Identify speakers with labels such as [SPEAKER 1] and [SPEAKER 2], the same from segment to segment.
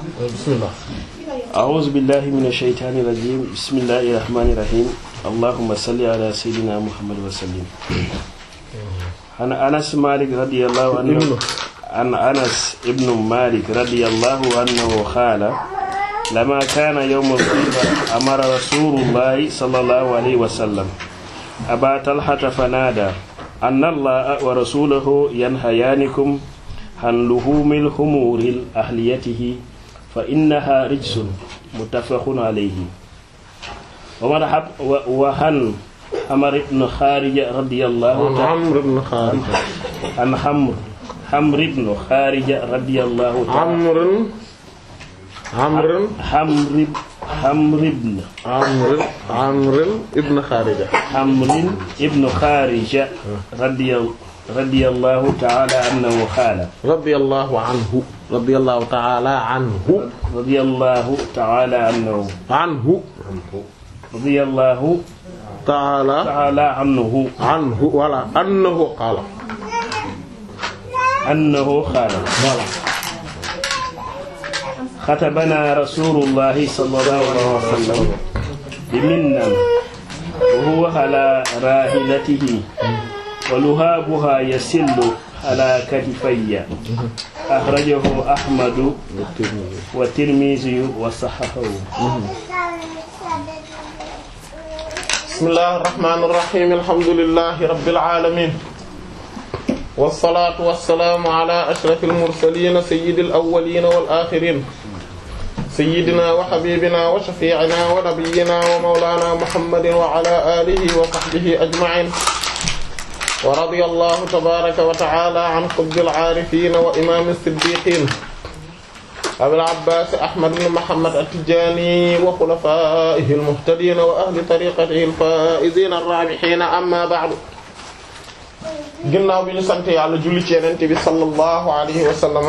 [SPEAKER 1] bismillah
[SPEAKER 2] أعوذ بالله من الشيطان الرجيم بسم الله الرحمن الرحيم اللهم صل على سيدنا محمد وسلم عن أنس مالك رضي الله عنه عن أنس ابن مالك رضي الله عنه قال لما كان يوم الخيبر أمر رسول الله صلى الله عليه وسلم أبا طلحة فنادى أن الله ورسوله ينهيانكم عن لحوم الخمور أهليته فإنها رجس متفق عليه ومرحب وهن عمر بن خارجة رضي الله
[SPEAKER 1] an
[SPEAKER 2] تعالى
[SPEAKER 1] Amr ibn Kharija
[SPEAKER 2] عن حمر حمر بن خارجة رضي الله تعالى
[SPEAKER 1] Amr Amr
[SPEAKER 2] حمر حمر بن
[SPEAKER 1] Amr Amr ibn Kharija
[SPEAKER 2] حمر ابن خارجة رضي رضي الله تعالى عنه قال
[SPEAKER 1] radiyallahu anhu radiyallahu ta'ala anhu
[SPEAKER 2] رضي الله تعالى عنه
[SPEAKER 1] anhu
[SPEAKER 2] رضي الله
[SPEAKER 1] ta'ala
[SPEAKER 2] تعالى عنه
[SPEAKER 1] anhu wala annahu qala
[SPEAKER 2] أنه قال
[SPEAKER 1] voilà
[SPEAKER 2] خطبنا رسول الله صلى الله عليه وسلم بمنا وهو على راحلته ولهابها يسل على كتفي أخرجه أحمد والترمذي وصححه
[SPEAKER 1] bismillahir rahmanir rahim alhamdulillahi rabbil alamin wassalaatu wassalaamu ala ashrafil mursaliin sayyidil awwaliin wal aaxiriin sayyidina wa habiibina wa shafii'ina wa nabiyyina wa mawlaana muhammadin wa ala aalihi wa sahbihi ajma'iin wa radiyallahu tabaaraka wa ta'aala an qutbil aarifiin wa imaamis siddiiqiin abil abbaas ahmad ibn muhammad at-tijaani wa xulafaa'ihi al-muhtadiin wa ahli tariiqatihi al-faa'iziina ar-raabihiin amma ba'du ginnaaw bi ñu sant yàlla julli ci Yonent bi sallallahu alayhi wa sallam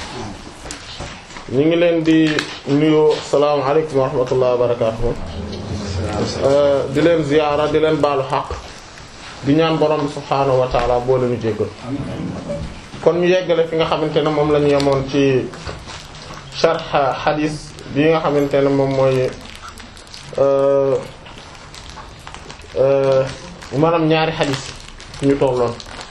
[SPEAKER 1] ñu ngi leen di nuyu salaamu alaykum wa rahmatullahi wa barakaatuh di leen ziyaara di leen baalu xaq di ñaan borom bi subhaanahu wa ta'aala boo leen jéggal kon ñu yeggale fi nga xamante ne moom la ñu yemoon ci sharh xadis bi nga xamante ne moom mooy maanaam ñaari xadis ñu tolloon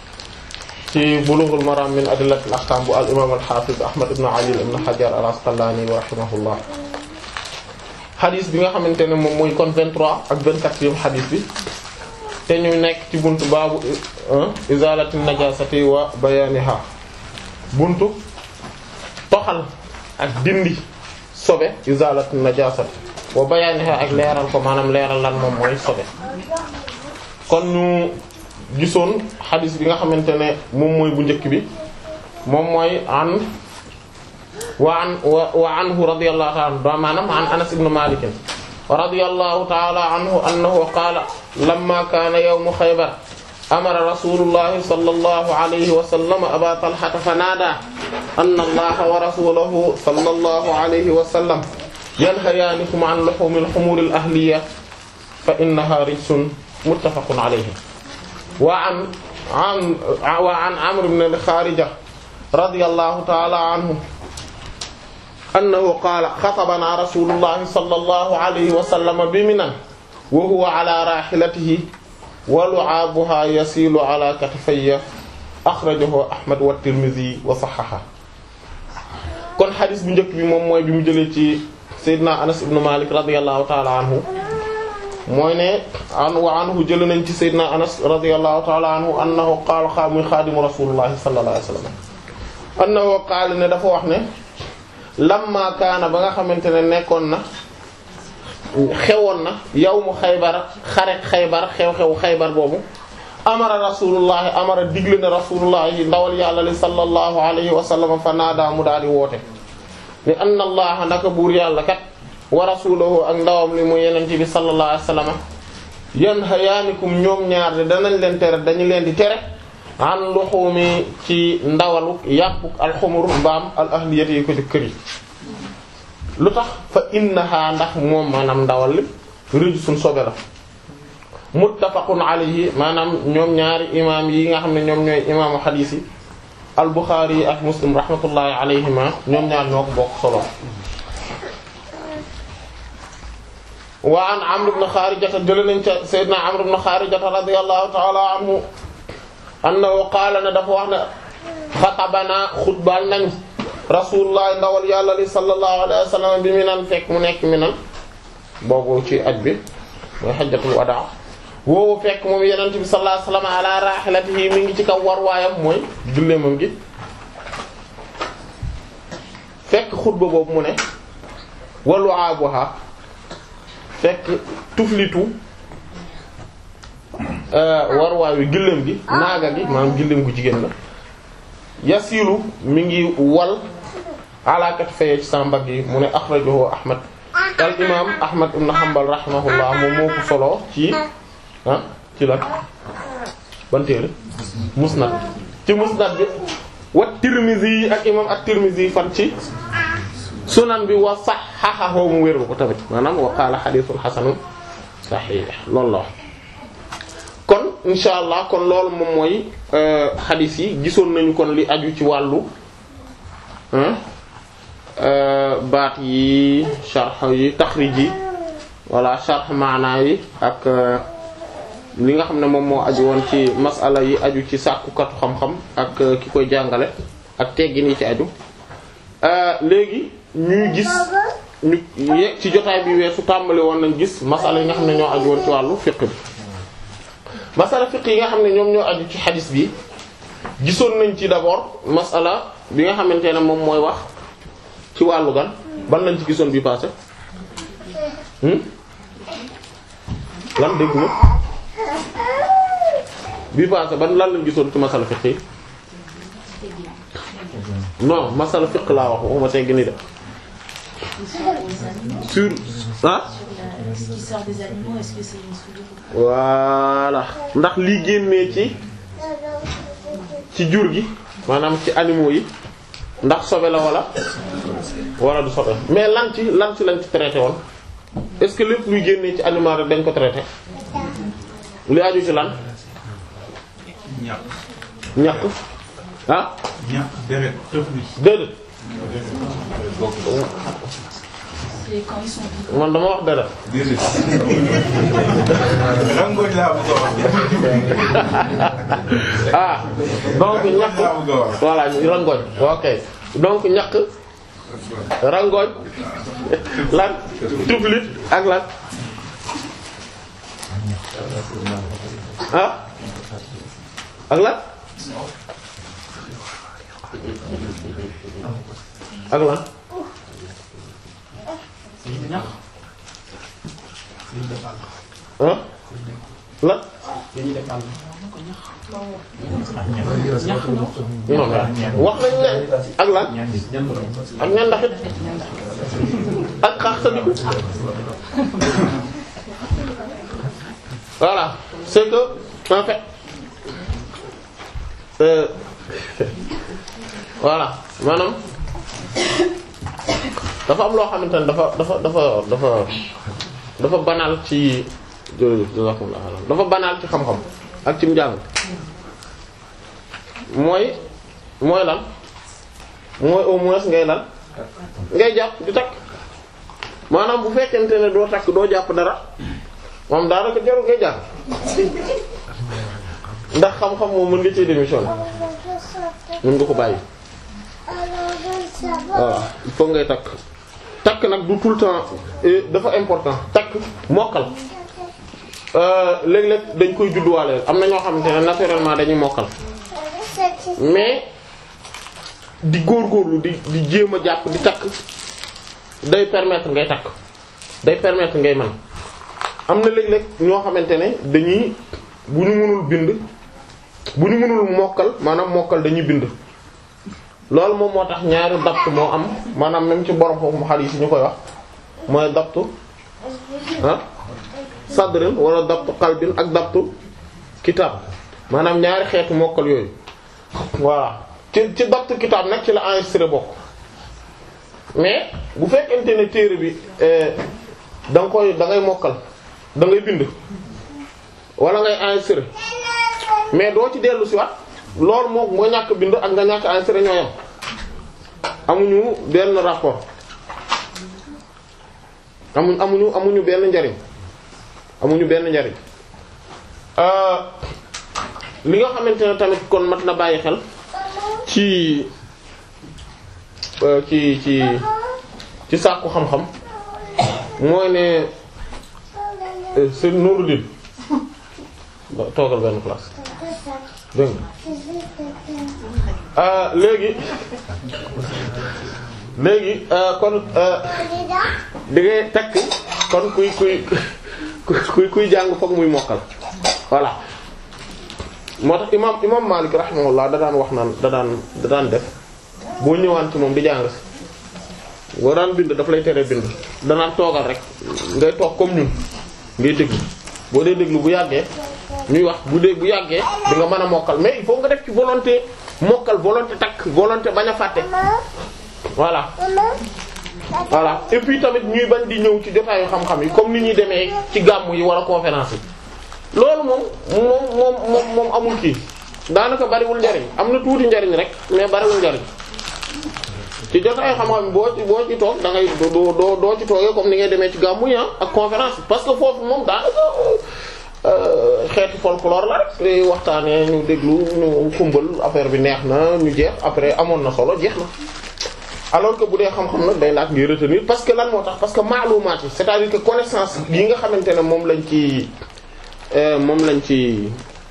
[SPEAKER 1] ci bulughul maram min adillatil ahkam bu al imam al hafiz ahmad ibn ali ibn hajar al asqalani wa rahimahullah xadis bi nga xamante ne moom mooy kon 23 ak 24e xadis bi te ñu nekk ci buntu baabu izalati najasati wa bayaniha buntu toxal ak dindi sobe izalatu najasat wa bayaniha ak leeral ko maanaam leeral lan moom mooy sobe kon ñu gisoon xadis bi nga xamante ne moom mooy bu njëkk bi moom mooy an wa an wa anhu radiyallahu ta'ala anhu maanaam an anas ibn malik radiyallahu ta'ala anhu annahu qaala lamma kaana yawmu xaybar amara rasulullahi sallallahu alayhi wa sallam aba talhata fa naada anna allaha wa rasulahu sallallahu alayhi wa sallam yanhayaanikum an luhumil humuril ahliya fa innaha rijsun muttafaqun alayhi wa an an wa an amr ibn al-kharija radiyallahu ta'ala anhu annahu qaala xatabana rasulullahi sallallahu alayhi wa sallam bi Minan wa huwa ala rahilatihi wa lu'abuha yasilu ala katifayya akhrajahu Ahmad wa Tirmidhi wa sahhaha kon xadis bu njëkk bi moom mooy bi mu jëlee ci Seydina Anas ibn Malik radiyallahu ta'ala anhu mooy ne an wa anhu jëlee nañ ci Seydina Anas radiyallahu ta'ala anhu annahu qaala xaa muy xaadimu rasulullahi sallallahu alayhi wa sallam annahu qaala ne dafa wax ne lamma kaana ba nga xamante ne nekkoon na xewoon na yawmu xaybar xare xaybar xew-xew xaybar boobu amara rasulullahi amara digle na rasulullahi ndawal yàlla li sallallahu alayhi wa sallam fa naadaa mu daal di woote ni anna allaha naka buur yàlla kat wa rasulahu ak ndawam li mu yenent bi sallallahu alayhi wa sallam yanhayaanikum ñoom ñaar de danañ leen tere dañu leen di tere an luxumi ci ndawalu yàppuk alxumur mbaam al ahliyati yi ko ci kër yi lu tax fa innaha ndax moom maanaam ndawal li rijsun sobe la muttafaqun alayhi maanaam ñoom ñaari imaam yi nga xam ne ñoom ñooy imaamu xadiis yi al Bukhari ak Muslim rahmatullahi alayhima ñoom ñaar ñoo ko bokk solo wa an Amr ibn Kharijata jële nañ ca Seydina Amr ibn Kharijata radiyallahu ta'ala anhu annahu qaala ne dafa wax ne xatabana xutbal nañ rasulullah ndawal yàlla li sallallahu alayhi wa sallam bi minan fekk mu nekk minan boobu ci aj bi mooy xajjatul wadaa woowu fekk moom yenent bi sallallahu alayhi wa sallam ala rahilatihi mi ngi ci kaw war waayam mooy gëléemam gi fekk xutba boobu mu ne walu abuha fekk tuflitu war waay wi gëléem gi naaga gi maanaam gëléem gu jigéen la yasilu mi ngi wal alakat faye ci sa mbagg yi mu ne akhrajahu ahmad al imam ahmad ibn hanbal rahimahullah moom moo ko solo ci ah ci la ban téere musnad ci musnad bi wa tirmizi ak imam at-tirmizi fan ci sunan bi wa sahhahahu mu wéral ko tamit maanaam wa qala hadithun hasanun sahih loolu la kon insha allah kon loolu moom mooy xadis yi gisoon nañu kon li aju ci wàllu baat yi sharh yi taxrij yi wala sharh maana yi ak li nga xam ne moom moo aju woon ci masala yi aju ci sàkkukatu xam-xam ak ki koy jàngale ak teggin yi ci aju léegi ñuy gis ñu ye ci jotaay bi weesu tàmbali woon nañ gis masala yi nga xam ne ñoo aju woon ci wàllu fiqh bi masala fiqh yi nga xam ne ñoom ñoo aju ci xadis bi gisoon nañ ci d'abord masala bi nga xamante ne moom mooy wax ci wàllu gan ban lañ ci gisoon bi passé lan dégg nga bi passé ban lan lañ gisoon ci masala fiqh yi non masala fiqh laa wax waxuma tegg ni de sur ah
[SPEAKER 3] Est-ce qu'il sort des animaux Est-ce que c'est une souillure
[SPEAKER 1] voilà ndax lii génnee ci ci jur gi maanaam ci animaux yi ndax sobe la wala wala du sobe mais lan ci lan ci lañ ci traité woon est-ce que lépp luy génnee ci animal rek dañ ko traité li aju ci lan
[SPEAKER 4] ñàkk
[SPEAKER 1] ñàkk ah
[SPEAKER 4] ñàkk deret tëfli
[SPEAKER 1] déedéet
[SPEAKER 3] C'est quand ils sont vivants.
[SPEAKER 1] man dama wax dara
[SPEAKER 4] déedéet rangoñ laa bëgg a wax
[SPEAKER 1] ah donc ñàkk
[SPEAKER 4] laa bëgg a wax
[SPEAKER 1] voilà rangoñ ok donc ñàkk rangoñ lan tuflit ak lan ah ak lan ak lan ah lan non mais wax nañ ne ak lan ak ñan ndaxit ak xaax sa diku voilà c'est que en fait euh, voilà maanaam dafa am loo xamante ne dafa dafa dafa dafa dafa banal ci jërëjëf jazakumullah xayran dafa banal ci xam-xam ak ci njàng mooy mooy lan mooy au moins ngay lan ngay jàpp di takk maanaam bu fekkente ne doo takk doo jàpp dara moom daanaka jarul ngay jàpp ndax xam-xam moom mën nga ci démission mën nga ko bàyyi voilà il faut ngay takk takk nag du tout le temps eh, dafa important takk mokkal euh, léeg-léeg dañ koy judduwaale am na ñoo xamante ne naturellement dañuy mokkal mais di góorgóorlu di di jéem a jàpp di takk day permettre ngay takk day permettre ngay man am na léeg-léeg ñoo xamante ne dañuy bu ñu mënul bind bu ñu mënul mokkal maanaam mokkal dañuy bind loolu moom moo tax ñaari dapt moo am maanaam même ci borom foofu xadiis yi ñu koy wax mooy daptu ah sadrin wala daptu qalbin ak daptu kitab maanaam ñaari xeetu mokkal yooyu voilà ci ci daptu kitab nag ci la enregistré bokk mais bu fekkente ne téere bi da nga koy da ngay mokkal da ngay bind wala ngay enregistré mais doo ci dellu si waat loolu moom nga ñàkk bind ak nga ñàkk enregistré ñoo yam amuñu benn rapport amuñ amuñu amuñu benn njariñ amuñu benn njariñ euh li nga xamante ne tamit kon mat na bàyyi xel ci euh, ci ci ci sàkku xam-xam mooy ne euh, c'est Nouruddin ba toogal benn place dégg nga ah léegi léegi euh, kon euh, di ngay takk kon kuy kuy kuy kuy jàng fokk muy mokkal voilà moo tax imaam imaam Maalik rahimahullah da daan wax naan da daan da daan def boo ñëwaan ci moom di jàng si boo daan bind daf lay tere bind danaan toogal rek ngay toog comme ñun ngay déglu boo dee déglu bu yàggee ñuy wax bu dee bu yàggee di nga mën a mokkal mais il faut nga def ci volonté mokkal volonté takk volonté bañ a fàtte voilà voilà et puis tamit ñuy bañ di ñëw ci jotaayu xam-xam yi comme ni ñuy demee ci gàmmu yi wala conférence yi loolu moom moom moom moom moom amul kii daanaka bariwul njariñ am na tuuti njariñ rek mais bariwul njariñ ci jotaayu xam-xam boo ci boo ci toog da ngay doo doo doo ci toogee comme ni ngay demee ci gàmmu yi ak conférence parce que foofu moom daanaka xeeti folklore la rek waxtaanee ñu déglu ñu xumbal affaire bi neex na ñu jeex après amoon na solo jeex na alors que bu dee xam-xam nag day laaj ngay retenir parce que lan moo tax parce que maalumaat yi c'est-à-dire que connaissance yi nga xamante ne moom lañ ci moom lañ ci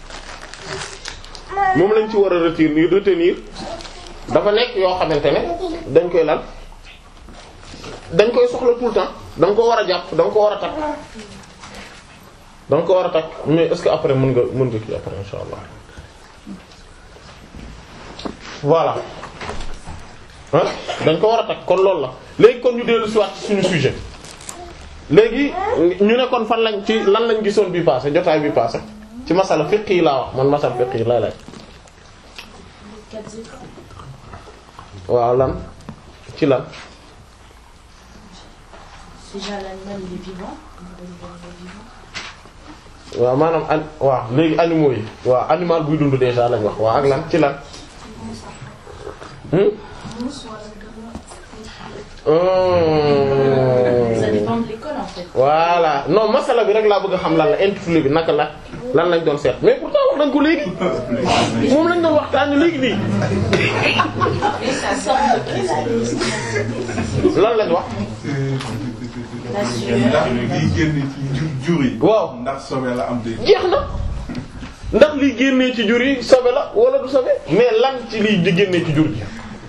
[SPEAKER 1] moom lañ ci war a retenir retenir dafa nekk yoo xamante ne dañ koy lan dañ koy soxla tout le temps da nga ko war a jàpp da nga ko war a takk da nga ko war a takk mais est-ce que après mën nga mën nga kii après insha allah voilà ah dañ ko war a takk kon loolu la léegi kon ñu dellu si waat ci suñu sujet léegi ñu ne kon fan lañ ci lan lañ gisoon bi passé jotaay bi passé ci masala fiqh yi laa wax man masala fiqh yi laa laaj
[SPEAKER 3] Quatre écoles.
[SPEAKER 1] waaw lan ci lan
[SPEAKER 3] Déjà, l'animal, il est vivant. L'animal, il est vivant.
[SPEAKER 1] waaw maanaam an waaw léegi animaux yi waaw animal buy dund déjà lañ wax waaw ak lan ci lan hmm
[SPEAKER 3] Ça
[SPEAKER 1] Hum.
[SPEAKER 3] dépend de l'école, en fait.
[SPEAKER 1] voilà non masala bi rek laa bëgg a xam lan la intitulé bi naka la lan lañ doon seet mais pourtant wax nañ ko léegi moom lañ doon waxtaanee léegi nii
[SPEAKER 3] Et ça sort de qu'est-ce
[SPEAKER 1] lan lañ wax
[SPEAKER 3] La
[SPEAKER 4] ndax
[SPEAKER 3] sueur.
[SPEAKER 4] liy génn ci jur jur yi.
[SPEAKER 1] waaw
[SPEAKER 4] ndax sobe la am de.
[SPEAKER 1] jeex na ndax liy génnee ci jur yi sobe la wala du sobe mais lan ci liy di génnee ci jur ji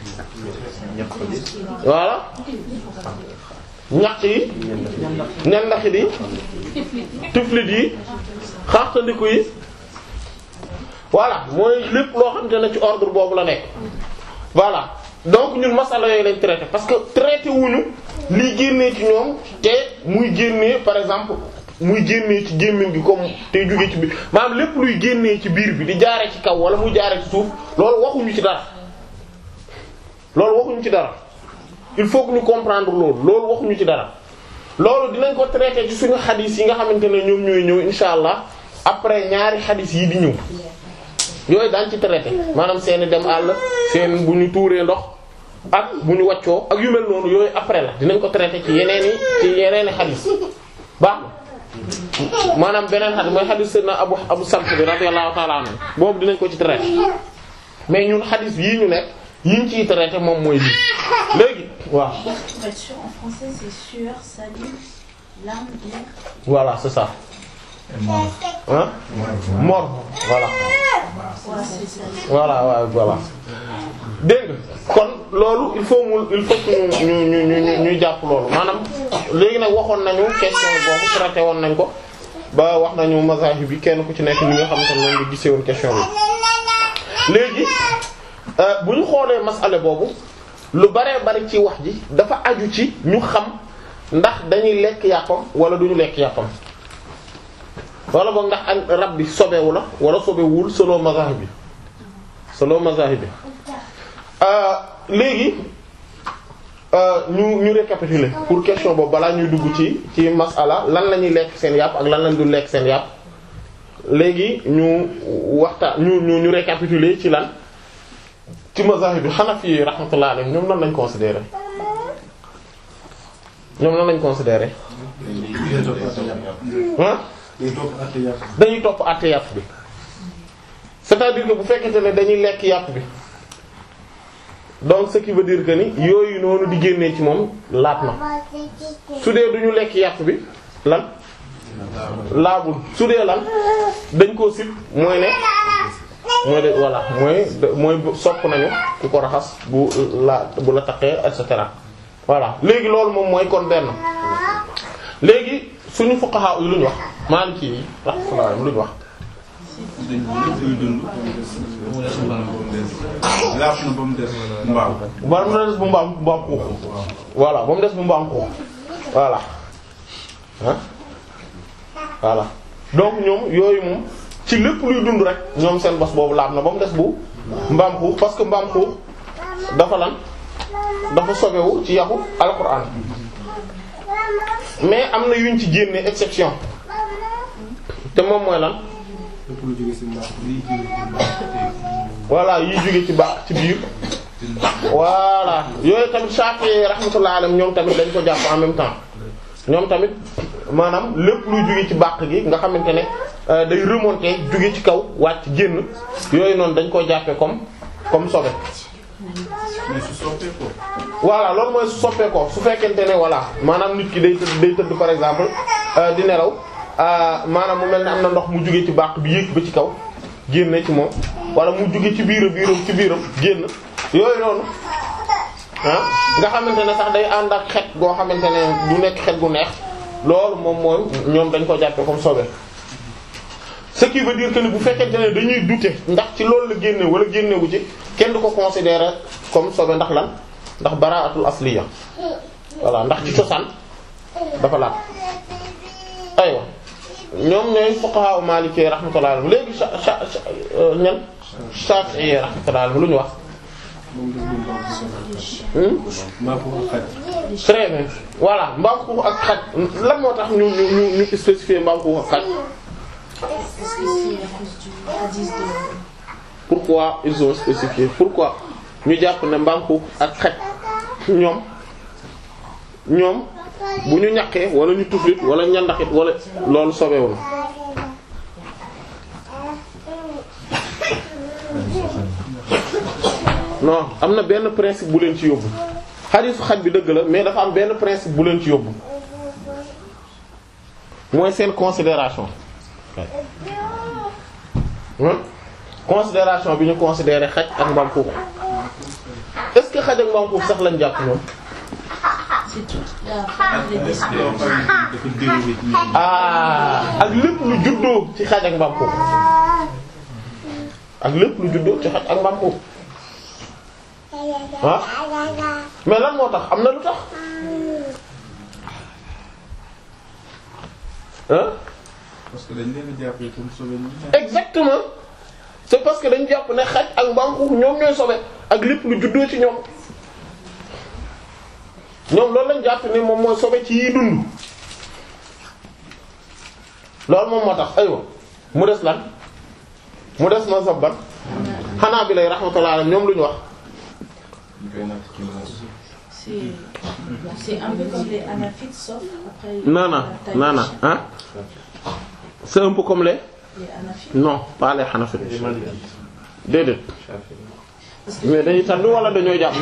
[SPEAKER 1] voilà ñax yi ñandaxit yi tuflit yi xaaxtandiku yi voilà mooy lépp loo xamante ne ci ordre boobu la nekk voilà donc ñun masala yooyu lañ traité parce que traité wuñu liy génnee ci ñoom te muy génnee par exemple muy génnee ci gémmiñ gi comme te jóge ci biir maanaam lépp luy génnee ci biir bi di jaare ci kaw wala muy jaare ci suuf loolu waxuñu ci dara loolu waxuñu ci dara il faut que ñu comprendre loolu loolu waxuñu ci dara loolu dinañ ko traité ci suñu xadis yi nga xamante ne ñoom ñooy ñëw insha allah après ñaari xadis yi di ñëw yooyu daañ ci traité maanaam seeni dem àll seen bu ñu tuuree ndox ak bu ñu waccoo ak yu mel noonu yooyu après la dinañ ko traité ci yeneeni ci yeneeni xadis baax na maanaam beneen xadis mooy xadis sayyidina abu abu salt bi radiyallahu ta'ala anhu boobu dinañ ko ci traité mais ñun xadis yii ñu nekk yi ñu ciy traité moom mooy lii léegi waaw
[SPEAKER 3] Pour être sûr, en français, c'est sueur, salive, larmes, air.
[SPEAKER 1] voilà c'est ça hein mort voilà
[SPEAKER 3] Ouais, c'est salive.
[SPEAKER 1] voilà waaw voilà dégg nga kon loolu il faut mu il faut que ñu ñu ñu ñu ñu jàpp loolu maanaam léegi nag waxoon nañu question boobu traité woon nañ ko ba wax nañu mazahib bi kenn ku ci nekk li nga xamante ne noonu nga gisee woon question bi léegi euh, bu ñu xoolee masale boobu lu baree bari ci wax ji dafa aju ci ñu xam ndax dañuy lekk yàppam wala duñu lekk yàppam wala boog ndax an rab bi sobewu la wala sobewul selon mazahib bi selon mazahib bi euh, léegi euh, ñu ñu récapituler pour question boobu balaa ñuy dugg ci ci masala lan la ñuy lekk seen yàpp ak lan lañ du lekk seen yàpp léegi ñu waxtaan ñu ñu ñu récapituler ci lan ci mazahib bi Hanafi yi rahmatullah alayhim ñoom nan lañ considérer ñoom nan lañ considérer ah dañuy topp àtte yàpp bi c'est-à-dire que bu fekkente ne dañuy lekk yàpp bi donc ce qui veut dire que ni yooyu noonu di génnee ci moom laat na su dee duñu lekk yàpp bi lan laabul su dee lan dañ koo sib mooy ne mooy de voilà mooy mooy sopp nañu ku ko raxas bu la bu la taqee et cetera voilà léegi loolu moom mooy kon benn léegi suñu fuqaha yi lu ñu wax Maliki yi rahmatullah lu ñu wax
[SPEAKER 4] dañ koy dund. laaf na ba mu des mbaam.
[SPEAKER 1] ba mu des bu mbaam mbaam xuux voilà ba mu des bu mbaam xuux voilà ah voilà donc ñoom yooyu moom ci lépp luy dund rek ñoom seen bos boobu laab na ba mu des bu mbaam xuux parce que mbaam xuux dafa lan dafa sobewu ci yaxu alquran mais am na yuñ ci génne exception te moom mooy lan voilà yiy jóge ci baax ci biir voilà yooyu tamit Shafi'i rahmatullah alayhi ñoom tamit dañ ko jàpp en même temps ñoom tamit maanaam lépp luy jóge ci bàq gi nga xamante ne euh, day remonter jóge ci kaw wàcc génn yooyu noonu dañ ko jàppe comme comme sobe
[SPEAKER 4] mais su soppee ko.
[SPEAKER 1] voilà loolu mooy su soppee ko su fekkente ne voilà maanaam nit ki day tëdd day tëdd par exemple euh, di nelaw euh, maanaam mu mel ne am na ndox mu jóge ci bàq bi yéeg ba ci kaw génne ci moom wala mu jóge ci biiram biiram ci biiram génn yooyu noonu ah nga xamante ne sax day ànd ak xet goo xamante ne du nekk xet gu neex loolu moom mooy ñoom dañ ko jàppe comme sobe ce qui veut dire que ni bu fekkente ne dañuy douter ndax ci loolu la génne wala génnewu ci kenn du ko considérer comme sobe ndax lan ndax baraatul asliya voilà ndax ci cosaan dafa laat aywa ñoom ñooy fuqaha maliki rahmatullah alayhim léegi sa sa sa ñan Shafi'i rahmatullah alayhim lu ñu wax hmm très bien voilà mbaam xuux ak xaj lan moo tax ñu ñu ñu ñu spécifier mbaam xuux ak xaj
[SPEAKER 3] Est-ce que c'est à cause du hadith de...
[SPEAKER 1] pourquoi ils ont spécifié pourquoi ñu jàpp ne mbaam xuux ak xaj ñoom ñoom bu ñu ñaqee wala ñu tuflit wala ñandaxit wala loolu sobewul non am na benn principe bu leen ci yóbbu xadiisu xaj bi dëgg la mais dafa am benn principe bu leen ci yóbbu mooy seen considération hein considération bi ñu considéré xaj ak mbaam xuux est-ce que xaj ak mbaam xuux sax lañ jàpp ñoom
[SPEAKER 3] C'est toute la famille des
[SPEAKER 4] dafa dérivé ci ñoom.
[SPEAKER 1] ah ak lépp lu juddoo ci xaj ak mbaam xuux ak lépp lu juddoo ci xaj ak mbaam xuux ah mais lan moo tax am na lu tax hein
[SPEAKER 4] parce que dañ leen a jàppee comme sauvé ñu.
[SPEAKER 1] exactement c'est parce que dañu jàpp ne xaj ak mbaam xuux ñoom ñooy sobe ak lépp lu juddoo ci ñoom ñoom loolu lañ jàpp ne moom mooy sobe ci yi dund loolu moom moo tax aywa mu des lan mu des ma sabban xanaa bi lay rahmatullah alayhi ñoom lu ñu wax
[SPEAKER 4] ñu koy natt ci moom.
[SPEAKER 3] C'est c'est un peu comme les anaphytes, sauf après...
[SPEAKER 1] non non
[SPEAKER 3] la taille
[SPEAKER 1] non non
[SPEAKER 3] des
[SPEAKER 1] hein c'est un peu comme les
[SPEAKER 3] Les anaphytes.
[SPEAKER 1] non pas les Hanafi déedéet
[SPEAKER 3] Parce que
[SPEAKER 1] mais dañuy tandu wala dañoo jàpp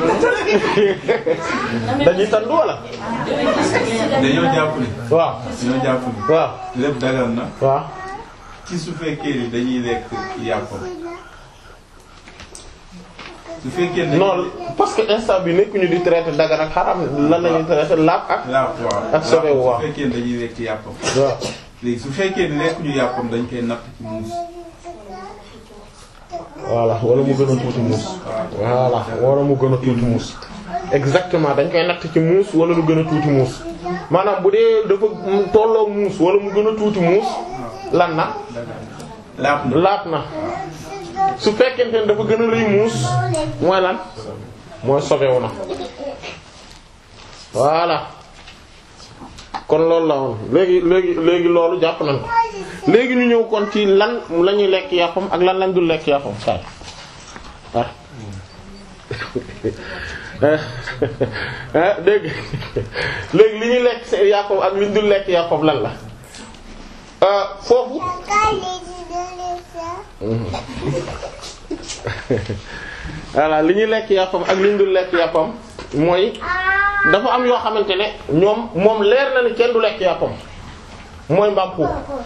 [SPEAKER 1] dañuy tandu wala
[SPEAKER 4] dañoo jàpp ni.
[SPEAKER 1] waaw
[SPEAKER 4] dañoo jàpp ni.
[SPEAKER 1] waaw
[SPEAKER 4] lépp dagal na.
[SPEAKER 1] waaw
[SPEAKER 4] ci su fekkee ni dañuy lekk yàppam. su fekkee ne.
[SPEAKER 1] non parce que instant bi nekkuñu di traiter dagan ak xaram lan lañuy traiter laab ak
[SPEAKER 4] laaf waaw.
[SPEAKER 1] ak sobe
[SPEAKER 4] laaf
[SPEAKER 1] waaw.
[SPEAKER 4] su fekkee ne dañuy lekk yàppam.
[SPEAKER 1] waaw
[SPEAKER 4] léegi su fekkee ne lekkuñu yàppam dañ koy natt ci muus.
[SPEAKER 1] voilà wala mu gën a tuuti muus voilà wala mu gën a tuuti muus exactement dañ koy natt ci muus wala lu gën a tuuti muus maanaam bu dee dafa tolloo muus wala mu gën a tuuti muus lan na
[SPEAKER 4] laaf na.
[SPEAKER 1] laat na su fekkente ne dafa gën a rëy muus mooy lan mooy sobewu na voilà kon loolu la woon léegi léegi léegi loolu jàpp nañ ko léegi ñu ñëw kon ci lan la ñuy lekk yàppam ak lan lañ dul lekk yàppam saa ah ah dégg léegi li ñuy lekk seen yàppam ak li ñu dul lekk yàppam lan la foofu voilà li ñuy lekk yàppam ak li ñu dul lekk yàppam mooy dafa am yoo xamante ne ñoom moom leer na ni kenn du lekk yàppam mooy mbaam xuux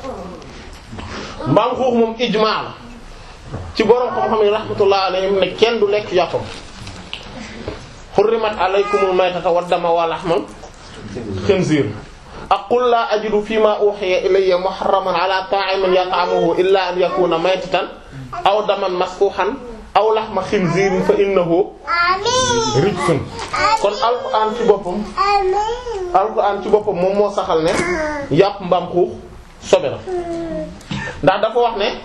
[SPEAKER 1] mbaam xuux moom ijmaa la ci borom xam-xam yi rahmatullah alayhim ne kenn du lekk yàppam xurrimat alaykumul maytata waddama wa lahmal xinziir ak qul laa ajidu fi ma uhiya ilayya muharraman ala ta'imin yat'amuhu illa an yakuna maytatan aw daman masfuhan aw lahma xinziirin fa innahu rijsun kon alquran ci boppam alquran ci boppam moom moo saxal ne yàpp mbaam xuux sobe la ndax dafa wax ne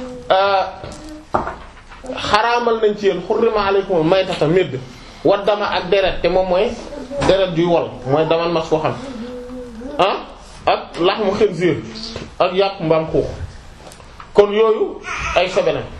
[SPEAKER 1] xaraamal nañ ci yéen xurrima alaykum maytata médd wa dama ak deret te moom mooy deret juy wol mooy daman masfuhan ah ak laxmu xinziir ak yàpp mbaam xuux kon yooyu ay sobe lañ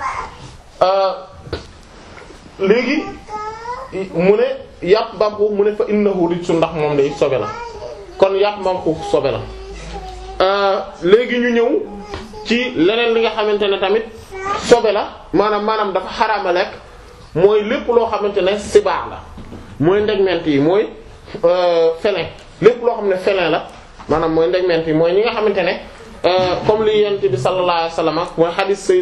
[SPEAKER 1] léegi mu ne yàpp mbaam xuux mu ne fa innahu rijsun ndax moom day sobe la kon yàpp mbaam xuux sobe la léegi ñu ñëw ci leneen li nga xamante ne tamit sobe la maanaam maanaam dafa xaraama lekk mooy lépp loo xamante ne sibaax la mooy ndegment yi mooy felin lépp loo xam ne felin la maanaam mooy ndegment yi mooy ñi nga xamante ne comme li yent bi sallallahu alayhi wasallam mooy xadis say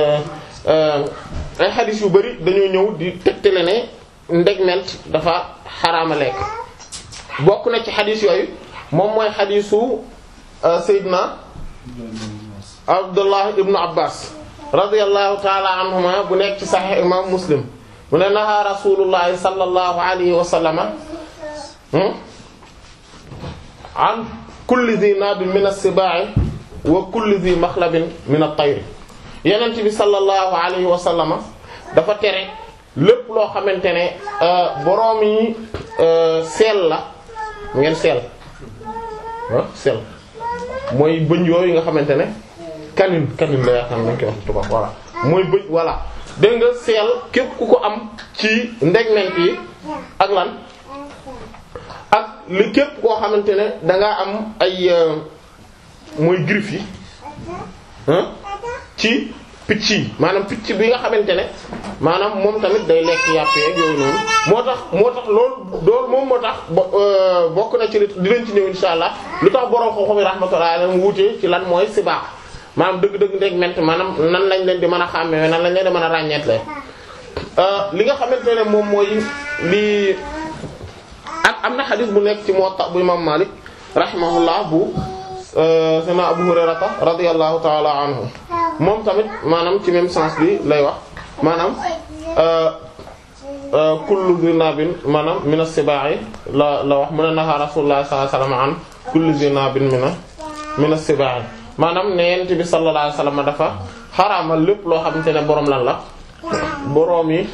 [SPEAKER 1] ay xadis yu bari dañoo ñëw di tegtale ne ndegment dafa xaraama lekk bokk na ci xadis yooyu moom mooy xadisu Seydina Abdullah ibnu Abbas radiyallahu ta'ala anhuma bu nekk ci Sahih imam Muslim mu ne naha rasulullahi sallallahu alayhi wa sallama an kulli dhi nabin min as-siba'i wa kulli dhi makhlabin min at-tayr yenent bi sallallahu alayhi wa sallama dafa tere lépp loo xamante ne boroom yi seel la ngeen seel ah seel mooy bëñ yooyu nga xamante ne kanin kanin la yaakaar nañ koy wax tubaab voilà mooy bëñ voilà dégg nga seel képp ku ko am ci ndegment yi ak lan ak li képp koo xamante ne dangaa am ay mooy griffe yi ci picc yi maanaam picc bi nga xamante ne maanaam moom tamit day lekk yàpp yeeg yooyu noonu moo tax moo tax loolu loolu moom moo tax bokk na ci li dinañ ci ñëw insha allah lu tax borom xam-xam yi rahmatullahi alayhi wuute ci lan mooy sibaax maanaam dëgg-dëgg ndeg ment maanaam nan lañ leen di mën a xàmmee nan lañ leen di mën a ràññeetle li nga xamante ne moom mooy li ak am na xadis bu nekk ci Muwatta bu imam Malik rahimahullah bu sana Abu Hurayrata radiyallahu ta'ala anhu moom tamit maanaam ci même sens bi lay wax maanaam kullu zinabin maanaam min as-siba'i la la wax mu ne naha rasulullah sallallahu alayhi wasallam an kullu zinabin min min as-siba'i maanaam ne yent bi sallallahu alayhi wasallam dafa xaraamal lépp loo xamante ne boroom lan la boroom yi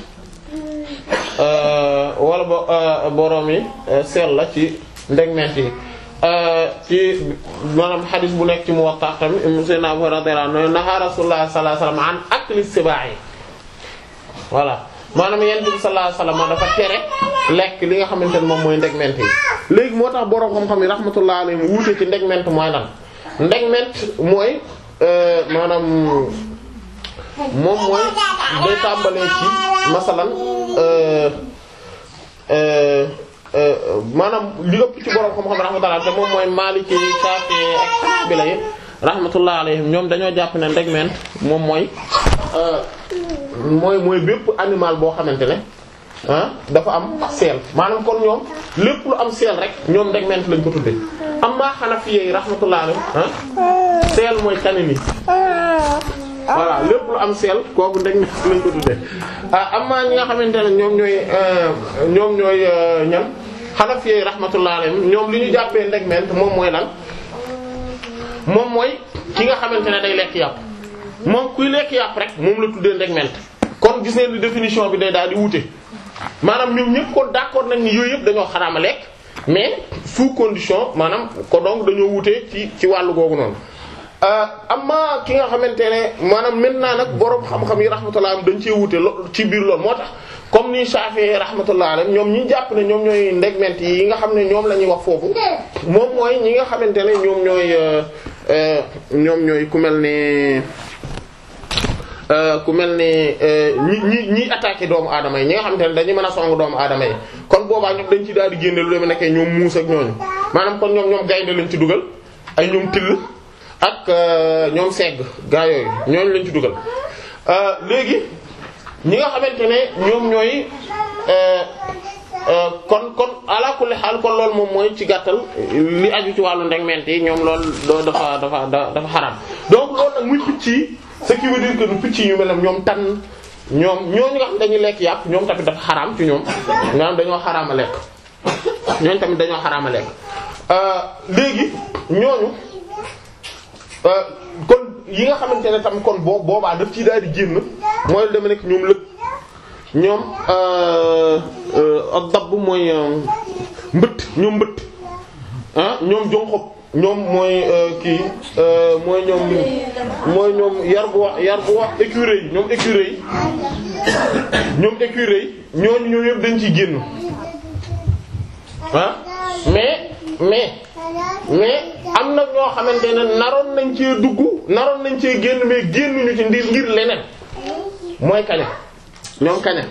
[SPEAKER 1] wala bo boroom yi seel la ci ndegment yi ci maanaam xadis bu nekk ci Muwatta tamit Seydina Abu Hurayra radiyallahu anhu naha Rasulullah sallallahu alayhi wasallam an akli siba'i voilà maanaam yent bi sallallahu alayhi wasallam dafa tere lekk li nga xamante ne moom mooy ndegment yi léegi moo tax boroom xam-xam yi rahmatullahi alayhim wuute ci ndegment mooy lan ndegment mooy maanaam moom mooy day tàmbalee ci masalan maanaam li ëpp ci borom xam-xam rahmatullah te moom mooy Maliki Shafi'i ak Hanbali yi rahmatullah alayhim ñoom dañoo jàpp ne ndegment moom mooy mooy mooy bépp animal boo xamante ne ah dafa am seel maanaam kon ñoom lépp lu am seel rek ñoom ndegment lañ ko tudde amma Hanafi yi rahmatullah alayhim ah seel mooy kanin yi voilà lépp lu am seel kooku ndegment lañ ko tudde ah amma ñi nga xamante ne ñoom ñooy ñoom ñooy ñan Hanafi yi rahmatullah alayhim ñoom li ñu jàppee ndegment moom mooy lan moom mooy ki nga xamante ne day lekk yàpp moom kuy lekk yàpp rek moom la tuddee ndegment kon gis ngeen ni définition bi day daal di wute maanaam ñoom ñëpp kon d'accord nañ ni yooyu yëpp dañoo xaraama lekk mais sous condition maanaam ko donc dañoo wutee ci ci wàllu googu noonu amma ki nga xamante ne maanaam maintenant nag boroom xam-xam yi rahmatullah am dañ cee wute lo ci biir loolu moo tax comme ni Shafi'i rahmatullah alayhi ñoom ñi jàpp ne ñoom ñooy ndegment yi nga xam ne ñoom la ñuy wax foofu moom mooy ñi nga xamante ne ñoom ñooy ñoom ñooy ku mel ne ku mel ne ñi ñi ñiy attaqué doomu aadama yi ñi nga xamante ne dañuy mën a song doomu aadama yi kon boobaa ñoom dañ ci daal di génne lu demee nekkee ñoom muus ak ñooñu maanaam kon ñoom ñoom gaynde lañ ci dugal ay ñoom till ak ñoom segg gaa yooyu ñooñu lañ ci dugal léegi ñi nga xamante ne ñoom ñooy kon kon ala kulli xaal kon loolu moom mooy ci gàttal li aju ci wàllu ndegment yi ñoom loolu dafa dafa dafa xaraam donc loolu nag muy picc yi ce qui veut dire que nu picc yi ñu mel ne ñoom tan ñoom ñooñu nga xam dañuy lekk yàpp ñoom tamit dafa xaraam ci ñoom maanaam dañoo xaraama lekk ñooñu tamit dañoo xaraama lekk léegi ñooñu kon yi nga xamante ne tam kon boo boobaa daf ci daal di génn mooy lu deme nekk ñoom lëg ñoom ak dabb mooy mbëtt ñoom mbëtt ah ñoom jonxob ñoom mooy kii mooy ñoom mooy ñoom yar bu wax yar bu wax écureuil yi ñoom écureuil yi ñoom écureuil yi ñooñu ñoom yëpp dañ ciy génn ah mais mais mais am na ñoo xamante ne naroon nañ cee dugg naroon nañ cee génn mais génnuñu ci ndir ngir leneen mooy kaña ñoom kaña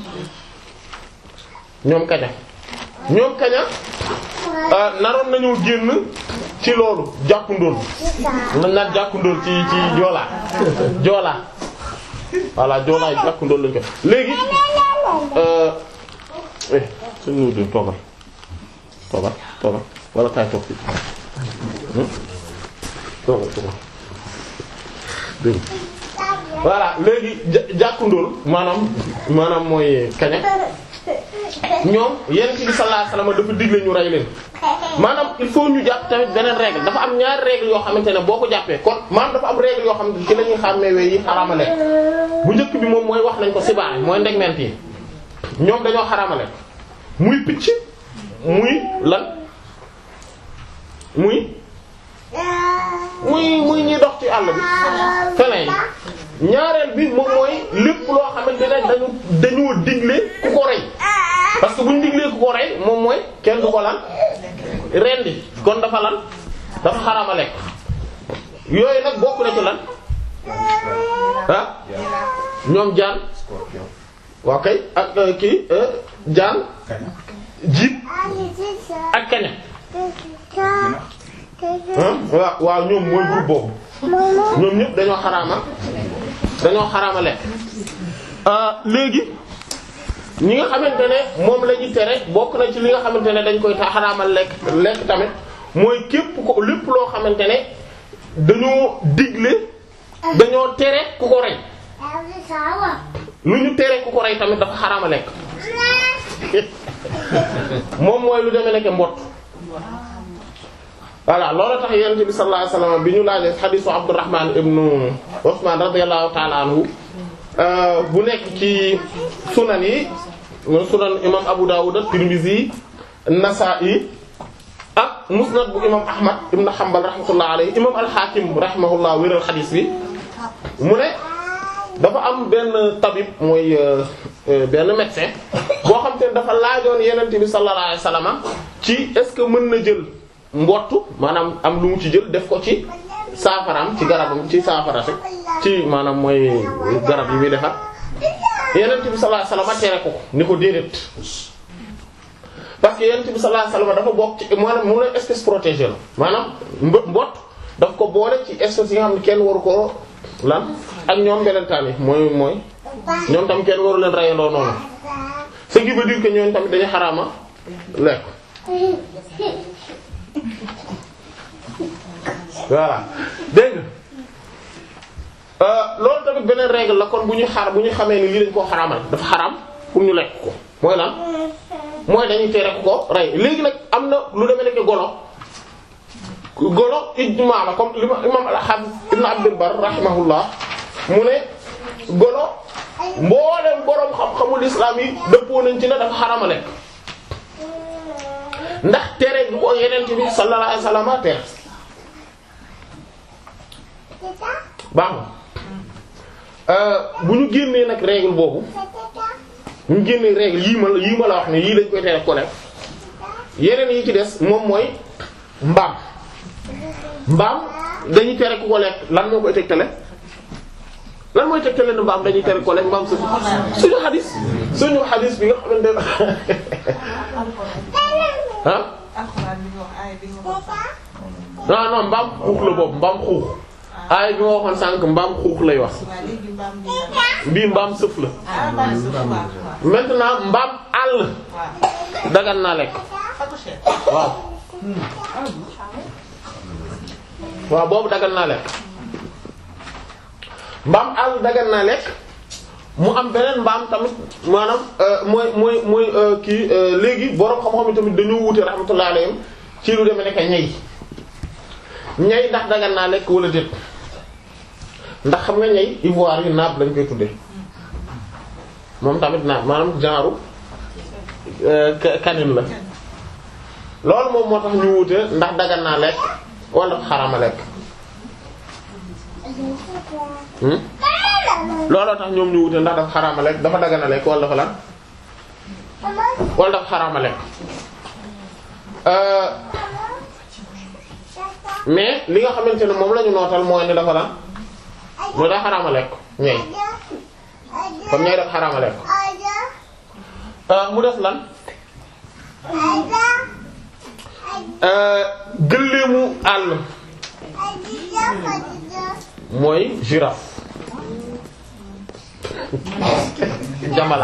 [SPEAKER 1] ñoom kaña ñoom kaña naroon nañoo génn ci loolu jàkkundool nañ naan jàkkundool ci ci joolaa joolaa voilà joolaa jàkkundool lañ ko léegi eh suñu nuy dén toogal toogal toogal wala kaay toog fi toogal toogal dégg voilà léegi jàkkundool maanaam maanaam mooy kaña ñoom yonent bi sallallahu alayhi wasallam dafa digle ñu rey leen maanaam il faut ñu jàpp tamit beneen règle dafa am ñaari règle yoo xamante ne boo ko jàppee kon maanaam dafa am règle yoo xamante ne ci la ñuy xàmmee yi xaraamale bu njëkk bi moom mooy wax nañ ko sibaa mooy ndegment yi ñoom dañoo xaraamale muy picc muy lan muy muy muy ñuy dox ci àll bi feneen yi ñaareel bi moom mooy lépp loo xamante ne dañu dañoo digle ku ko rey parce que bu ñu diglee ku ko rey moom mooy kenn du ko lan rendi kon dafa lan dafa xarama lekk yooyu nag bokk na ci lan ah ñoom jaan waa kay ak kii jaan jiit ak kaña waaw waaw ñoom mooy groupe boobu ñoom ñëpp dañoo xaraama dañoo xaraama lekk léegi ñi nga xamante ne moom la ñuy tere bokk na ci li nga xamante ne dañ koy ta xaraamal lekk lekk tamit mooy képp ko lépp loo xamante ne dañoo digle dañoo tere ku ko rey lu ñu tere ku ko rey tamit dafa xaraama lekk moom mooy lu demee nekk mbott voilà loolu tax yonent bi sallallahu alayhi wasallam bi ñu laajee xadiisu Abdurrahman ibnu Usman radiyallahu ta'ala anhu bu nekk ci sunan yi sunan imam Abu Dawud Tirmidhi Nasa'i ak musnad bu imam Ahmad ibn Hanbal rahmatullah alayhi imam al-Hakim rahimahullah wéral xadiis bi mu ne dafa am benn tabib mooy benn médecin boo xam te ne dafa laajoon yonent bi sallallahu alayhi wasallam ci est-ce que mën na jël mbottu maanaam am lu mu ci jël def ko ci saafaraam ci garabam ci saafara rek ci maanaam mooy garab yi muy defar yenent bi sallallahu alayhi wasallam tere ko ko ni ko déedéet parce que yenent bi sallallahu alayhi wasallam dafa bokk ci maanaam mu ne espèce protégée la maanaam mb mbott daf ko boole ci espèce yi nga xam ne kenn waru ko lan ak ñoom belentaan yi mooy mooy ñoom tam kenn waru leen reyandoo noonu ce qui veut dire que ñoom tamit dañu xaraama lekk voilà dégg nga loolu tamit beneen règle la kon bu ñu xar bu ñu xamee ni lii dañ koo xaraamal dafa xaraam pour ñu lekk ko mooy lan mooy dañuy tere ku ko rey léegi nag am na lu demee nekk golo golo ijmaa la comme li ma imam al-Hafiz ibn Abdul Barr rahimahullah mu ne golo mboolem boroom xam-xamul islam yi dëppoo nañ ci ne dafa xaraama lekk ndax tere bu ko yeneen bi sallallahu alayhi wasallam tere baax na bu ñu génnee nag règle boobu bu ñu génnee règle yii ma la yii ma la wax ne yii lañ koy tere ko lekk yeneen yi ci des moom mooy mbaam mbaam dañuy tere ku ko lekk lan moo koy tegtale lan mooy tegtale ne mbaam dañuy tere ko lekk mbaam suñu suñu xadis suñu xadis bi nga xamante ne ah
[SPEAKER 3] alxuraan bi nga wax aaya bi nga wax
[SPEAKER 1] non non mbaam xuux la boobu mbaam xuux aay bi ma waxoon sànq mbaam xuux lay wax
[SPEAKER 3] waaw léegi mbaam bi nga
[SPEAKER 1] bii mbaam sëf la
[SPEAKER 3] ah mbaam sëf waaw waaw
[SPEAKER 1] maintenant mbaam àll
[SPEAKER 3] waaw
[SPEAKER 1] dagan naa lekk
[SPEAKER 3] Fatou Cheikh
[SPEAKER 1] waaw waaw boobu dagan naa lekk mbaam àll dagan naa lekk mu am beneen mbaam tamit maanaam euh, mooy mooy mooy euh, kii euh, léegi borom xam-xam yi tamit dañoo wute rahmatullahi alayhim ci lu demee nekk ñay ñay ndax dagan naa lekk wala déet ndax xam nga ñay ivoire yi naab lañ koy tuddee moom tamit naab maanaam genre ka- kanin la loolu moom moo tax ñu wute ndax dagan naa lekk wala xarama lekk hmm? looloo tax ñoom ñu wute ndax dafa xarama lekk dafa dagan a lekk wala dafa lan wala dafa xarama lekk euh mais li nga xamante ne moom la ñu nootal mooy ne dafa lan mooy daa xarama lekk ñey kon ñey dafa xarama lekk euh mu def lan euh gëléemu àll mooy girafe jamala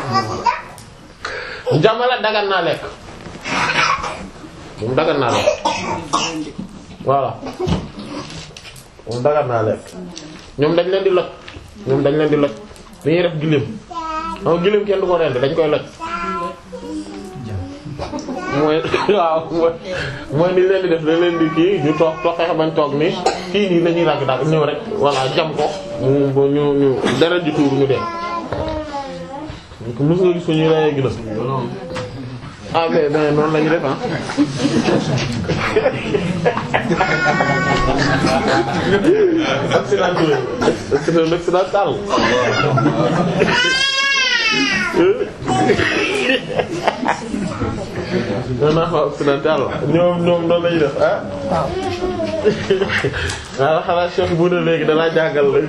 [SPEAKER 1] jamala dagan naa lekk moom dagan naa lekk voilà moom dagan naa lekk ñoom dañ leen di loj ñoom dañ leen di loj dañuy def giléem non giléem kenn du ko rendi dañ koy loj mooy waaw mooy mooy ni leen di def dañ leen di kii ñu toog toog fexe bañ toog ni kii nii la ñuy ragg daal ñëw rek voilà jam ko mu ñu ñu dara ji tuur ñu dee ko mos nga gis ko ñuy rayee gilas ah mais mais noonu la ñu def ah accident c'est un accidental non non occidental ñoom ñoom noonu lañu def ah waaw xanaa Cheikh bu ne léegi dalaa jàngal la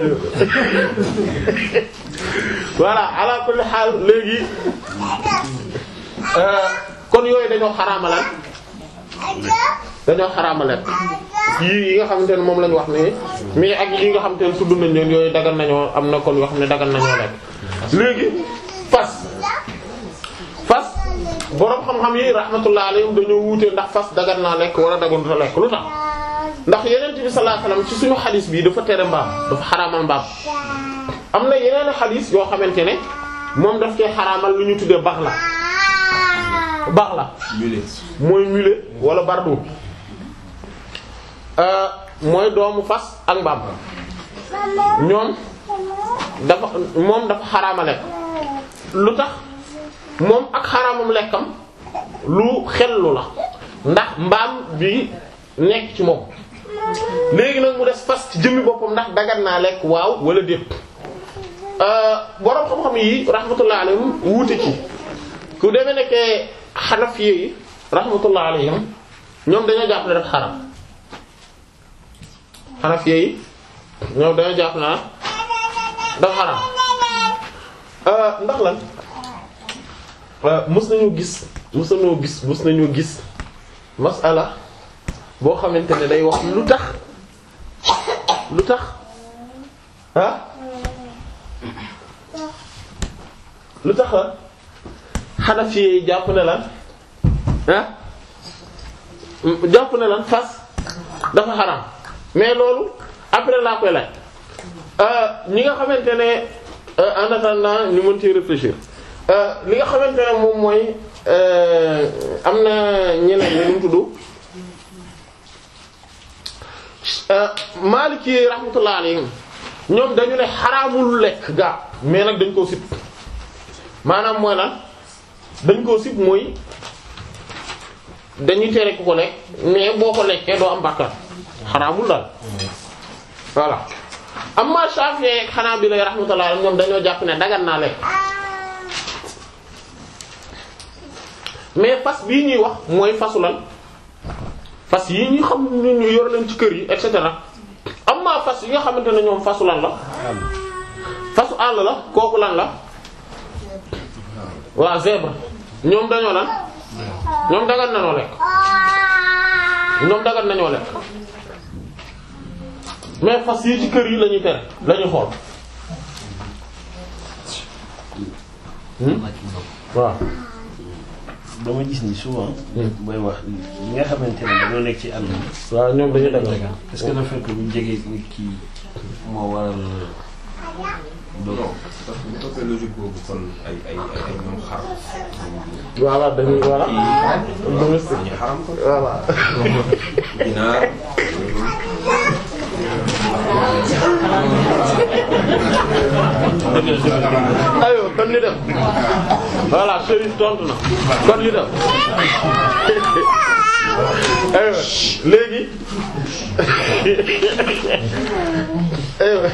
[SPEAKER 1] voilà ala kulli xaal léegi kon yooyu dañoo xaraamalan dañoo xaraamalan yii yi nga xamante ne moom lañu wax nii mais ak yi nga xamante ne tudd nañ leen yooyu dagan nañoo am na kon yoo xam ne dagan nañoo lekk léegi fas fas boroom xam-xam yi rahmatullah alayhim dañoo wuute ndax fas dagan naa lekk wala daganut a lekk lu tax ndax yeneen bi sallallahu alayhi wasallam ci suñu xadis bi dafa tere mbaam dafa xaraamal mbaam am na yeneen xadis yoo xamante ne moom daf cee xaraamal lu ñu tuddee bax la bax la mooy mulet wala bardu euh mooy doomu fas ak mbaam ñoom dafa moom dafa xaraama lekk lu tax moom ak xaraamam lekkam lu xellu la ndax mbaam bi nekk ci moom léegi nag mu des fas ci jëmmi boppam ndax dagan naa lekk waaw wala déet boroom xam-xam yi rahmatullah alayhim wuute ci ku demee nekkee xanafiye yi rahmatullah alayhim ñoom dañoo jàpp ne def xaram xanafiye yi ñoom dañoo jàpp na dafa xaram ndax lan mës nañu gis mës nañoo gis mës nañoo gis masala boo xamante ne day wax lu tax lu tax ah lu tax la Hanafi yi jàpp ne lan ah jàpp ne lan fas dafa xaram mais loolu après laa koy laaj ñi nga xamante ne en attendant ñu mën ci réfléchir li nga xamante ne moom mooy am na ñeneen ñi ñu tudd Maliki yi rahmatullah alayhim ñoom dañu ne xaraamul lekk gaa mais nag dañ koo sib maanaam mooy lan dañ koo sib mooy dañuy tere ku ko lekk mais boo ko lekkee doo am bàkkaar xaraamul daal voilà amma Shafi'i ak Hanabila rahmatullah alayhim ñoom dañoo jàpp ne dagan naa lekk mais fas bii ñuy wax mooy fasu lan fas yi ñuy xam ñu ñu yor leen ci kër yi et cetera amma fas yi nga xamante ne ñoom fasu lan la fasu àll la kooku lan la waa zèbre ñoom dañoo lan ñoom dagan nañoo lekk ñoom dagan nañoo lekk mais fas yi ci kër yi lañuy tere lañuy xool hmm waaw
[SPEAKER 2] dama gis ni souvent. booy wax ñi nga xamante ne dañoo nekk ci àll bi.
[SPEAKER 1] waaw ñoom dañuy dagan
[SPEAKER 2] est-ce que le fait que ñu jege nit ki moo waral doog
[SPEAKER 5] non parce que bu toppee logique boobu kon ay ay ay ay ñoom xar.
[SPEAKER 1] voilà dañuy voilà
[SPEAKER 5] kii
[SPEAKER 1] domestique
[SPEAKER 5] dañuy xaram ko.
[SPEAKER 1] voilà
[SPEAKER 5] ginaar.
[SPEAKER 1] aywa kon li dem voilà Chérif tontu na kon li dem aywa léegi aywa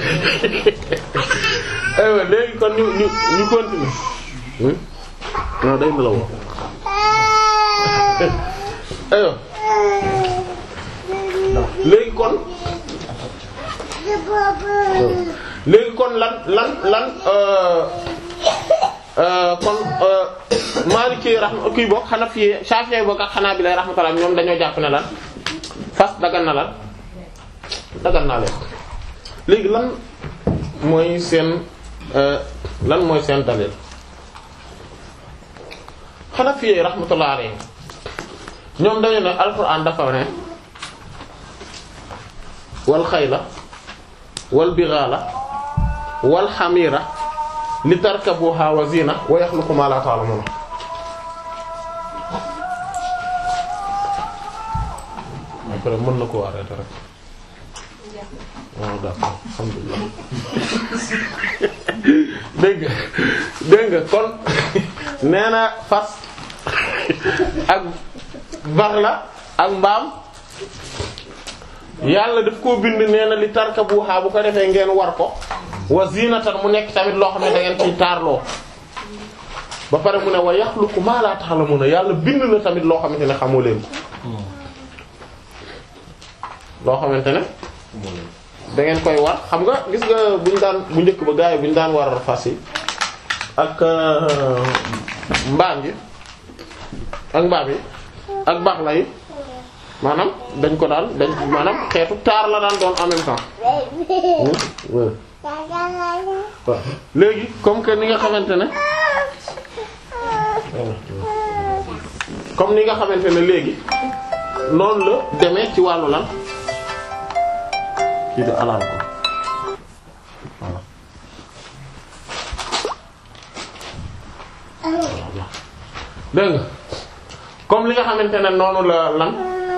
[SPEAKER 1] aywa léegi kon ñu ñu ñu continuer hmm non day nelaw aywa léegi kon léegi kon lan lan lan euh euh kon euh Maliki rahma kii bokk Hanafi Shafi'i bokk ak Hanabila rahmatullah ñoom dañoo jàpp ne lan fas dagan na lan dagan naa leen léegi lan mooy seen euh lan mooy seen dalil Hanafi rahmatullah alayhi ñoom dañu ne Alxuraan dafa ne wal xayla wal bighala wal xamira li tarkabuha wa zina wa yaxluqu ma la ta'lamun après mën na ko arrêter rek waaw d'accord alhamdulillah dégg nga dégg nga kon nee na fas ak baxla ak mbaam yàlla daf koo bind nee na li tarkabuha bu ko defee ngeen war ko wa zinatan mu nekk tamit loo xam ne da ngeen ciy taarloo ba pare mu ne wa yaxluqu ma la ta'lamuna yàlla bind na tamit loo xamante ne xamoo leen ko loo xamante ne da ngeen koy war xam nga gis nga buñu daan bu njëkk ba gaay bu ñu daan war fas yi ak mbaam yi ak mbaam yi ak baxla yi maanaam dañ ko daan dañ maanaam xeetu taar la daan doon en même temps waaw léegi comme que ni nga xamante ne comme ni nga xamante ne léegi noonu la demee ci wàllu lan ci de alal ko voilà dégg nga comme li nga xamante ne noonu la lan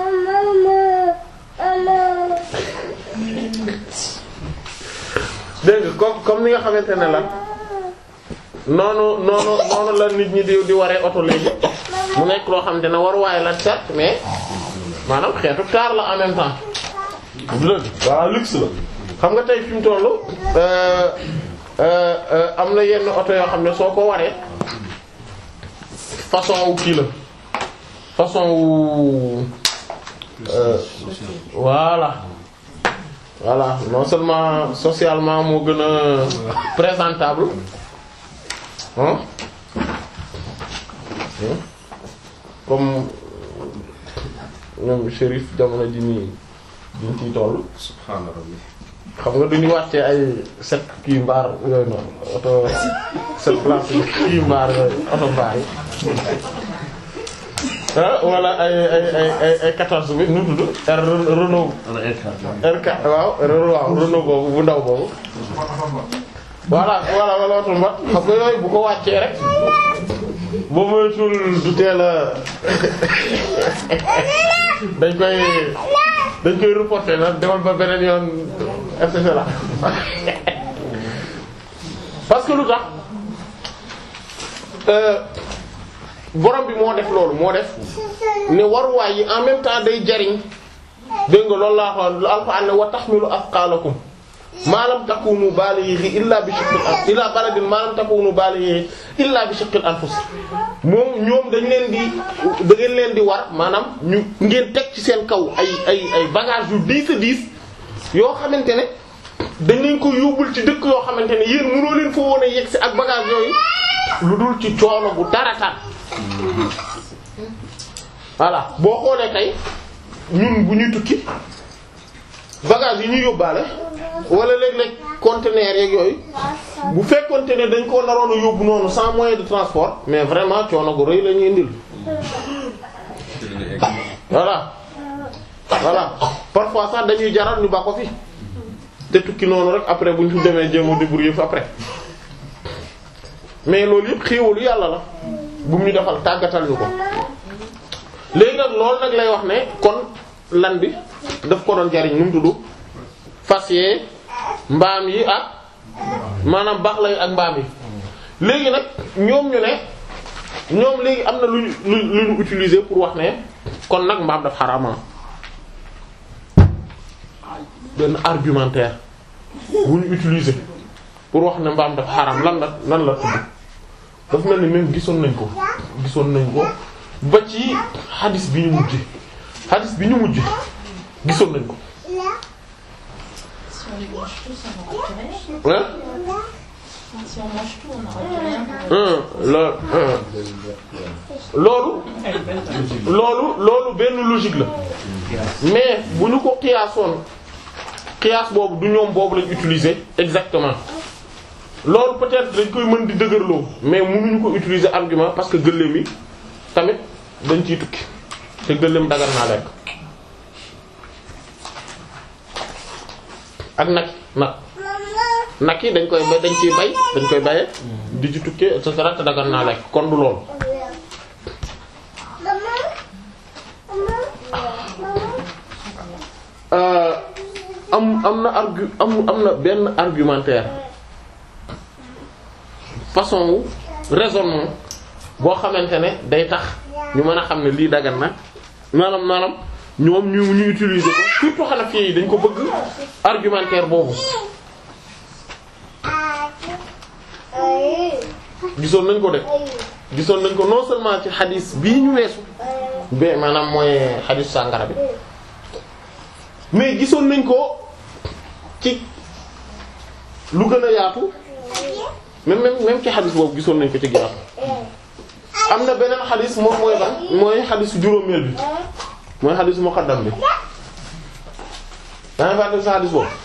[SPEAKER 1] dégg nga comme comme ni nga xamante ne lan noonu noonu noonu la nit ñi di di waree oto léegi mu nekk loo xamante ne waruwaay la certes mais maanaam xeetu taar la en même temps dëgg waaw luxe la xam nga tey fi mu tollu am na yenn oto yoo xam ne soo ko waree façon wu kii la façon wu voilà voilà non seulement socialement moo gën a présentable hein comme ñoom Chérif jamono ji nii duñ ciy toll
[SPEAKER 5] subhaana rabbi
[SPEAKER 1] xam nga duñu wàccee ay set kii mbaar yooyu noonu oto set place kii mbaar yooyu oto mbaar yi ah wala ay ay ay ay ay 14 bi nu mu tudd R Renault
[SPEAKER 2] wala R4
[SPEAKER 1] R4 waaw Renault waaw Renault boobu bu ndaw boobu voilà voilà wala oto mbat xam nga yooyu bu ko wàccee rek boo moytul du teel a dañ koy dañ koy reporter nag demal ba beneen yoon et cetera parce que lu tax borom bi moo def loolu moo def ne waruwaay yi en même temps day jariñ dégg nga loolu laa xool alxuraan ne wa tahmilu athqalakum ma lam takunu balighi illa bi shiqqil anfus illa baladin ma lam takunu balighi illa bi shiqqil anfus moom ñoom dañ leen di da ngeen leen di war maanaam ñu ngeen teg ci seen kaw ay ay ay bagages yu diis a diis yoo xamante ne dañ leen ko yóbbul ci dëkk yoo xamante ne yéen mënoo leen fa woon a yegg si ak bagage yooyu lu dul ci coono bu darataan voilà boo xoolee tey ñun bu ñuy tukki bagage yi ñuy yóbbaale wala léeg-léeg conteneur yeeg yooyu bu fekkonte ne dañ ko naroon a yóbbu noonu sans moyen de transport mais vraiment coono gu rëy la ñuy indil voilà voilà parfois sax dañuy jaral ñu ba ko fi te tukki noonu rek après bu ñu fi demee jéem a débrouiller fa après mais loolu yëpp xéewalu yàlla la bu mu ñu defal tàggatal ñu ko léegi nag loolu nag lay wax ne kon lan bi daf ko doon jariñ nu mu tudd fas yee mbaam yi ak maanaam baax lay ak mbaam yi léegi nag ñoom ñu ne ñoom léegi am na lu ñu lu lu ñu utiliser pour wax ne kon nag mbaam daf xarama benn argumentaire bu ñu utiliser pour wax ne mbaam daf xaram lan la lan la tudd daf mel ni même gisoon nañ ko gisoon nañ ko ba ci xadis bi ñu mujj xadis bi ñu mujj gisoon nañ ko
[SPEAKER 3] Si on les mange tous, on n'aura plus rien.
[SPEAKER 1] hein
[SPEAKER 3] Si on mange tout, on n'aura plus rien.
[SPEAKER 1] un loolu un loolu loolu loolu benn logique la mais bu ñu ko xiyaasoon xiyaas boobu du ñoom boobu lañ utiliser exactement loolu peut-être dañ koy mën di dëgërloo mais mënuñu ko utiliser argument parce que gëléem yi tamit dañ ciy tukki te gëléem dagal naa lekk ak nag nag nag yi dañ koy bay dañ ciy bay dañ koy baye di ci tukkee et cetera te dagal naa lekk kon du loolu Euh, am am na argu am am na benn argumentaire façon wu raisonnement boo xamante ne day tax ñu mën a xam ne lii dagan na maanaam maanaam ñoom ñu ñu utiliser ko surtout Hanafi yi dañ ko bëgg argumentaire boobu gisoon nañ ko de gisoon nañ ko non seulement ci xadis bii ñu weesu ba maanaam mooy xadis sàngara bi mais gisoon nañ ko ci lu gën a yaatu même même même ci xadis boobu gisoon nañ ko ci yaatu am na beneen xadis moom mooy ban mooy xadisu juróomeel bi mooy xadisu muqaddam bi daa ngi fàtte sa xadis boobu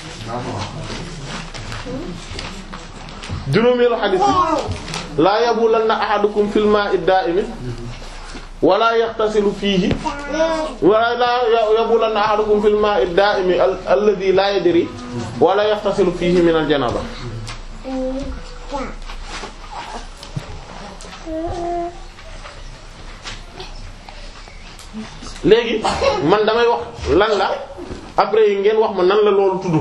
[SPEAKER 1] juróomeelu xadis bi laa yabulanna ahadukum fil ma'i da'imi wala yaxtasilu fiihi wala laa yabulanna ahadukum fil ma'i da'imi alladhi la yadri wala yaxtasilu fiihi min al janaba léegi man damay wax lan la après ngeen wax ma nan la loolu tudd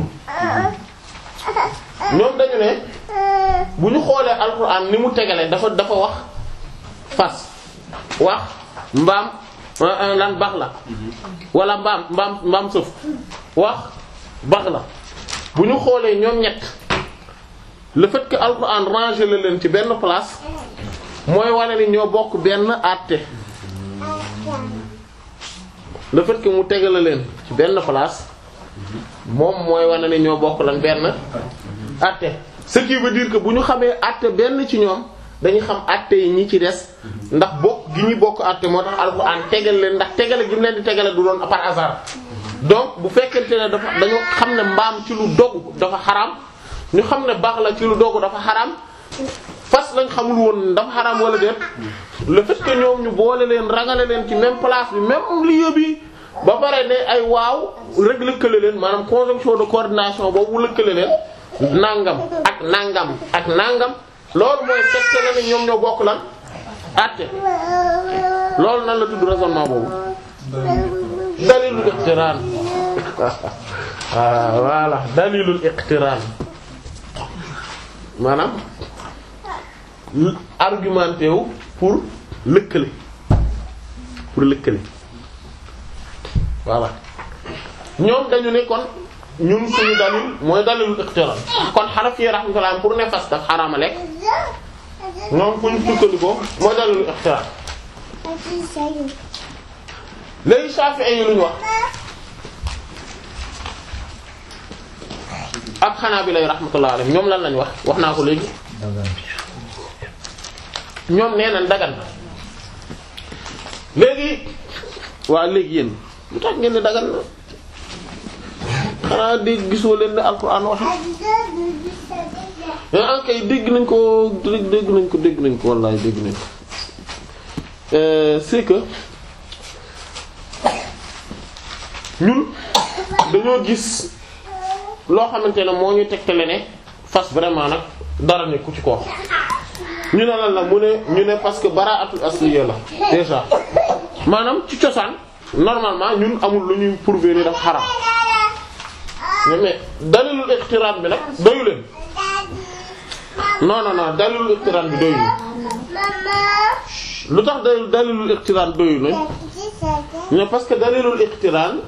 [SPEAKER 1] ñoom dañu ne bu ñu xoolee alxuraan ni mu tegale dafa dafa wax fas wax mbaam lan bax la wala mbaam mbaam mbaam sëf wax bax la bu ñu xoolee ñoom ñett le fait que alxuraan rangé la leen ci benn place mooy wane ni ñoo bokk benn àtte le fait que mu tegale leen ci benn place moom mooy wane ni ñoo bokk lan benn àtte ce qui veut dire que bu ñu xamee àtte benn ci ñoom dañu xam àtte yi ñi ci des ndax bokk gi ñuy bokk àtte moo tax alxuraan tegal leen ndax tegale gi mu leen di tegale du doon par hasard donc bu fekkente ne dafa dañu xam ne mbaam ci lu dogu dafa xaraam ñu xam ne baax la ci lu dogu dafa xaraam fas lañ xamul woon dafa xaraam wala déet le fait que ñoom ñu boole leen rangale leen ci même place bi même lieu bi ba pare ne ay waaw rek lëkkale leen maanaam conjonction de coordination boobu lëkkale leen nangam ak nangam ak nangam loolu mooy fekk na ne ñoom ñoo bokk lan àtte loolu nan la tudd raisonnement boobu dalilul iqtiraan ah voilà dalilul iqtiraan maanaam argumenté wu pour lëkkale pour lëkkale voilà ñoom dañu ne kon ñun suñu dalil mooy dalilul iqtiran kon Hanafi rahmatullah pour ne fas daf xaraama lekk ñoom fu ñu sukkandikoo mooy dalilul iqtiran léegi Shafi'i yi lu ñu wax ak Hanabila rahmatullah alayhim ñoom lan lañ wax wax naa ko léegi ñoom nee nañ dagan na léegi waa léegi yéen lu tax ngeen ne dagan na xanaa dégg gisoo leen ne alxuraan wax ah kay dégg nañ ko dégg nañ ko dégg nañ ko wallaay dégg nañ ko c'est que ñun dañoo gis loo xamante ne moo ñu tegtale ne fas vraiment nag dara ne ku ci ko ñu ne lan la mu ne ñu ne parce que baraatul asliya la déjà maanaam ci cosaan normalement ñun amul lu ñuy prouver ni dafa xaram mais dalilul iqtiraan bi nag doyu leen non non non dalilul iqtiraan bi doyu lu tax dalil dalilul iqtiraan doyu leen mais parce que dalilul iqtiraan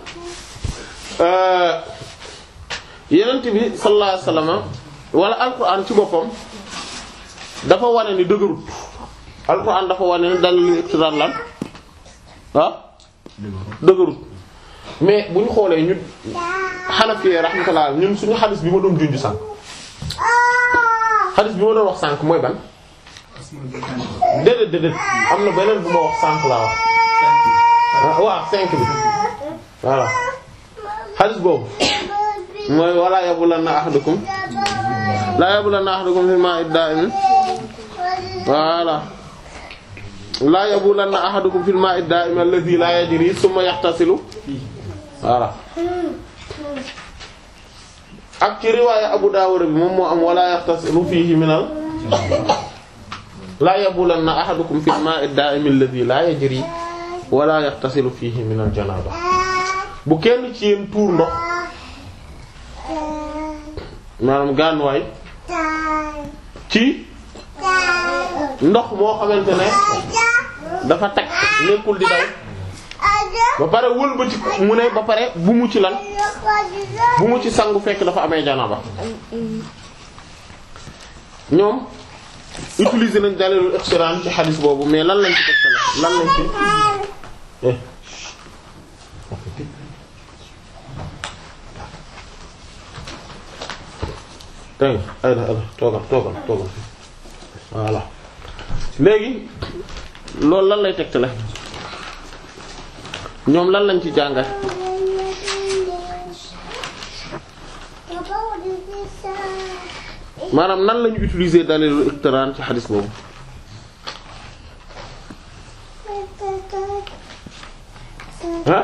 [SPEAKER 1] yenent bi sallallahu alayhi wasallam wala alquran ci boppam dafa wane ni dëgërut alquran dafa wane ni dalilul iqtiraan lan ah dëgërut mais bu ñu xoolee ñun Hanafi rahmatullah ñun suñu xadis bi ma doon junj sànq xadis bi ma doon wax sànq mooy ban déedéet déedéet am na beneen bu ma wax sànq laa wax waaw cinq bi voilà xadis boobu mooy wala yabulanna ahadukum la yabulanna ahadukum fi ma'i da'im voilà la yabulanna ahadukum fil ma'i da'im alladhi la yajri thumma yahtasilu voilà ak ci riwaaya Abu Dawud bi moom moo am wala yahtasilu fihi minal la yabulanna ahadukum fil ma'i da'im alladhi la yajri wala yahtasilu fihi minal janaba bu kenn ci yéen tuur ndox maanaam gànnuwaay ci ndox moo xamante ne dafa tag nekkul di daw ba pare wëlbati mu ne ba pare bu mu ci lan bu mu ci sangu fekk dafa amee janaba ñoom utiliser nañ dalilul iqtiran ci xadis boobu mais lan lañ ci tegtale lan lañ ci eh dégg nga ayda ayda toogal toogal toogal voilà léegi loolu lan lay tegtale ñoom lan lañ ci jàngal maanaam nan lañu utiliser dalilul iqtiran ci xadis boobu ah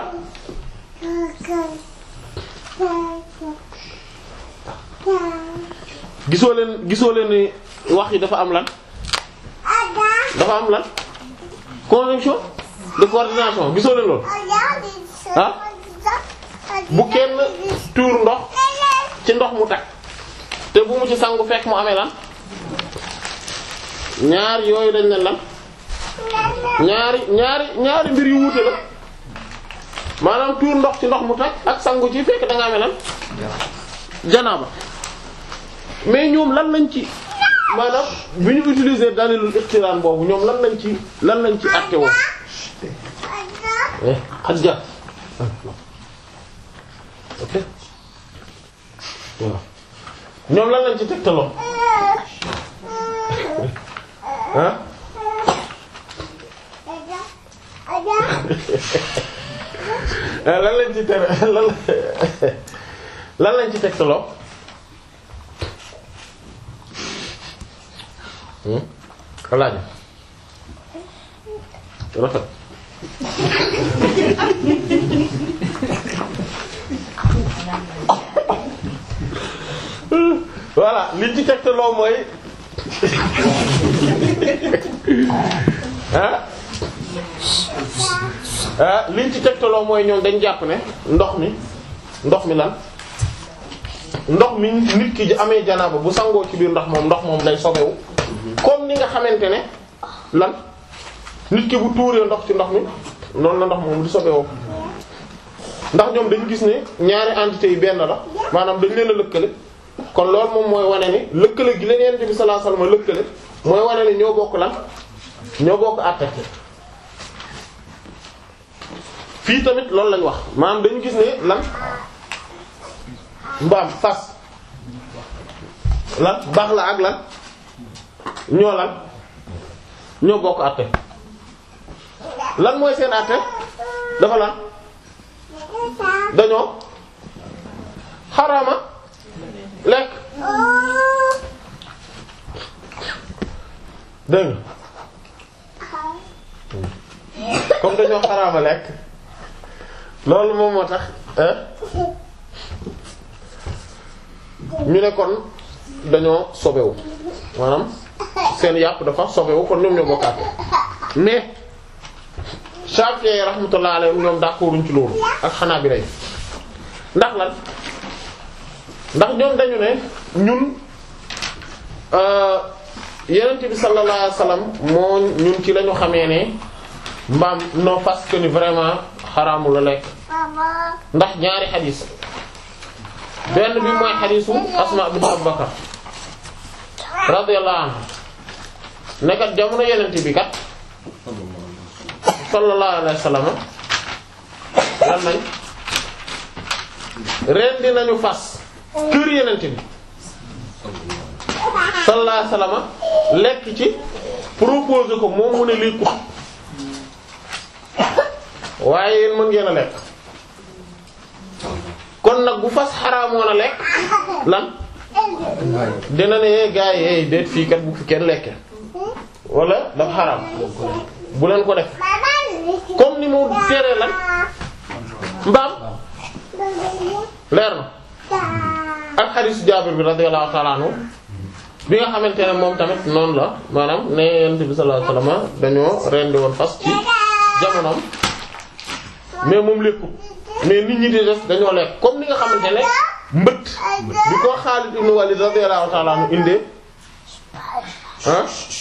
[SPEAKER 1] gisoo leen gisoo leen ni wax yi dafa am lan dafa am lan conjonction de coordination gisoo leen loolu ah bu kenn tuur ndox ci ndox mu tag te bu mu ci sangu fekk mu amee lan ñaar yooyu dañ leen lan ñaari ñaari ñaari mbir yu wuute la maanaam tuur ndox ci ndox mu tag ak sangu ci fekk da nga amee lan janaaba mais ñoom lan lañ ci maanaam bi ñu utiliser dalilul iqtiraan boobu ñoom lan lañ ci lan lañ ci àtte woo xajja ok waaw ñoom lan lañ ci tegtaloo ah lan lañ ci tere lan lan lañ ci tegtaloo alaaja rafet voilà liñ ci tegtaloo mooy ah ah liñ ci tegtaloo mooy ñoom dañ jàpp ne ndox mi ndox mi lan ndox mi nit ki amee janaaba bu sangoo ci biir ndox moom ndox moom day sobewu comme ni nga xamante ne lan nit ki bu tuuree ndox ci ndox mi noonu la ndox moom di sobewoo ndax ñoom dañu gis ne ñaari entités yi benn la maanaam dañ leen a lëkkale kon loolu moom mooy wane ni lëkkale gi leen Yonent bi sallallahu alayhi wasallam lëkkale mooy wane ni ñoo bokk lan ñoo bokk àtte fii tamit loolu lañ wax maanaam dañu gis ne lan mbaam fas lan baax la ak lan ñoo lan ñoo bokk àtte lan mooy seen àtte dafa lan dañoo xaraama lekk dégg nga comme dañoo xaraama lekk loolu moom moo tax ñu ne kon dañoo sobewu maanaam seen yàpp dafa sobewu kon ñoom ñoo bokkaat mais Shafi'i rahmatullah alayhim ñoom d'accorduñ ci loolu ak Hanabila ndax lan ndax ñoom dañu ne ñun Yonent bi sallallahu alayhi wasallam moo ñun ci lañu xamee ne mbaam non parce que ni vraiment xaraamu la lekk ndax ñaari xadiis benn bi mooy xadiisu Asma bint Abu Bakar radiyallahu anha nekkat jamono Yonent bi kat sallallahu alayhi wasallam lan nañ rendi nañu fas kër Yonent bi sallallahu alayhi wasallam lekk ci proposé ko moom mu ne lii ko waaye yéen mën ngeen a lekk kon nag bu fas xaraamoon a lekk lan dina ne gaa yi déet fii kat bu fi kenn lekke wala dafa xaraam bu leen ko def comme ni mu teree lan mbaam leer na ak xadiisu Jaabir bi radiyallahu ta'ala anhu bi nga xamante ne moom tamit noonu la maanaam ne Yonent bi sallallahu alayhi wasallam dañoo rendi woon fas ci jamonoom mais moom lépput mais nit ñi di def dañoo lekk comme ni nga xamante ne mbët bi ko Xaalid ibn Walid radiyallahu ta'ala anhu indee ah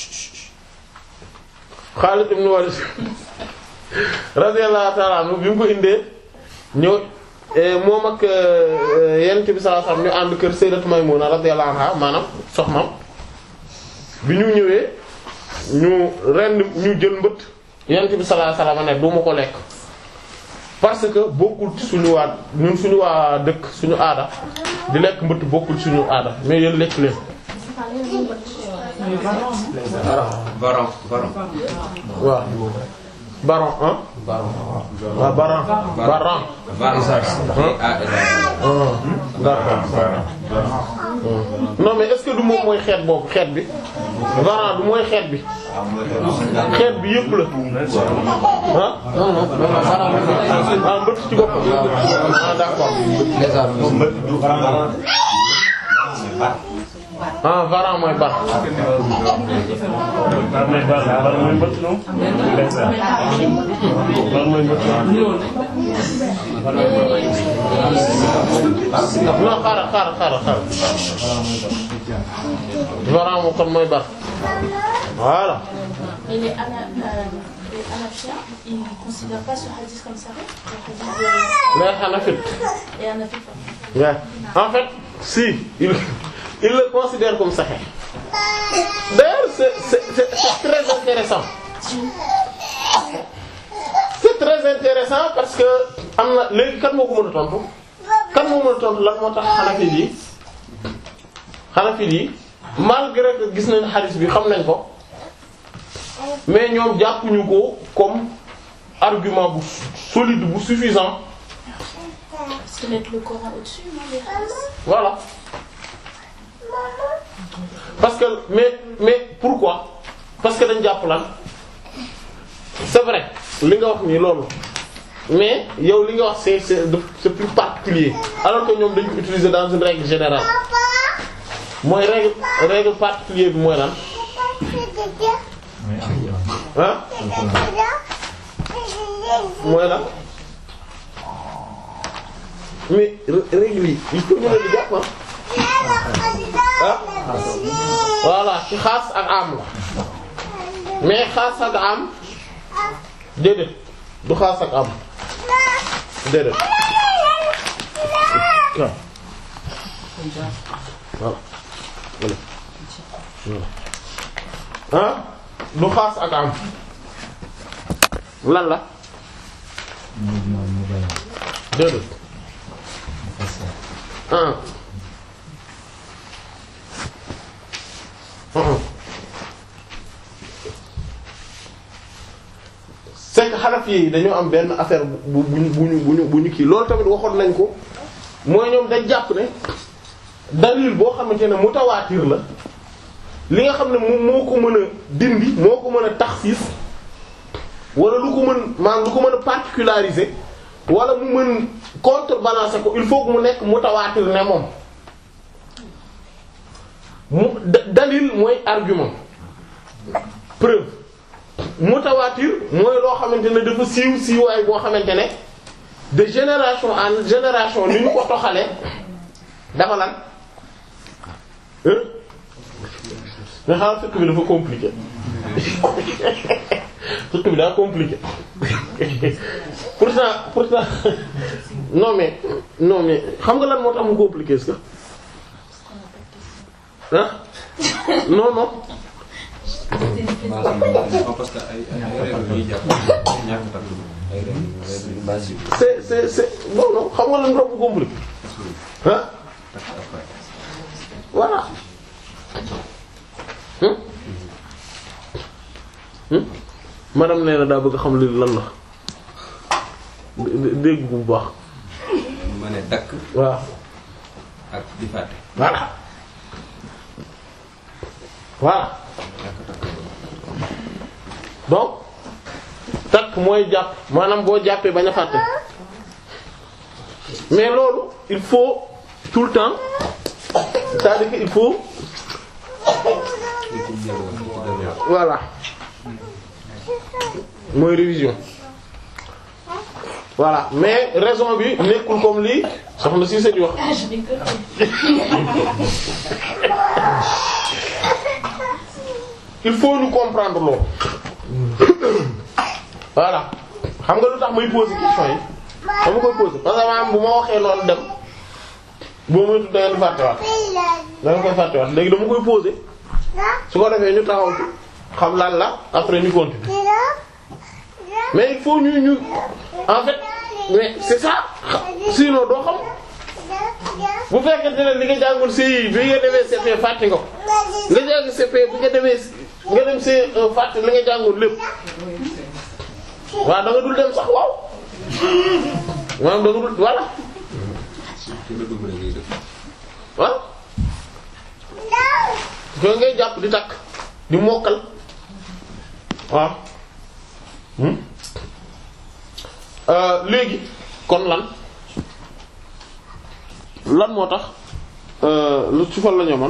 [SPEAKER 1] Xaalid ibn Walid radiyallahu ta'ala anhu bi mu ko indee ñëw moom ak Yonent bi sallallahu alayhi wasallam ñu ànd kër Sayyidatu Maymuna radiyallahu anha maanaam soxnaam bi ñu ñëwee ñu rend ñu jël mbët Yonent bi sallallahu alayhi wasallam ne du ma ko lekk parce que bokkul ci suñu waa ñun suñu waa dëkk suñu aada di lekk mbëtt bokkul suñu aada mais yéen lekk leen.
[SPEAKER 5] Baron baron.
[SPEAKER 1] waaw baron ah.
[SPEAKER 5] Baron.
[SPEAKER 1] waaw baron baron.
[SPEAKER 5] Baron. ah
[SPEAKER 1] d'accord non mais est-ce que du moom mooy xeet boobu xeet bi baron du mooy xeet bi xeet bi yëpp la ah.
[SPEAKER 6] non non
[SPEAKER 1] ah mbëtt ci boppam ah d'accord ah varan mooy bar
[SPEAKER 2] bar mooy bar bar mooy mbëtt noonu. bar mooy mbëtt noonu.
[SPEAKER 1] non xaaral xaaral xaaral xaaral varan moo kon mooy bar voilà
[SPEAKER 3] Et les, ana, euh, les Hanafiens, ils ne considèrent pas ce hadith comme ça Le hadith
[SPEAKER 1] mais Hanafi
[SPEAKER 3] de- Et Hanafi, pardon.
[SPEAKER 1] Ouais. En fait, si, il, il le considère comme sahih. D'ailleurs, c'est c'est- c'est- c'est très intéressant. C'est très intéressant parce que am na léegi kan moo ko mën a tontu kan moo mën a tontu lan moo tax Hanafi yi Hanafi yi malgré que gis nañ hadith bi xam nañ ko mais ñoom jàppuñu ko comme argument bu solide bu suffisant
[SPEAKER 3] Parce qu'ils mettent le Coran au-dessus, non les hadiths
[SPEAKER 1] Voilà. Parce que mais mais pourquoi Parce que dañ jàpp lan c'est vrai li nga wax nii loolu mais yow li nga wax c'est c'est c'est plus particulier alors que ñoom dañ ko utiliser dans une règle générale mooy règle règle particulier bi mooy lan ah mooy lan mais règle yi il faut ñu leen di jàpp ah voilà ci xaas ak am la mais xaas ak am déedéet du xaas ak am déedéet waaw voilà voilà ah du xaas ak am lan la déedéet ah ah c'est que Hanafi yi dañoo am benn affaire bu bu bu ñu bu ñu bu ñu kii loolu tamit waxoon nañ ko mooy ñoom dañ jàpp ne dalil boo xamante ne mutawaatir la li nga xam ne moom moo ko mën a dindi moo ko mën a taxsiis wala lu ko mën maanaam lu ko mën a particulariser wala mu mën contrebalancer ko il faut que mu nekk mutawaatir ne moom mu da- dalil mooy argument preuve mutawaatir mooy loo xamante ne dafa siiw siiwaay boo xamante ne de génération en génération ni ñu ko toxalee dafa lan hein nga xam fekk bi dafa compliqué fekk bi daa compliqué pourtant pourtant non mais non mais xam nga lan moo tax mu compliqué est-ce que ah non non
[SPEAKER 5] parce que ay ay règles yi jàpp ñàkk takk ay règles règles basiques
[SPEAKER 1] c'est c'est c'est non non xam nga lan moo tax mu compliqué ah voilà hum hum madame nee na daa bëgg a xam li lan la dé- dé- dégg bu baax
[SPEAKER 5] ma ne takk
[SPEAKER 1] waaw
[SPEAKER 5] ak di fàtte
[SPEAKER 1] voilà voilà donc takk mooy jàpp maanaam boo jàppee bañ a fàtte mais loolu il faut tout le temps c'est-à-dire que il faut voilà mooy révision voilà mais raison bi nekkul comme lii soxna si di wax
[SPEAKER 3] Ah, je rigole.
[SPEAKER 1] il faut ñu comprendre loolu voilà xam nga lu tax may poser question yi dama koy poser parce que maanaam bu ma waxee loolu dem boo moytu da ngeen fàttewaat da ngeen koy fàttewaat léegi dama koy poser su ko defee ñu taxaw ci xam lan la après ñu continuer mais il faut ñu ñu en fait mais c'est ça sinon doo xam bu fekkente ne li nga jàngul CI bi nga demee CP fàtte nga ko nga jàng CP bi nga demee nga dem C1 fàtte li nga jàngul lépp waaw da nga dul dem sax waaw maanaam da nga dul voilà
[SPEAKER 5] ci la dugg ngay def
[SPEAKER 1] waaw ko ngay jàpp di takk di mokkal waaw hmm euh léegi kon lan lan moo tax euh lu ci fal la ñoo man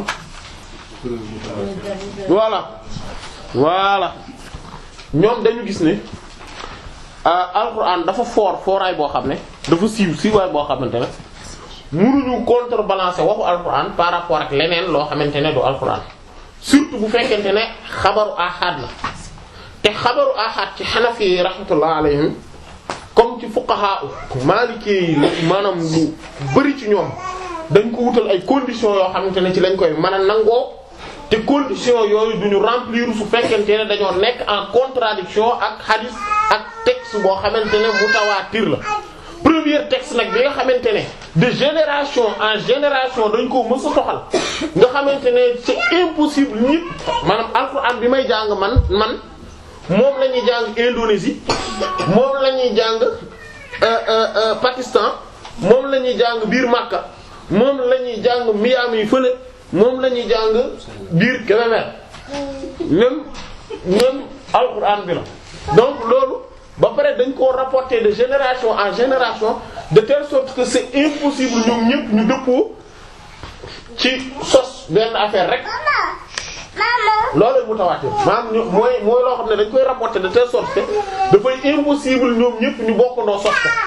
[SPEAKER 1] voilà voilà ñoom dañu gis ne ah alxuraan dafa foor fooraay boo xam ne dafa siiw siiwaay boo xamante ne mënuñu contrebalancer waxu alxuraan par rapport ak leneen loo xamante ne du alxuraan surtout bu fekkente ne xabaru ahad la te xabaru ahad ci xanafi yi rahmatullah alayhim comme ci fuqaha maliki yi maanaam lu bari ci ñoom dañ ko wutal ay conditions yoo xamante ne ci lañ koy mën a nangoo te conditions yooyu duñu remplir su fekkente ne dañoo nekk en contradiction ak hadith ak texte boo xamante ne mutawaatir la premier texte nag bi nga xamante ne de génération en génération dañ ko mës a toxal nga xamante ne c'est impossible nit maanaam alxuraan bi may jàng man man moom la ñuy jàng Indonésie moom la ñuy jàng euh, euh, euh, Pakistan moom la ñuy jàng biir Makka moom la ñuy jàng Miami fële moom la ñuy jàng biir Kébémer même même alxuraan bi la donc loolu ba pare dañ koo rapporter de génération en génération de telle sorte que c'est impossible ñoom ñëpp ñu dëppoo ci sos benn affaire rek loolu mutawaatir maanaam ñu mooy mooy loo xam ne dañ koy rapporter de telle sorte que dafay impossible ñoom ñëpp ñu bokkandoo sos ko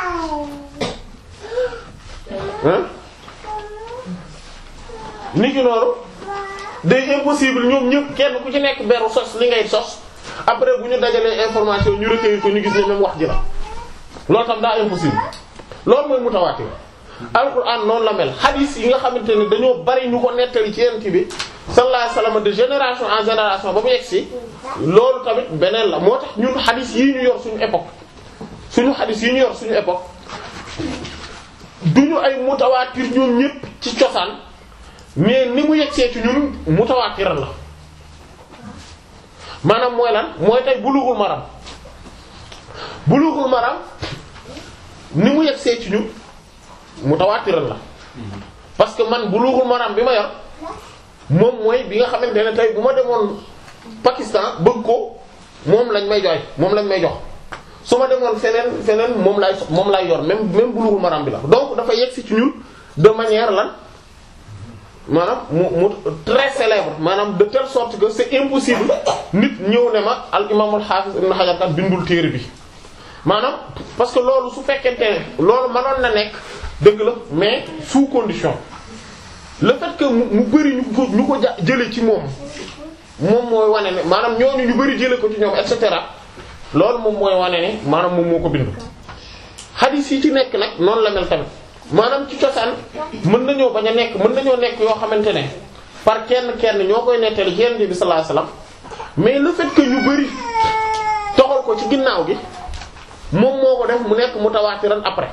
[SPEAKER 1] hein nit ki noonu day impossible ñoom ñëpp kenn ku ci nekk beru sos li ngay sos après bu ñu dajalee information ñu recueillir ko ñu gis ne même wax ji la loolu tam daa impossible loolu mooy mutawaatir alquran noonu la mel hadith yi nga xamante ne dañoo bari ñu ko nettali ci yent bi sallallahu alayhi wasallam de génération en génération ba mu yegg si loolu tamit beneen la moo tax ñun hadith yi ñu yor suñu époque suñu hadith yi ñu yor suñu époque duñu ay mutawaatir ñoom ñépp ci cosaan mais ni mu yegsee ci ñun mutawaatir la maanaam mooy lan mooy tey bulughul maram bulughul maram ni mu yegsee ci ñun mutawaatir la parce que man bulughul maram bi ma yor moom mooy bi nga xamante ne tey bu ma demoon Pakistan bëgg ko moom lañ may jox moom lañ may jox su ma demoon feneen feneen moom lay moom lay yor même même bulughul maram bi la donc dafa yegsi ci ñun de manière lan maanaam mu mu très célèbre maanaam de telle sorte que c'est impossible nit ñëw ne ma al imam al hafiz ibn Hajar kat bindul téere bi maanaam parce que loolu su fekkente ne loolu mënoon na nekk dëgg la mais sous condition le fait que mu mu bari ñu ko ñu ko ja jële ci moom moom mooy wane ne maanaam ñooñu ñu bari jële ko ci ñoom et cetera loolu moom mooy wane ne maanaam moom moo ko bind hadith yi ci nekk nag noonu la mel tamit maanaam ci cosaan mën nañoo bañ a nekk mën nañoo nekk yoo xamante ne par kenn kenn ñoo koy nettali ci Yonent bi sallallahu alayhi wasallam mais le fait que ñu bari toxal ko ci ginnaaw gi moom moo ko def mu nekk mutawaatiran après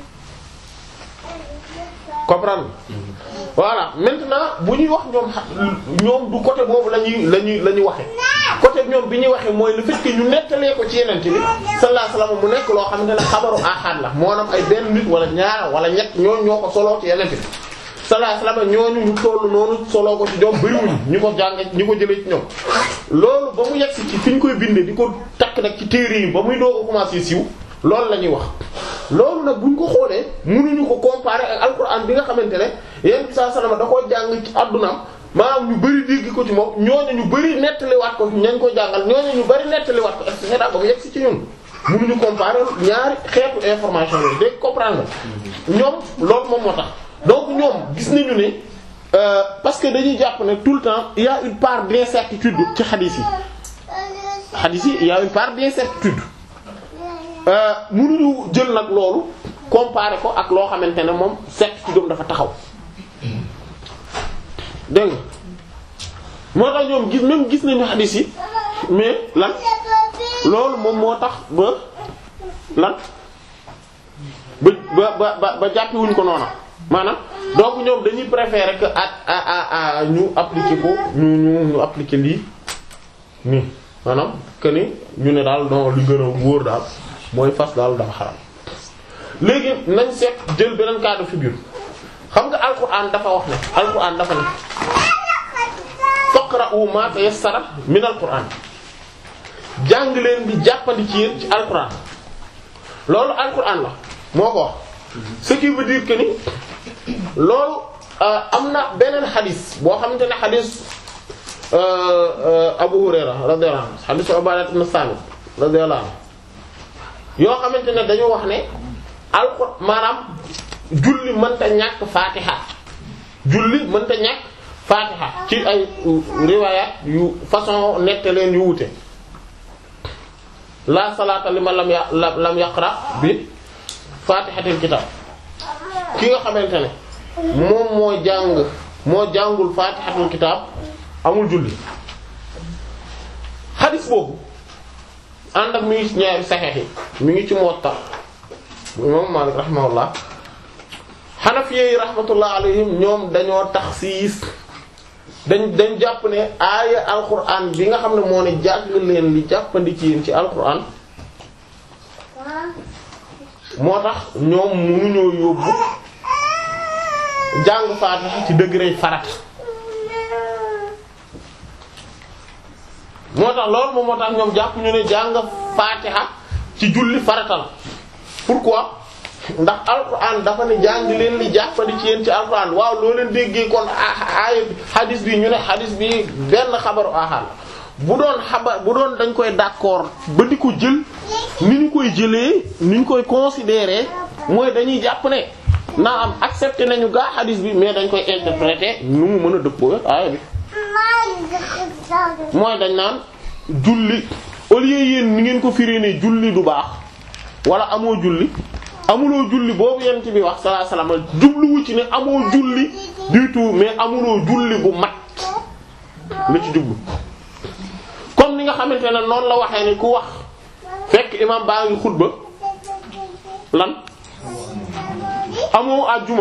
[SPEAKER 1] comprendre voilà maintenant bu ñuy wax ñoom ñoom du côté boobu la ñuy la ñuy la ñuy waxe côté ñoom bi ñuy waxe mooy le fait que ñu nettalee ko ci Yonent bi sallallahu alayhi wasallam mu nekk loo xamante ne xabaru ahad la moo am ay benn nit wala ñaar wala ñett ñooñu ñoo ko soloo ci Yonent bi sallallahu alayhi wasallam ñooñu ñu tollu noonu soloo ko ci ñoom bariwuñu ñu ko jànge ñu ko jëlee ci ñoom loolu ba mu yegsi ci fi ñu koy bindee di ko takk nag ci téere yi ba muy doo ko commencé siiw loolu la ñuy wax loolu nag buñ ko xoolee mënuñu ko comparer ak alquran bi nga xamante ne yéen saa salama da koo jàng ci addunaam maanaam ñu bari dégg ko ci moom ñooñu ñu bari nettaliwaat ko ñañ ko jàngal ñooñu ñu bari nettaliwaat ko et cetera ba mu yegsi ci ñun mënuñu comparer ñaari xeetu information yooyu dégg comprendre nga ñoom loolu moom moo tax donc ñoom gis nañu ne euh, parce que dañuy jàpp ne tout le temps il y a une part d'incertitude ci xadiis yi xadiis yi il y a une part d'incertitude mënuñu jël nag loolu comparer ko ak loo xamante ne moom certitude am dafa taxaw dégg nga moo tax ñoom gis même gis nañu xadiis yi mais lan loolu moom moo tax ba lan ba ba ba ba jàppiwuñ ko noona maanaam donc ñoom dañuy préférer que at a a a ñu appliquer ko ñu ñu ñu appliquer lii nii maanaam que ni ñu ne daal non li gën a wóor daal mooy fas daal dafa xaram léegi nañ seet jël beneen cas de figure xam nga alquran dafa wax ne alquran dafa ne faqra'u ma tayassara min alquran jàng leen di jàppandi ci yéen ci alquran loolu alquran la moo ko wax ce qui veut dire que ni loolu am na beneen xadis boo xamante ne xadis Abu Hurayra radiyallahu anhu xadisu Ubaada ibn Saamit radiyallahu anhu yoo xamante ne dañu wax ne alxuraan maanaam julli mënta ñàkk faatiha julli mënta ñàkk faatiha ci ay riwayat yu façon nettaleen yu wute la salaata liman lam ya lam yaqra bi faatihatil kitab ki nga xamante ne moom moo jàng moo jàngul faatihatul kitab amul julli xadis boobu ànd ak mi ngi ci ñaari saxeex yi mi ngi ci Muwatta bu imam Maalik rahimahullah Hanafiyyi yi rahmatullah alayhim ñoom dañoo taxsiis dañ dañ jàpp ne aaya alquran bi nga xam ne moo ne jàng leen li jàppandi ci yéen ci alquran moo tax ñoom mënuñoo yóbbu jàng Faatiha ci degré farat moo tax loolu moom moo tax ñoom jàpp ñu ne jàng Faatiha ci julli farata la pourquoi ndax alquran dafa ne jàng leen li jàppandi ci yéen ci alquran waaw loo leen déggee kon aaya bi hadis bi ñu ne hadis bi benn xabaru ahad la bu doon xabar bu doon dañ koy d'accord ba di ko jël ni ñu koy jëlee ni ñu koy considérer mooy dañuy jàpp ne naa am accepté nañu gaa hadis bi mais dañ koy interpréter nu mu mën a dëppoo aaya bi mooy dañ naan julli au lieu yéen ni ngeen ko firi ne julli du baax wala amoo julli amuloo julli boobu yent bi wax sallallahu alayhi wasallam jubluwu ci ne amoo julli du tout mais amuloo julli bu mat la ci jublu comme ni nga xamante ne noonu la waxee ni ku wax fekk imam baa ngi xutba lan amoo àjjuma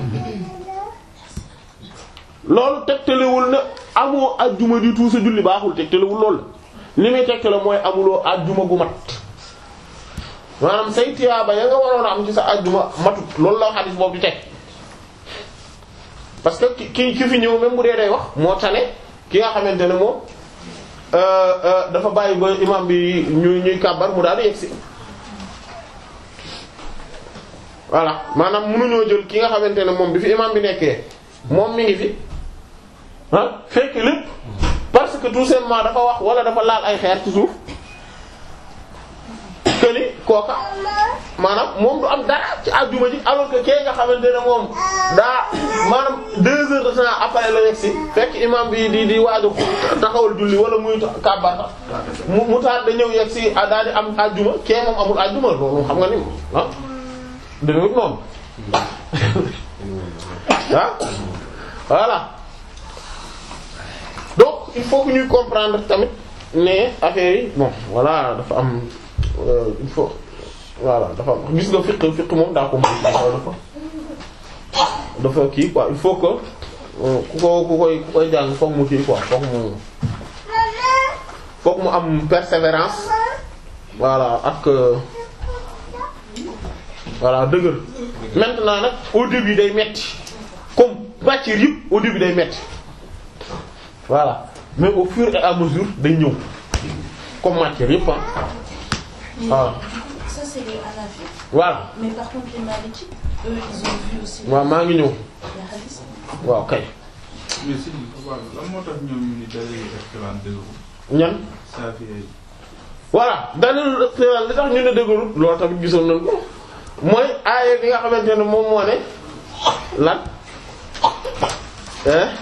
[SPEAKER 1] loolu tegtalewul ne amoo àjjuma du tout sa julli baaxul tegtalewul loolu la li muy tegtale mooy amuloo àjjuma gu mat maanaam say tiyaaba ya nga waroon a am ci sa àjjuma matut loolu la xadis boobu di teg parce que ki ki fi ñëw même bu dee day wax moo tane ki nga xamante ne moom dafa bàyyi ba imam bi ñuy ñuy kàbbar mu daal di yegsi voilà maanaam mënuñoo jël ki nga xamante ne moom bi fi imam bi nekkee moom mi ngi fi ah fekk lépp parce que tout simplement dafa wax wala dafa laal ay xeer ci suuf que ni kooka maanaam moom du am dara ci àjjuma ji alors que kee nga xamante ne moom daa maanaam deux heures de temps après la yegsi fekk imam bi di di waaju taxawal julli wala muy kàbbar mu mu taal da ñëw yegsi daal di am àjjuma kee moom amul àjjuma loolu xam nga ni ah dëgg noonu ah voilà donc il faut que ñuy comprendre tamit ne affaire yi bon voilà dafa am il faut voilà dafa am gis nga fiqh fiqh moom daa ko mën dafa dafa kii quoi il faut que ku ko ku koy ku koy jàng foog mu kii quoi foog mu foog mu am persévérance voilà ak voilà dëgër maintenant nag au début day metti comme matière yëpp au début day metti voilà mais au fur et à mesure day ñëw comme matière yëpp ah voilà.
[SPEAKER 3] Ça, c'est les Hanafi.
[SPEAKER 1] voilà
[SPEAKER 3] Mais par contre, les Malikites, eux, ils ont vu aussi
[SPEAKER 1] waaw maa ngi ñëw
[SPEAKER 3] les hadiths.
[SPEAKER 1] waaw kay
[SPEAKER 4] mais si waaw lan moo tax ñoom ñu ni dalil restaurant dëgg
[SPEAKER 1] ñan
[SPEAKER 4] Saafi ay
[SPEAKER 1] voilà dalil li tax ñu ne dëgërul loolu tamit gisoon nañ ko mooy aaya bi nga xamante ne moom moo ne lan hein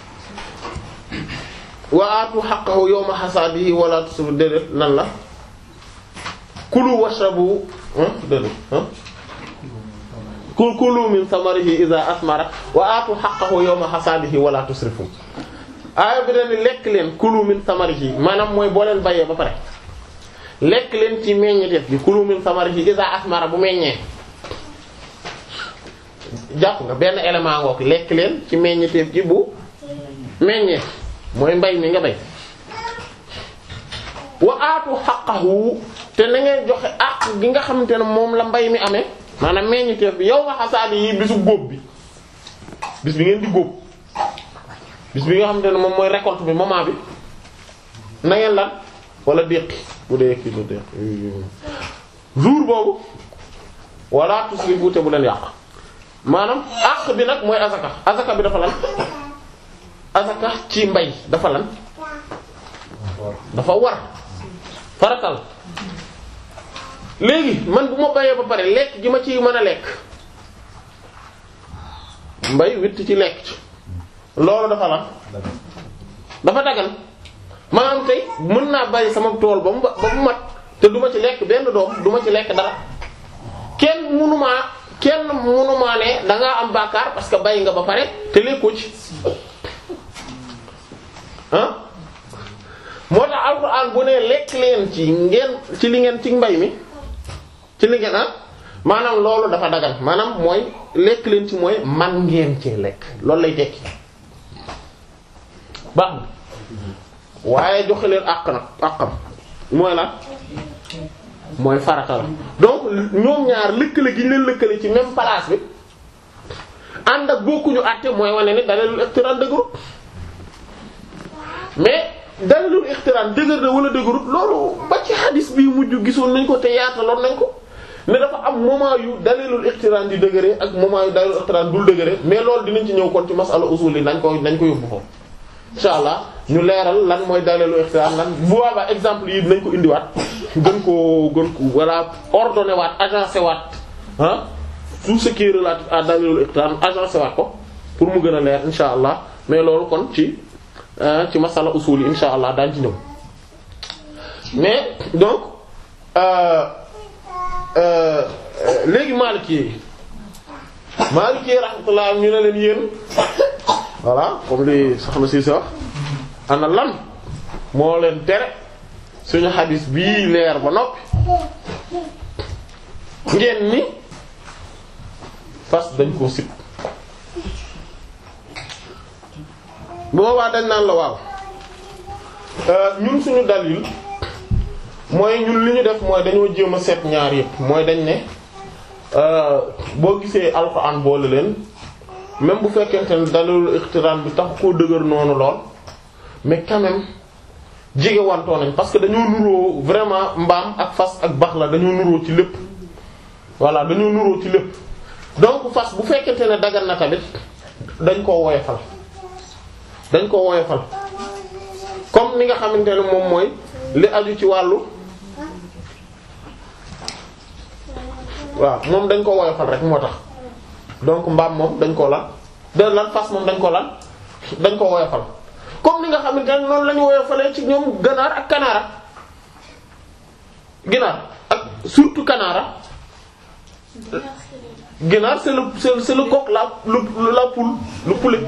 [SPEAKER 1] wa aatu haqqahu yawma hasaadihi wala tusrifu déedéet lan la kulu washrabu hein déedéet hein kul kulu min samarihi idha asmara wa aatu haqqahu yawma hasaadihi wala tusrifu aaya bi dañu lekk leen kulu min samarihi maanaam mooy boo leen bayee ba pare lekk leen ci meññeteef bi kulu min samarihi idha asmara bu meññee jàpp nga benn élément ngook lekk leen ci meññeteef gi bu meññee mooy mbay mi nga bay wa aatu xaqahu te na ngeen joxe àq gi nga xamante ne moom la mbay mi amee maanaam meññeteef bi yow ma xasaadi yi bisu góob bi bis bi ngeen di góob bis bi nga xamante ne moom mooy récolte bi moment bi na ngeen lan wala déqi bu dee kii la déqi jour boobu wala tusrifu te bu leen yàq maanaam àq bi nag mooy azaka azaka bi dafa lan azaka ci mbay dafa lan dafa war faratal léegi man bu ma bayee ba pare lekk gi ma ci mën a lekk mbay witt ci lekk ci loolu dafa lan dafa dagan maanaam tey mën naa bàyyi sama tool ba mu ba mu mat te du ma ci lekk benn doom du ma ci lekk dara kenn munumaa kenn munumaa ne dangaa am bàkkaar parce que bàyyi nga ba pare te lekkoo ci ah moo tax alxuraan bu ne lekk leen ci ngeen ci li ngeen ci mbay mi ci li ngeen ah maanaam loolu dafa dagan maanaam mooy lekk leen ci mooy man ngeen ci lekk loolu lay tekki baax na waaye joxe leen àq nag àqam mooy la mooy farata la donc ñoom ñaar lëkkale gi ñu leen lëkkale ci même place bi ànd ak bokkuñu àtte mooy wane ni dalilul iqtiraan dëgërut mais dalilul iqtiraan dëgër na wala dëgërut loolu ba ci hadis bi mujj gisoon nañ ko te yaataloon nañ ko ne dafa am moment yu dalilul iqtiraan di dëgëree ak moment yu dalilul iqtiraan dul dëgëree mais loolu dinañ ci ñëw kon ci masala usul yi nañ ko nañ ko yóbbu foofu insha allah ñu leeral lan mooy dalilu iqtiraan lan bu boobaa exemple yi dinañ ko indiwaat gën koo gën ko voilà ordonné waat agencé waat ah tout ce qui est relatif à dalilul iqtiraan agencé waat ko pour mu gën a leer insha allah mais loolu kon ci ci masala usul yi insha allah daañ ci ñëw mais donc euh, euh, euh, léegi Maliki yi Maliki yi rahmatullah ñu ne leen yéen voilà comme li soxna si wax ana lan moo leen tere suñu xadis bii leer ba noppi ngeen ni fas dañ koo sib boobaa dañ naan la waaw ñun suñu dalil mooy ñun li ñu def mooy dañoo jéem a seet ñaar yëpp mooy dañ ne boo gisee alxuraan boole leen même bu fekkente ne dalilu iqtiraan bi tax koo dëgër noonu lool mais quand même jege wantoo nañ parce que dañoo nuroo vraiment mbaam ak fas ak bax la dañoo nuroo ci lépp voilà dañoo nuroo ci lépp donc fas bu fekkente ne dagan na tamit dañ koo woyofal dañ koo woyofal comme ni nga xamante ne moom mooy li aju ci wàllu waaw moom dañ ko woyofal rek moo tax donc mbaam moom dañ ko lan de lan fas moom dañ ko lan dañ ko woyofal comme ni nga xamante ne noonu la ñu woyofalee ci ñoom ganaar ak kanaara ginaar ak surtout kanaara ginaar c'est le c'est c'est le coq la le la poule le poulet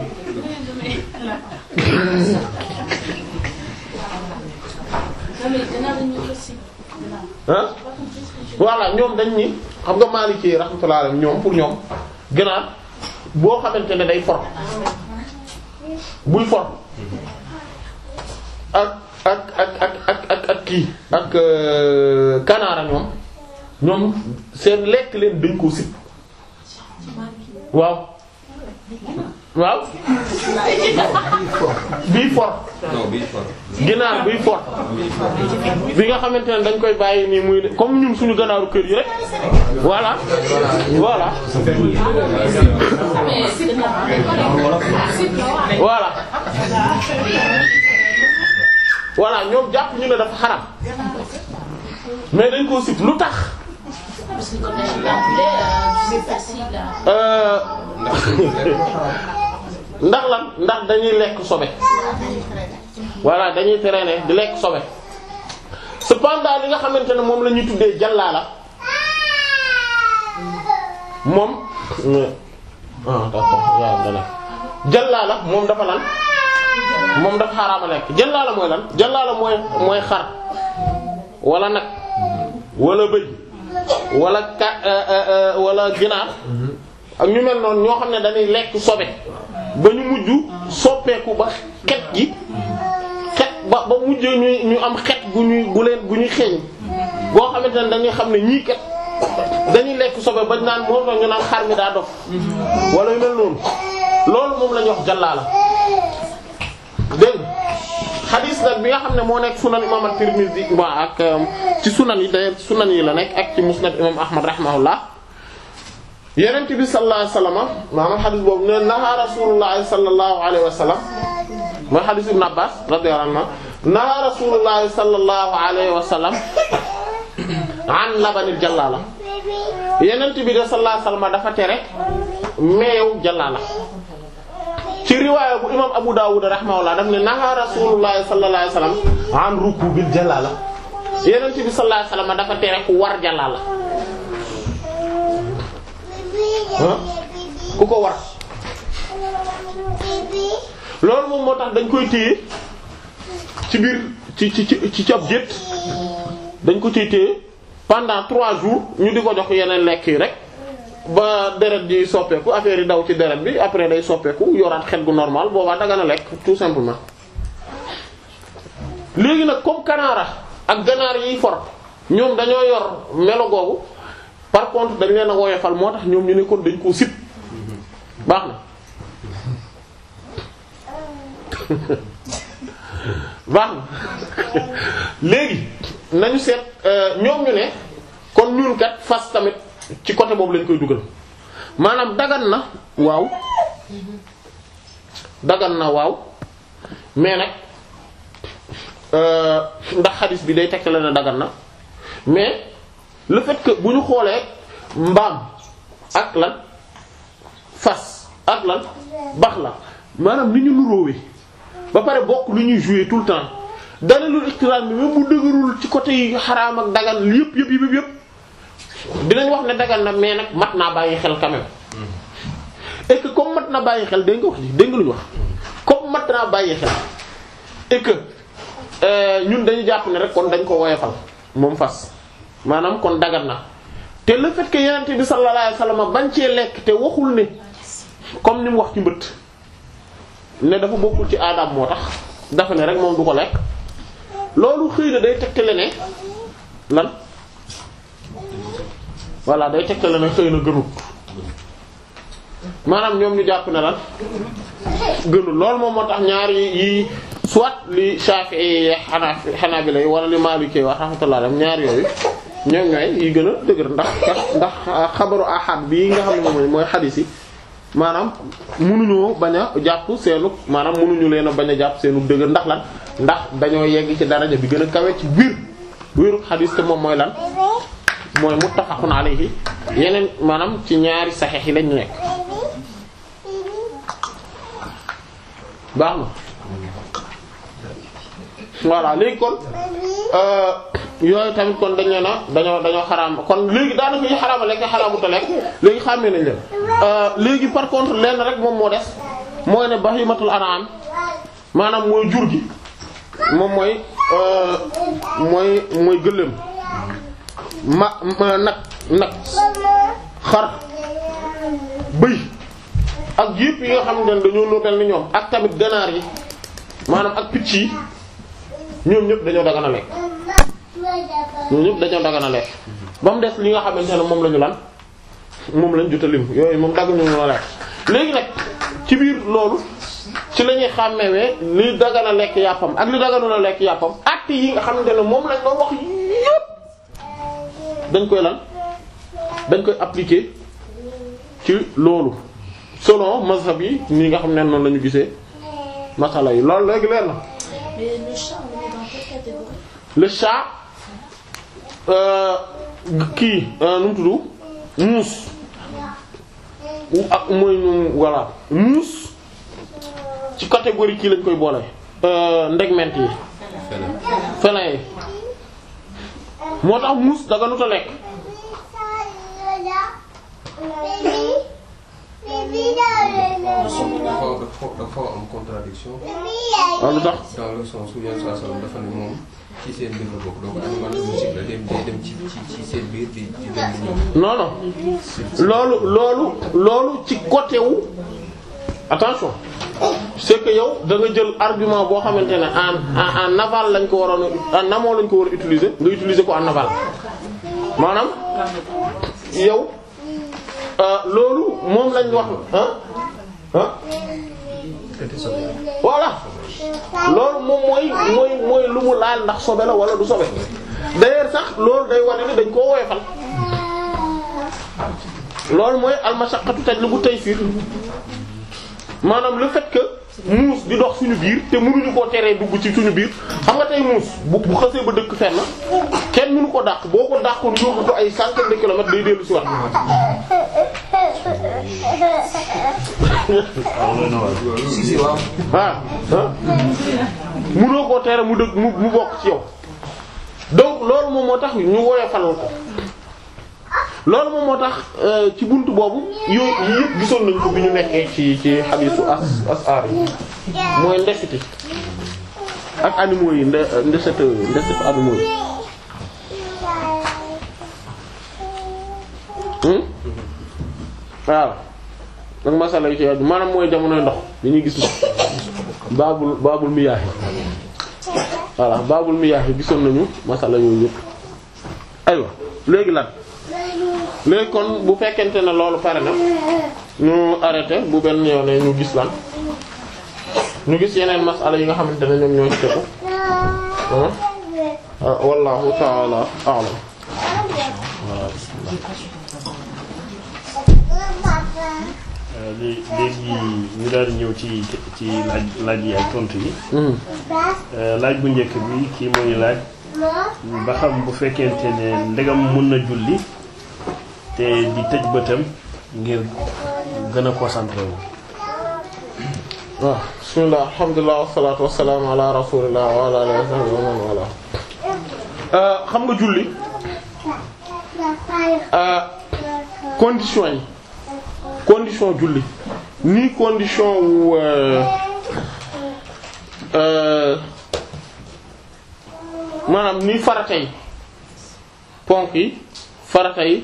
[SPEAKER 3] Non mais gannaaw dañu ko si.
[SPEAKER 1] ah voilà ñoom dañ ni xam nga Maliki rahmatullah alayhi ñoom pour ñoom ganaar boo xamante ne day for buy for ak ak ak ak ak ak ak kii ak euh, kanaara ñoom ñoom seen lekk leen dañ koo sib waaw waaw bii for
[SPEAKER 5] non bii for
[SPEAKER 1] ginaar buy for bi nga xamante ne dañ koy bàyyi nii muy comme ñun suñu ganaaru kër yi rek voilà voilà voilà voilà ñoom jàpp ñu ne dafa xaram mais dañ koo sib lu tax
[SPEAKER 3] Parce que comme dañu rappelé, euh, c'est facile à.
[SPEAKER 1] euh, ndax lan ndax dañuy lekk sobe voilà dañuy traîner di lekk sobe cependant li nga xamante ne moom la ñuy tuddee jàllaala moom ah d'accord waaw dana jàllaala moom dafa lan moom dafa xaraama lekk jàllaala mooy lan jàllaala mooy mooy xar wala nag wala bëy wala ka wala ginaar ak ñu mel noonu ñoo xam ne dañuy lekk sobe ba ñu mujj soppeeku ba xet gi xet ba ba mujj ñuy ñu am xet gu ñuy gu leen gu ñuy xeeñ boo xamante ne dañuy xam ne ñii kat dañuy lekk sobe ba naan moom la ñu naan xar mi daa dof wala yu mel noonu loolu moom la ñuy wax jàllaala dégg nga xadiis nag bi nga xam ne moo nekk sunan imam at-Tirmidhi ba ak ci sunan yi d'ailleurs sunan yi la nekk ak ci musnad imam Ahmad rahimahullah yenent bi sallallahu alayhi wasallam maanaam xadis boobu ne naha rasulullahi sallallahu alayhi wasallam mooy xadis ibn Abbas radiyallahu anhu naha rasulullahi sallallahu alayhi wasallam an labanil jallala yenent bi de sallallahu alayhi wasallam dafa tere meew jallala ci riwaaya bu imam Abu Dawud rahimahullah daf ne naha rasulullahi sallallahu alayhi wasallam an rukubil jallala yenent bi sallallahu alayhi wasallam dafa tere ku war jallala ku ko war loolu moom moo tax dañ koy téye ci biir ci ci ci ci ab jët dañ ko ciy téye pendant trois jours ñu di ko jox yeneen lekk yi rek ba deret di soppeeku affaire yi daw ci deret bi après day soppeeku yoraat xet gu normal boobaa daga na lekk tout simplement léegi nag comme kanaara ak ganaar yiy for ñoom dañoo yor melo googu par contre dañ leen a woyofal moo tax ñoom ñu ne kon dañ koo sib baax na baax na léegi nañu seet ñoom ñu ne kon ñun kat fas tamit ci côté boobu lañ koy dugal maanaam dagan na waaw dagan na waaw mais nag ndax xadis bi day tekk la ne dagan na mais le fait que bu ñu xoolee mbaam ak lan fas ak lan bax la maanaam ni ñu nuróowee ba pare bokk lu ñuy jouer tout le temps dalilul iqtiraan bi même bu dëgërul ci côté yi xaraam ak dagan yëpp yëpp yëpp yëpp dinañ wax ne dagan na mais nag mat naa bàyyi xel quand même et que comme mat na bàyyi xel dégg nga wax ji dégg nga lu ñu wax comme mat naa bàyyi xel et que ñun dañu jàpp ne rek kon dañ ko woyofal moom fas maanaam kon dagan na te le fait que yenente bi sallallahu alayhi wasallam bañ cee lekk te waxul ne comme ni mu wax ci mbëtt ne dafa bokkul ci aadam moo tax dafa ne rek moom du ko lekk loolu xëy na day tegtale ne lan voilà day tegtale ne xëy na gënut maanaam ñoom ñu jàpp ne lan gënul loolu moom moo tax ñaari yi soit li Shafi'i xanaa Hanabila wala li Maliki wax rahmatullah alayhi ñaar yooyu ñoom ñooy yi gën a dëgër ndax ndax xabaru ahad bii nga xam ne moom mooy xadiis yi maanaam munuñoo bañ a jàpp seenu maanaam munuñu leen a bañ a jàpp seenu dëgër ndax lan ndax dañoo yegg ci daraja bi gën a kawe ci biir wéeru xadiis te moom mooy lan mooy muttafaqun alayhi yeneen maanaam ci ñaari saxiix yi lañu nekk baax na voilà léegi kon yooyu tamit kon dañ leen a dañoo dañoo xaraam kon léegi daanaka yi xaraama lekk xaraamu ta lekk léegi xàmmee nañ leen léegi par contre lenn rek moom moo des mooy ne bahimatul an'am maanaam mooy jur gi moom mooy mooy mooy gëléem ma nag nag xar bëy ak yëpp yi nga xam ne dañoo nootal ni ñoom ak tamit ganaar yi maanaam ak picc yi ñoom ñëpp dañoo dagan a lekk ñoom ñëpp dañoo dagan a lekk ba mu des li nga xamante ne moom la ñu lan moom lañ jot a lim yooyu moom dagg ñu mën a lekk léegi nag ci biir loolu ci la ñuy xàmmewee li dagan a lekk yàppam ak li daganul a lekk yàppam actes yi nga xamante ne moom lañ doon wax yëpp dañ koy lan dañ koy appliquer ci loolu selon mazhab yi ñi nga xam ne noonu la ñu gisee masala yi loolu léegi leer na
[SPEAKER 3] Mais le chat, on est dans quelle catégorie
[SPEAKER 1] le chat kii nu mu tudd muus ak mooy ñu voilà muus ci catégorie kii lañ koy boole ndegment yi félin yi moo tax muus daganut a lekk
[SPEAKER 5] dafa dafa dafa am contradiction
[SPEAKER 1] waaw lu tax
[SPEAKER 5] dans le sens où yenn saa salaam dafa ne moom ci seen biir la bokk donc animal domestique la dem day dem ci ci ci seen biir di di dem di ñëw.
[SPEAKER 1] non non loolu loolu loolu ci côté wu attention c'est que yow da nga jël argument boo xamante ne en en en aval lañ ko waroon a en amont lañ ko war a utiliser nga utiliser ko en aval maanaam yow euh, loolu moom lañ wax ah ah voilà loolu moom mooy mooy mooy lu mu laal ndax sobe la wala du sobe d'ailleurs sax loolu day wane ni dañ koo woyofal loolu mooy almashaqqatu tajlibu taysir maanaam le fait que muus di dox suñu biir te mënuñu koo teree dugg ci suñu biir xam nga tey muus bu bu xasee ba dëkk fenn kenn mënu ko dàq boo ko dàqoon yóbbu ko ay centaine de kilomètres day dellu ci wax
[SPEAKER 5] si si waaw.
[SPEAKER 1] ah ah mënoo koo tere mu dëgg mu mu bokk ci yow donc loolu moom moo tax ñu woyofal ko loolu moom moo tax euh, ci buntu boobu yooyu yii yëpp gisoon nañ ko bi ñu nekkee ci ci xadiisu as asar yi mooy ndesiti ak animaux yi nde ndeset ndeset animaux yi hmm waaw nag masala yu ci aju maanaam mooy jamonoy ndox li ñuy gis ndox baabul baabul miyaahi voilà baabul miyaahi gisoon nañu masala yooyu yëpp aywa léegi lan léegi kon bu fekkente ne loolu pare na ñu arrêté bu benn yoon ne ñu gis lan ñu gis yeneen masala yi nga xamante ne ñoom ñoo ci tegu ah wallahu ta'ala a'lam
[SPEAKER 2] léegi léegi ñu daal di ñëw ci ci laaj laaj yi ak tontu yi
[SPEAKER 1] Mhm.
[SPEAKER 2] laaj bu njëkk bi kii mooy laaj ba xam bu fekkente ne ndegam mën na julli te di tëj bëtam ngir gën a concentré wu
[SPEAKER 1] waaw bismillah alhamdulilah wasalaatu wasalaamu ala rasulillah wa ala alihi wa sahbihi wa man wala xam nga julli condition yi condition julli ni condition wu maanaam ni farata yi ponk yi farata yi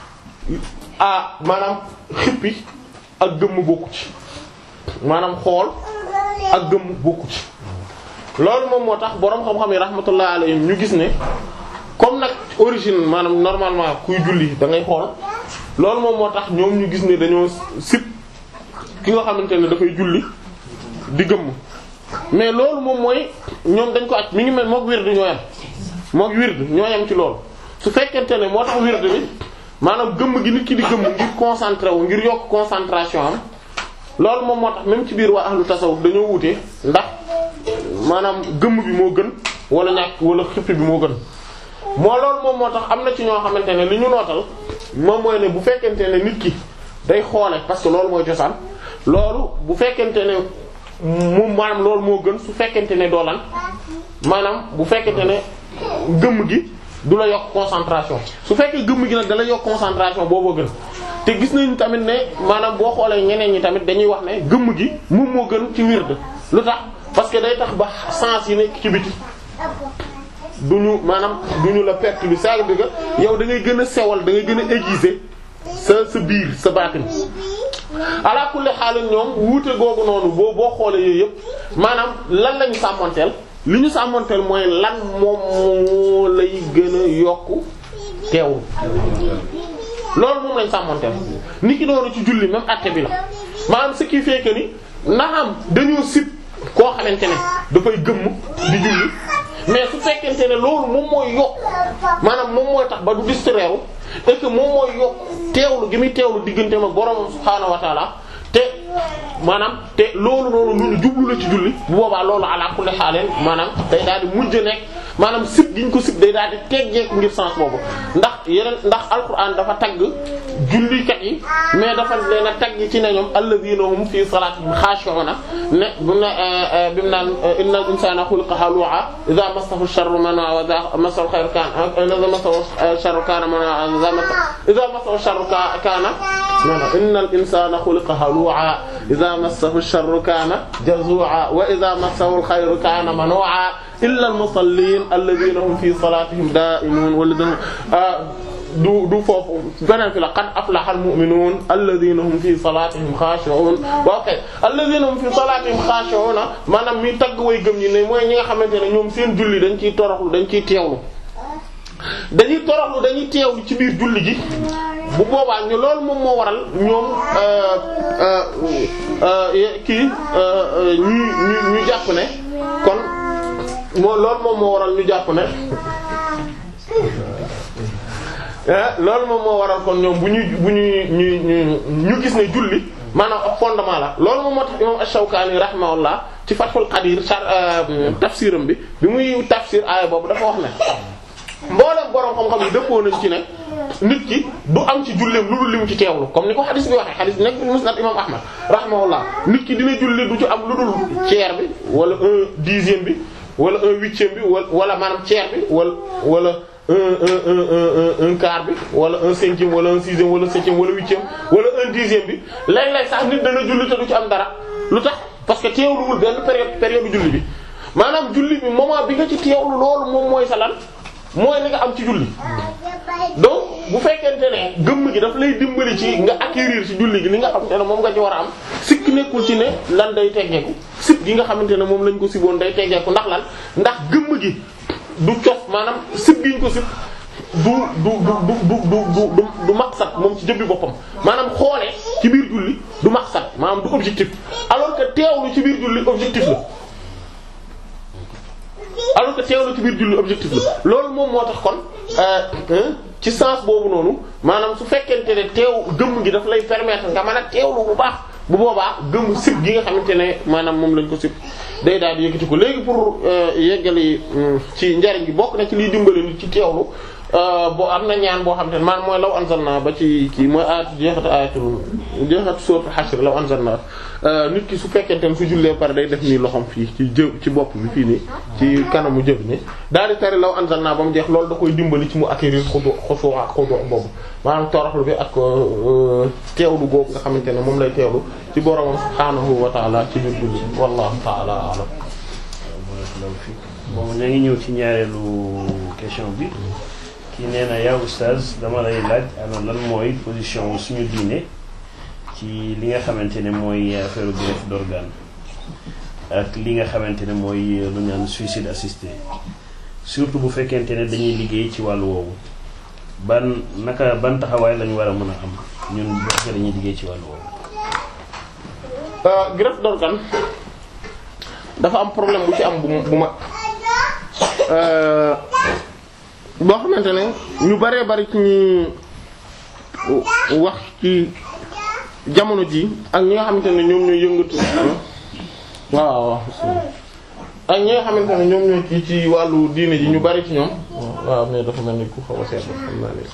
[SPEAKER 1] ah maanaam xippi ak gëmm bokku ci maanaam xool ak gëmm bokku ci loolu moom moo tax boroom xam-xam yi rahmatullah alayhim ñu gis ne comme nag origine maanaam normalement kuy julli da ngay xool loolu moom moo tax ñoom ñu gis ne dañoo sip ki nga xamante ne dafay julli di gëmm mais loolu moom mooy ñoom dañ ko aj mi ngi mel mook wird ñoo yam mook wird ñoo yam ci loolu su fekkente ne moo tax wird bi maanaam gëmm gi nit ki di gëmm ngir concentré wu ngir yokk concentration am loolu moom moo tax même ci biir waa ahlu tasawuf dañoo wute ndax maanaam gëmm bi moo gën wala ñàkk wala xippi bi moo gën moo loolu moom moo tax am na ci ñoo xamante ne li ñu nootal moom mooy ne bu fekkente ne nit ki day xoole parce que loolu mooy cosaan loolu bu fekkente ne moom maanaam loolu moo gën su fekkente ne doolan maanaam bu fekkente ne gëmm gi du la yokk concentration su fekkee gëmm gi nag da la yokk concentration booboo gën te gis nañu tamit ne maanaam boo xoolee ñeneen ñi tamit dañuy wax ne gëmm gi moom moo gën ci wird lu tax parce que day tax ba sens yi nekk ci biti duñu maanaam duñu la perte bi saa bi nga yow da ngay gën a sewal da ngay gën a aiguiser sa sa biir sa baatin ala kulli xaalis ñoom wuute googu noonu boo boo xoolee yooyu yëpp maanaam lan lañu sàmmanteel li ñu sàmmanteel mooy lan moom moo lay gën a yokku teewul loolu moom lañ sàmmanteel ni ki doonu ci julli même àtte bi la maanaam ce qui fait que ni naam dañoo sib koo xamante ne dafay gëmm di julli mais su fekkente ne loolu moom mooy yokk maanaam moom mooy tax ba du distraire et que moom mooy yokk teewlu gi muy teewlu digganteem ak borom subhaanahu wa taala te maanaam te loolu noonu lu ñu jublu la ci julli bu boobaa loolu ala kulli xaaleen maanaam day daal di mujj nekk maanaam sib gi ñu ko sib day daal di teggeeku ngir sens boobu ndax yeneen ndax alquran dafa tagg jullikat yi mais dafa leen a tagg ci ne ñoom alladhina hum fi salatihim khashi'una ne bu ne bi mu naan innal insana khuliqa halu'a idha massahu sharru man'a wa idha massahu khayru kana idha massahu sharru kana man'a idha massahu sharru kana innal insana khuliqa halu'a idha massahu sharru kana jazu'a wa idha massahu al-khayru kana manu'a illa al-musallin alladhina hum fi salatihim da'imun walladhina du du foofu beneen fi la qad aflaha al-mu'minun alladhina hum fi salatihim khashi'un waaw kay alladhina hum fi salatihim khashi'un maanaam mi tagg way gëm ñi ne mooy ñi nga xamante ne ñoom seen julli dañ ciy toroxlu dañ ciy teewlu dañuy toroxlu dañuy teewlu ci biir julli gi bu boobaa ñu loolu moom moo waral ñoom kii ñu ñu ñu jàpp ne kon moo loolu moom moo waral ñu jàpp ne loolu moom moo waral kon ñoom bu ñuy bu ñuy ñu ñu ñu gis ne julli maanaam ab fondement la loolu moom moo tax imam Ash-Shawkani rahimahullah ci Fathul Qadir tafsiram bi bi muy tafsir aaya boobu dafa wax ne mboolem borom xam-xam yi dëppoo nañ ci ne nit ki du am ci julleem lu dul li mu ci teewlu comme ni ko xadis bi waxee xadis bi nekk musnad imam Ahmad rahimahullah nit ki dina julli du ci am lu dul tiers bi wala un dixième bi wala un huitième bi wala wala maanaam tiers bi wala wala un un un un un quart bi wala un cinquième wala un sixième wala septième wala huitième wala un dixième bi léeg-léeg sax nit dana julli te du ci am dara lu tax parce que teewluwul benn période période julli bi maanaam julli bi moment bi nga ci teewlu loolu moom mooy sa lan mooy li nga am ci julli donc bu fekkente ne gëmm gi daf lay dimbali ci nga acquérir ci julli gi li nga xamante ne moom nga ci war a am sikk nekkul ci ne lan day teggeeku sikk gi nga xamante ne moom lañ ko siboon day teggeeku ndax lan ndax gëmm gi du cof maanaam sib gi ñu ko sib du du du du du du du du maqsad moom ci jëmbi boppam maanaam xoolee ci biir julli du maqsad maanaam du objectif alors que teewlu ci biir julli objectif la alors que teewlu ci biir julli objectif la loolu moom moo tax kon ci sens boobu noonu maanaam su fekkente ne teew gëmm gi daf lay permettre nga mën a teewlu bu baax bu boobaa gëmm sib gi nga xamante ne maanaam moom lañ ko sib day daal di yëkkati ko léegi pour yeggali ci njariñ gi bokk na ci liy dimbali nit ci teewlu boo am na ñaan boo xam te ne maanaam mooy law anzalna ba ci kii mooy ayat jeexat ayatul jeexat sourate Hashr law anzalna nit ki su fekkente ne su jullee pare day def nii loxom fii ci jë ci bopp bi fii nii ci kanamu jëf ni daal di tari law anzalna ba mu jeex loolu da koy dimbali ci mu acquérir xudu xusu ak xudu boobu maanaam toroxlu bi ak teewlu googu nga xamante ne moom lay teewlu ci boromam subhaanahu wa taala ci biir julli wallahu taala alam
[SPEAKER 2] bon ñoo ngi ñëw ci ñaareelu question bi kii nee na yaa oustaz dama lay laaj ana lan mooy position suñu diine ci li nga xamante ne mooy affaire greffe d'organe ak li nga xamante ne mooy lu ñaan suicide assisté surtout bu fekkente ne dañuy liggéey ci wàllu woowu ban naka ban taxawaay lañu war a mën a am ñun bu fekkee dañuy liggéey ci wàllu woowu.
[SPEAKER 1] greffe d'organe dafa am problème bu ci am bu bu mag boo xamante ne ñu baree bari ci ñi wax ci jamono ji ak ñi nga xamante ne ñoom ñooy yëngatu waaw waaw ak ñi nga xamante ne ñoom ñooy ci ci wàllu diine ji ñu bari ci ñoom waaw mais dafa mel ni ku xaw a seetlu xam naa ne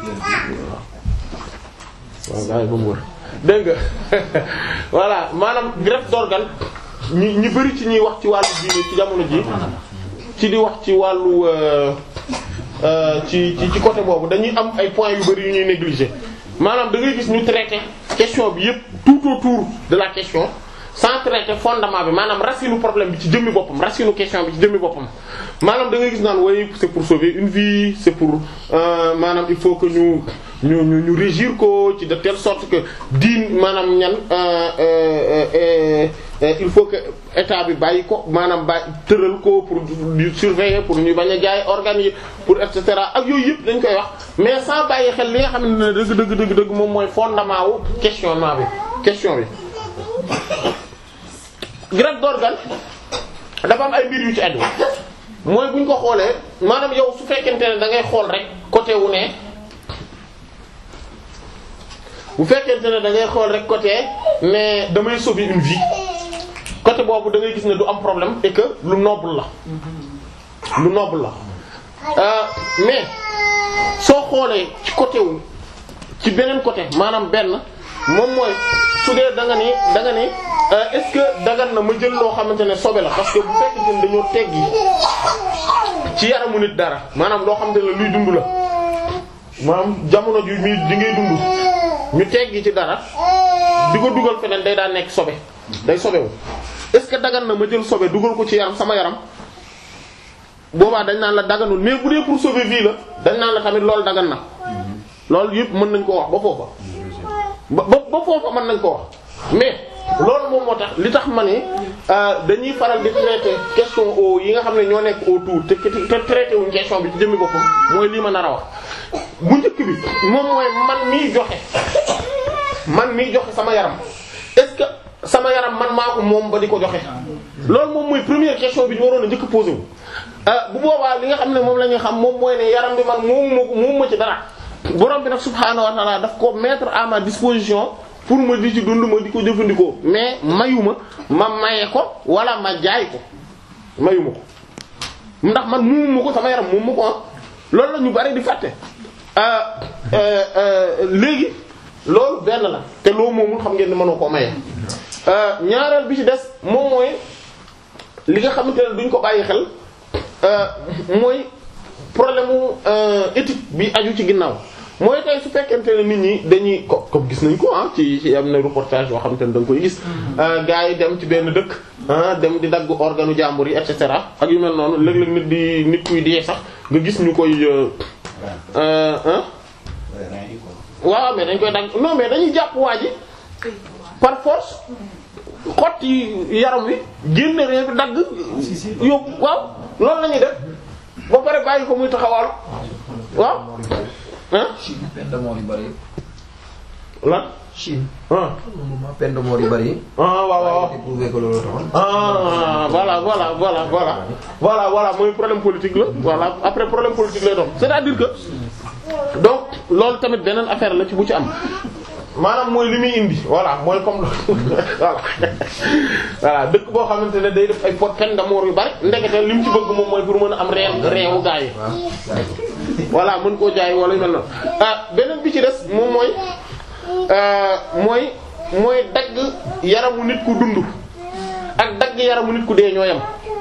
[SPEAKER 1] waaw waaw gars yi ba mu wër dégg nga voilà maanaam greffe d'organe ñi ñi bari ci ñuy wax ci wàllu diine ci jamono ji ci di wax ci wàllu ci ci ci côté boobu dañuy am ay points yu bari yu ñuy négliger maanaam da ngay gis ñu traiter question bi yépp tout autour de la question sans traiter fondement bi maanaam racine problème bi ci jëmmi boppam racine question bi ci jëmmi boppam maanaam da ngay gis naan oui c'est pour sauver une vie c'est pour euh, maanaam il faut que ñu ñu ñu ñu régir ko ci de telle sorte que diin maanaam ñan euh, euh, euh, il faut que état bi bàyyi ko maanaam bàyyi tëral ko pour di surveiller pour ñu bañ a jaay organes yi pour et cetera ak yooyu yëpp dañ koy wax mais sans bàyyi xel li nga xam ne dëgg dëgg dëgg dëgg moom mooy fondement wu questionnement bi question bi. greffe d'organe dafa am ay mbir yu ci aju mooy bu ñu ko xoolee maanaam yow su fekkente ne da ngay xool rek côté wu ne bu fekkente ne da ngay xool rek côté mais damay sauver une vie côté boobu da ngay gis ne du am problème et que lu noble la lu noble la euh, mais soo xoolee ci côté wu ci beneen côté maanaam benn moom mooy su dee da nga ni da nga ni est-ce que dagan na ma jël loo xamante ne sobe la parce que bu fekkente ne dañoo teggi ci yaramu nit dara maanaam loo xamante ne luy dund la maanaam jamono ji mi di ngay dund ñu teggi ci dara di ko dugal feneen day daan nekk sobe day sobewu est-ce que dagan na ma jël sobe dugal ko ci yaram sama yaram boobaa dañ naan la daganul mais bu dee pour sauver vie la dañ naan la tamit loolu dagan na loolu yëpp mën nañ koo wax ba foofa ba ba ba foofa mën nañ ko wax mais loolu moom moo tax li tax ma ne dañuy faral di traiter question au yi nga xam ne ñoo nekk autour te te traité wuñ question bi ci jëmmi boppam mooy lii ma nar a wax. bu njëkk bi moom mooy man miy joxe man miy joxe sama yaram est-ce que sama yaram man maa ko moom ba di ko joxe. loolu moom mooy première question bi ñu waroon a njëkk posé wu. bu boobaa li nga xam ne moom la ñuy xam moom mooy ne yaram bi man moomu ma ko moomu ma ci dara. borom bi nag subhaanahu wa ta'ala daf ko mettre à ma disposition pour ma di ci dund ma di ko jëfandikoo mais mayuma ma maye ko wala ma jaay ko mayuma ko ndax man moomu ma ko sama yaram moomu ma ko ah loolu la ñu bari di fàtte. léegi loolu benn la te loo moomul xam ngeen ne mënoo koo maye ñaareel bi ci des moom mooy li nga xamante ne duñ ko bàyyi xel mooy. problème mu éthique bi aju ci ginnaaw mooy tey su fekkente ne nit ñi dañuy ko comme gis nañ ko ah ci ci am na reportage yoo xamante ne da nga koy gis gars yi dem ci benn dëkk ah dem di dagg organu jàmbur yi et cetera ak yu mel noonu léeg-léeg nit di nit kuy dee sax nga gis ñu koy ah waaw mais dañ koy dagg non mais dañuy jàpp waa ji par force xott yi yaram wi génne reen bi dagg yóbbu waaw loolu la ñuy def ba pare bàyyi ko muy taxawal waaw ah.
[SPEAKER 5] Chine peine de mort yu bari.
[SPEAKER 1] lan.
[SPEAKER 5] Chine.
[SPEAKER 1] ah.
[SPEAKER 5] moment peine de mort yu bari.
[SPEAKER 1] ah waaw waaw.
[SPEAKER 5] waaye prouvé que loolu taxoon.
[SPEAKER 1] ah voilà voilà voilà voilà voilà voilà mooy problème politique la voilà après problème politique lay doon c'est-à-dire que donc loolu tamit beneen affaire la ci bu ci am maanaam mooy li muy indi voilà mooy comme voilà voilà dëkk boo xamante ne day def ay pot peine de mort yu bari ndekete li mu ci bëgg moom mooy pour mën a am reen reewu gaa yi voilà mën koo jaay wala yu mel noonu ah beneen bi ci des moom mooy mooy mooy dagg yaramu nit ku dund ak dagg yaramu nit ku dee ñoo yam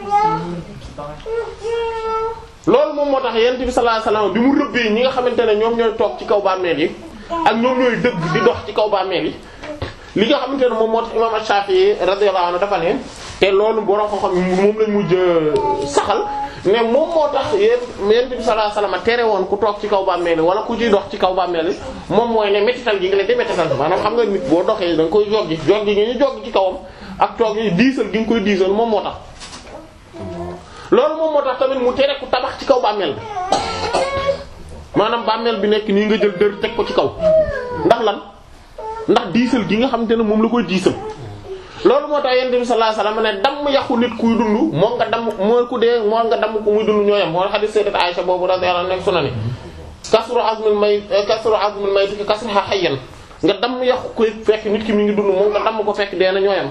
[SPEAKER 1] loolu moom moo tax yent bi sallallahu alayhi wasallam bi mu rëbbee ñi nga xamante ne ñoom ñooy toog ci kaw bàmmeel yi ak ñoom ñooy dëgg di dox ci kaw bàmmeel yi li nga xamante ne moom moo tax imam Shafi'i radiyallahu anhu dafa ne te loolu borom xam-xam moom lañ mujj saxal ne moom moo tax yéen yent bi sallallahu alayhi wasallam tere woon ku toog ci kaw bàmmeel yi wala ku ciy dox ci kaw bàmmeel yi moom mooy ne métital gi nga leen di métital maanaam xam nga nit boo doxee da nga koy joggi joggi gi ñu joggi ci kawam ak toog yi diisal gi nga koy diisal moom moo tax loolu moom moo tax tamit mu tere ku tabax ci kaw bàmmeel bi maanaam bàmmeel bi nekk nii nga jël dër teg ko ci kaw ndax lan ndax diisal gi nga xamante ne moom la koy diisal loolu moo tax yonent bi sallallahu alayhi wasallam ne damm yàqu nit kuy dund moo nga damm moo ku dee moo nga damm ko muy dund ñooyam moo hadith sayyidat Aisha boobu radiyallahu anha nekk sunani kasru azmil may kasru azmil may fi kasriha hayyan nga damm yàqu ko fekk nit ki mi ngi dund moo nga damm ko fekk dee na ñooyam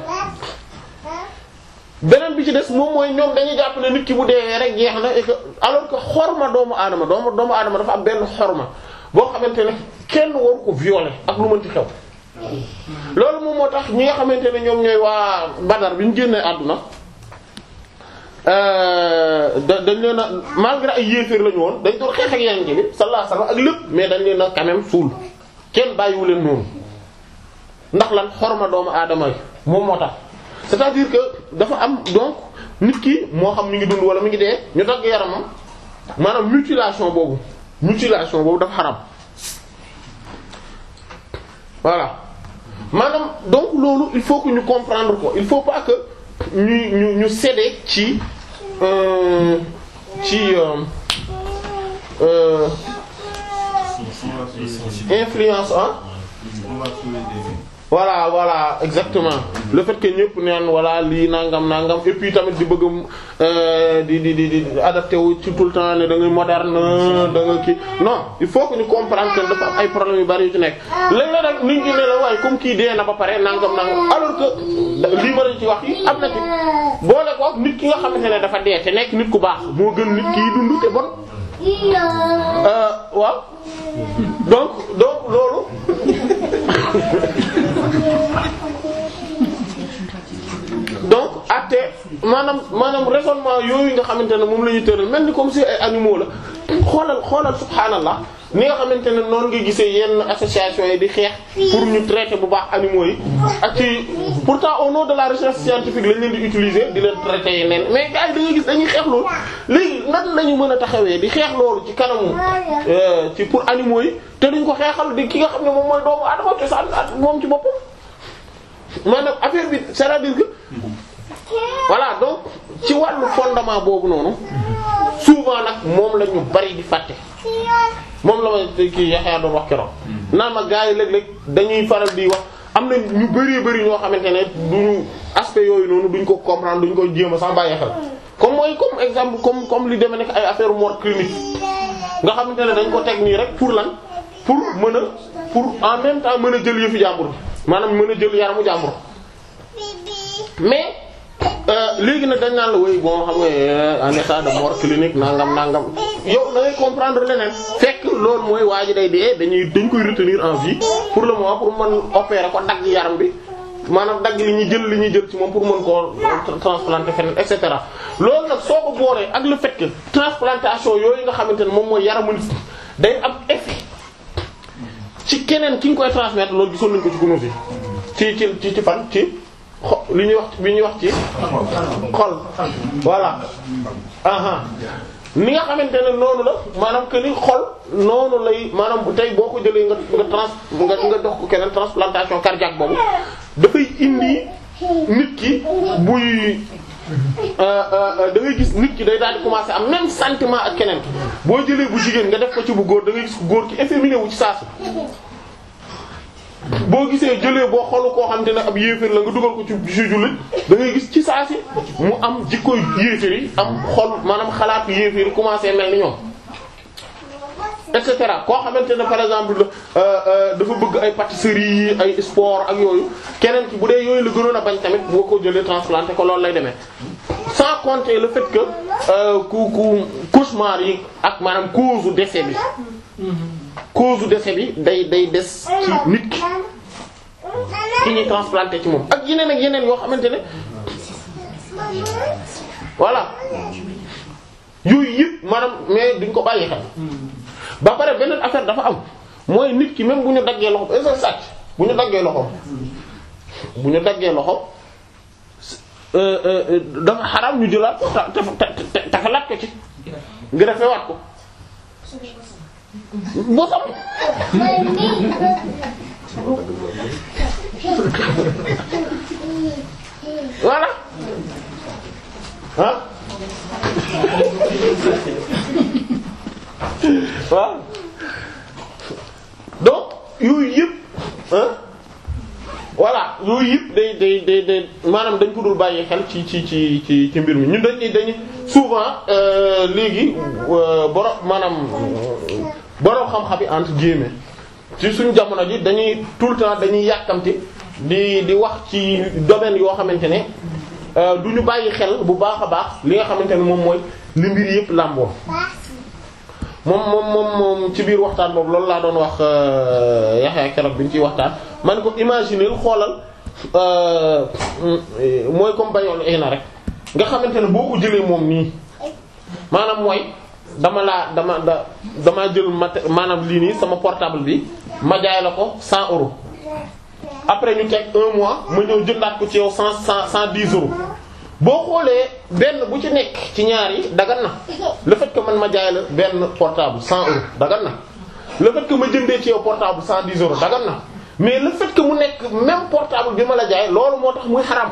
[SPEAKER 1] beneen bi ci des moom mooy ñoom dañuy jàpp ne nit ki bu deewee rek jeex na et que alors que xorma doomu aadama doomu doomu aadama dafa am benn xorma boo xamante ne kenn waru ko violer ak lu mën ci xew loolu moom moo tax ñi nga xamante ne ñoom ñooy waa Badar bi ñu génnee àdduna da dañ leen a malgré ay yéeféer lañu woon dañ doon xeex ak yeneen bi sallallahu alayhi wasallam ak lépp mais dañ leen a quand même suul kenn bàyyiwu leen noonu ndax lan xorma doomu aadama yi moom moo tax c'est-à-dire que dafa am donc nit ki moo xam mi ngi dund wala mi ngi dee ñu dagg yaramam maanaam mutilation boobu mutilation boobu dafa xaram voilà maanaam donc loolu il faut que ñu comprendre ko il faut pas que ñu ñu ñu céder ci euh, ci euh, euh, influence ah voilà voilà exactement le fait que ñëpp neen voilà lii nangam nangam et puis tamit di bëgg a di di di di adapté wu ci tout le temps ne da ngay moderne da nga kii non il faut que ñu comprendre que dafa am ay problèmes yu bari yu ci nekk léeg-léeg nag nit ñi ne la waaye comme kii dee na ba pare nangam nangam alors que lii ma la ci wax yi am na ci boole ko nit ki nga xamante ne dafa dee te nekk nit ku baax moo gën nit ki dund te bon waaw donc donc loolu donc atte maanaam maanaam raisonnement yooyu nga xamante ne moom la ñu tëral mel ni comme si ay animaux la xoolal xoolal subhaanallah ni nga xamante ne noonu nga gisee yenn association yi di xeex pour ñu traiter bu baax animaux yi ak ci pourtant au nom de la recherche scientifique lañ leen di utiliser di leen traiter yeneen mais gars yi da ngay gis dañuy xeex loolu léegi nan la ñu mën a taxawee di xeex loolu ci kanamu ci pour animaux yi te duñ ko xeexal di ki nga xam ne moom mooy doomu adama te sa moom ci boppam maanaam affaire bi c'est-à-dire que voilà donc ci wàllu fondement boobu noonu souvent nag moom la ñu bari di fàtte moom la ma kii Yaxya doon wax keroog naan ma gars yi léeg-léeg dañuy faral di wax am na ñu bari bari ñoo xamante ne duñu aspect yooyu noonu duñ ko comprendre duñ ko jéem a sax bàyyi xel comme mooy comme exemple comme comme li demee nekk ay affaire mort clinique nga xamante ne dañ ko teg nii rek pour lan pour mën a pour en même temps mën a jël yëfu jàmbur maanaam mën a jël yaramu jàmbur mais léegi nag dañ naan la woy bon xam nga en état de mort clinique nangam nangam yow da ngay comprendre leneen fekk loolu mooy waa ji day dee dañuy dañ koy retenir en vie pour le moment pour mën opérer ko dagg yaram bi maanaam dagg li ñuy jël li ñuy jël ci moom pour mën koo transplanter feneen et cetera loolu nag soo ko booree ak le fait que transplantation yooyu nga xamante ne moom mooy yaramu nit day am effet ci keneen ki nga koy transmettre loolu gisoon nañ ko ci gunóor yi ci ci ci ci fan ci xo li ñuy wax li ñuy wax ci xol voilà aha ni nga xamante ne noonu la maanaam que ni xol noonu lay maanaam bu tey boo ko jëlee nga nga trans nga nga dox ko keneen transplantation cardiaque boobu dafay indi nit ki buy da ngay gis nit ki day daal di commencer am même sentiment ak keneen boo jëlee bu jigéen nga def ko ci bu góor da ngay gis góor ki efféminé wu ci saasu boo gisee jëlee boo xolu koo xam te ne ab yéeféer la nga dugal ko ci ci jullit da ngay gis ci saa si mu am jikkoy yéeféer yi am xol maanaam xalaatu yéeféer yi commencé mel ni ñoom et cetera koo xamante ne par exemple dafa bëgg ay pâtisserie yi ay sport ak yooyu keneen ki bu dee yooyu la gënoon a bañ tamit boo ko jëlee transplanté ko loolu lay demee sans compter le fait que euh, ku ku cauchemar yi ak maanaam cause décès bi cause décès bi day day des ci nit ki ki ñuy transplanté ci moom ak yeneen ak yeneen yoo xamante ne voilà yooyu yëpp maanaam mais duñ ko bàyyi xel ba pare beneen affaire dafa am mooy nit ki même bu ñu daggee loxo est-ce que sàcc bu ñu daggee loxo bu ñu daggee loxo euh, euh, dafa xaram ñu jëlaat ko ta ta ta tafalaat ko ci greffé waat ko boo sam voilà ah waaw donc yooyu yëpp ah voilà yooyu yëpp day day day day maanaam dañ ko dul bàyyi xel ci ci ci ci ci mbir mi ñun dañuy dañuy souvent euh, léegi euh, borom maanaam borom xam-xam yi entre guillemets ci suñu jamono ji dañuy tout le temps dañuy yàkkamti di di wax ci domaine yoo xamante ne euh, du ñu bàyyi xel bu baax a baax li nga xamante ne moom mooy li mbir yëpp làmboo moom moom moom moom ci biir waxtaan boobu loolu laa doon wax Yaxya keroog bi ñu ciy waxtaan man ko imaginer xoolal mooy comme bayoon na rek nga xamante ne boo ko jëlee moom nii maanaam mooy dama laa dama da damaa jël mat maanaam lii nii sama portable bi ma jaay la ko 100 euros après ñu teg un mois ma ñëw jëndaat ko ci yow 100 100 110 euros boo xoolee benn bu ci nekk ci ñaar yi dagan na le fait que man ma jaay la benn portable 100 euros dagan na le fait que ma jëndee ci yow portable 110 euros dagan na mais le fait que mu nekk même portable bi ma la jaay loolu moo tax muy xaram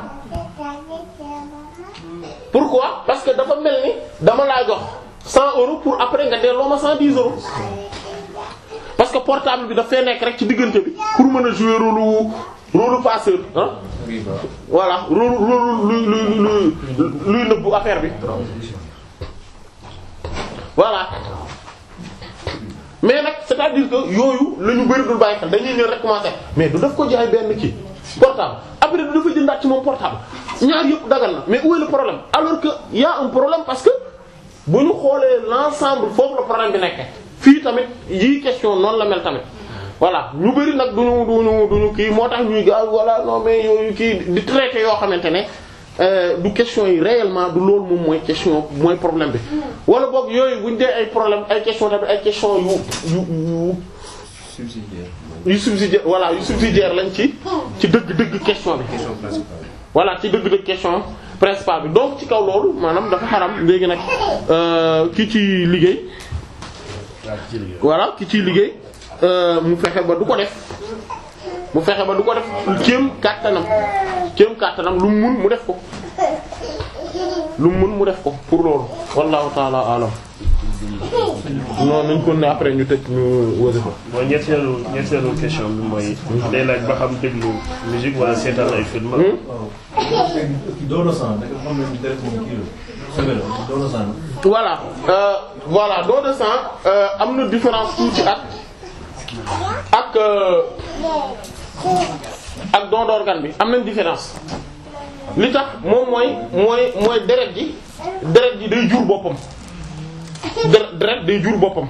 [SPEAKER 1] pourquoi parce que dafa mel ni dama laa jox 100 euros pour après nga delloo ma 110 euros parce que portable bi daf fee nekk rek ci diggante bi pour mën a jouer rôle rôle passeur ah
[SPEAKER 5] riba
[SPEAKER 1] voilà rôle rôle luy luy luy luy nëbbu affaire bi voilà mais nag c'est-à-dire que yooyu la ñu bëri dul bàyyi xel dañuy ñëw rek commencer mais du daf ko jaay benn kii portable après du dafa jëndaat ci moom portable ñaar yëpp dagal na mais où est le problème alors que y a un problème parce que bu ñu xoolee l'ensemble foofu la problème bi nekk fii tamit yii question noonu la mel tamit voilà ñu bëri nag duñu duñu duñu kii moo tax ñuy gaaw voilà non mais yooyu kii di traiter yoo xamante ne euh, du question yi réellement du loolu moom mooy question mooy problème bi wala boog yooyu buñ dee ay problème ay question tamit ay question yu yu yu
[SPEAKER 5] subsidiaire
[SPEAKER 1] yu subsidiaire voilà yu subsidiaire lañ ci ci dëgg-dëgg question bi
[SPEAKER 5] question principale
[SPEAKER 1] voilà ci dëgg-dëgg question principale bi donc ci kaw loolu maanaam dafa xaram léegi nag euh, ki ci liggéey voilà ki ciy liggéey euh, mu fexe ba du ko def mu fexe ba du ko def kéem kàttanam kéem kàttanam lu mu mun mu def ko lu mu mun mu def ko pour loolu wallahu taala alam non nañ ko ne après ñu tëj ñu wasifa
[SPEAKER 2] bon ñetteelu ñetteelu question bi mooy day laaj ba xam déglu musique wala seetaan ay film
[SPEAKER 6] doon sang da nga xam ne deret moom kii la semaine la doon sang
[SPEAKER 1] voilà euh, voilà don de sang euh, am na différence tuuti ak ak euh, ak don d'organe bi am nañ différence li tax moom mooy mooy mooy deret ji deret ji day jur boppam deret deret day jur boppam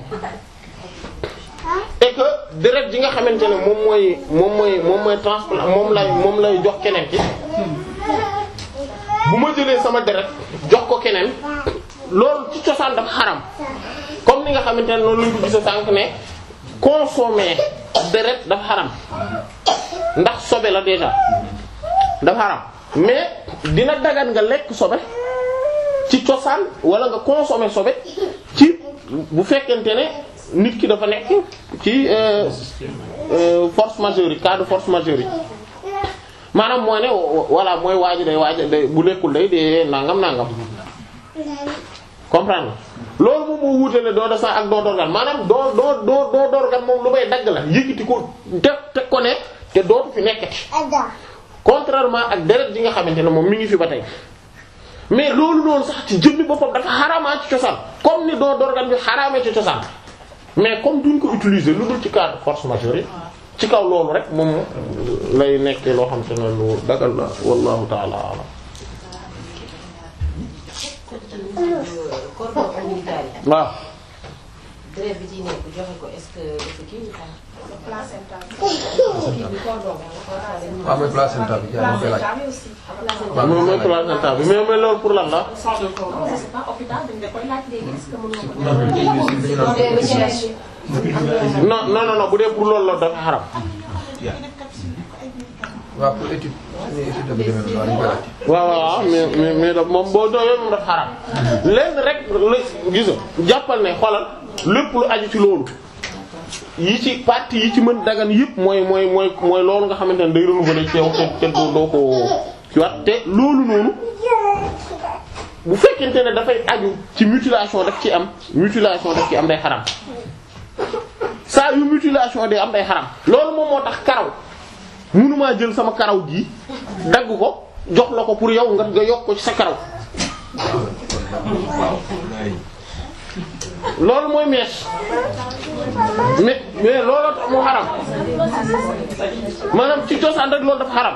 [SPEAKER 1] et que deret ji nga xamante ne moom mooy moom mooy moom mooy transplant moom lay moom lay jox keneen ki bu ma jëlee sama deret jox ko keneen loolu ci cosaan dafa xaram comme ni nga xamante ne noonu lañ ko gisa sànq ne consommer deret dafa xaram ndax sobe la déjà dafa xaram mais dina dagan nga lekk sobe ci cosaan wala nga consommer sobe ci bu fekkente ne nit ki dafa nekk ci euh, euh, force majeure yi cas de force majeure yi maanaam mooy ne voilà mooy waaju day waaj day bu lekkul day dee nangam nangam comprendre loolu moom moo wuutale don de sang ak don d'organe maanaam don don don don d'organe moom lu may dagg la yëkkati ko te te ko ne te dootu fi nekkati contrairement ak deret ji nga xamante ne moom mi ngi fi ba tey mais loolu noonu sax ci jëmmi boppam dafa xaraamaa ci cosaan comme ni don d'organe bi xaraamee ci cosaan mais comme duñ ko utiliser lu dul ci cas de force majeure ci kaw loolu rek moom lay nekkee loo xam te ne lu dagal la wallahu ta'ala a'lam
[SPEAKER 7] cordon ombilical yi.
[SPEAKER 1] waaw
[SPEAKER 7] deret bi ci nekk joxe ko est-ce que dafa kii ou pas.
[SPEAKER 3] placenta
[SPEAKER 7] kii bi cordon bi
[SPEAKER 5] waaw mooy placenta bi jaay ma koy laaj.
[SPEAKER 3] placenta bi aussi
[SPEAKER 5] waaw
[SPEAKER 1] moom mooy placenta bi mais mais loolu pour lan la
[SPEAKER 3] sang de cordon je sais pas hôpital dañ la koy laaj léegi est-ce que mën nga ko
[SPEAKER 1] non non non non bu dee pour loolu la dafa xaram
[SPEAKER 5] waaw pour étude suñu étude bi demee noonu waaw dañu koy laaj.
[SPEAKER 1] waaw waaw waaw mais mais mais da moom boo doyoo moom dafa xaram lenn rek la gis nga jàppal ne xoolal lépp lu aju ci loolu yi ci partie yi ci mën dagan yëpp mooy mooy mooy mooy loolu nga xamante ne day renouveler ci yow te te doo doo ko ci wat te loolu noonu bu fekkente ne dafay aju ci mutilation daf ci am mutilation daf ci am day xaram saa yu mutilation day am day xaram loolu moom moo tax karaw mënumaa jël sama karaw gi dagg ko jox la ko pour yow nga nga yokk ko ci sa karaw loolu mooy mèche mais mais looloo tax mu xaram maanaam ci cosaan rek loolu dafa xaram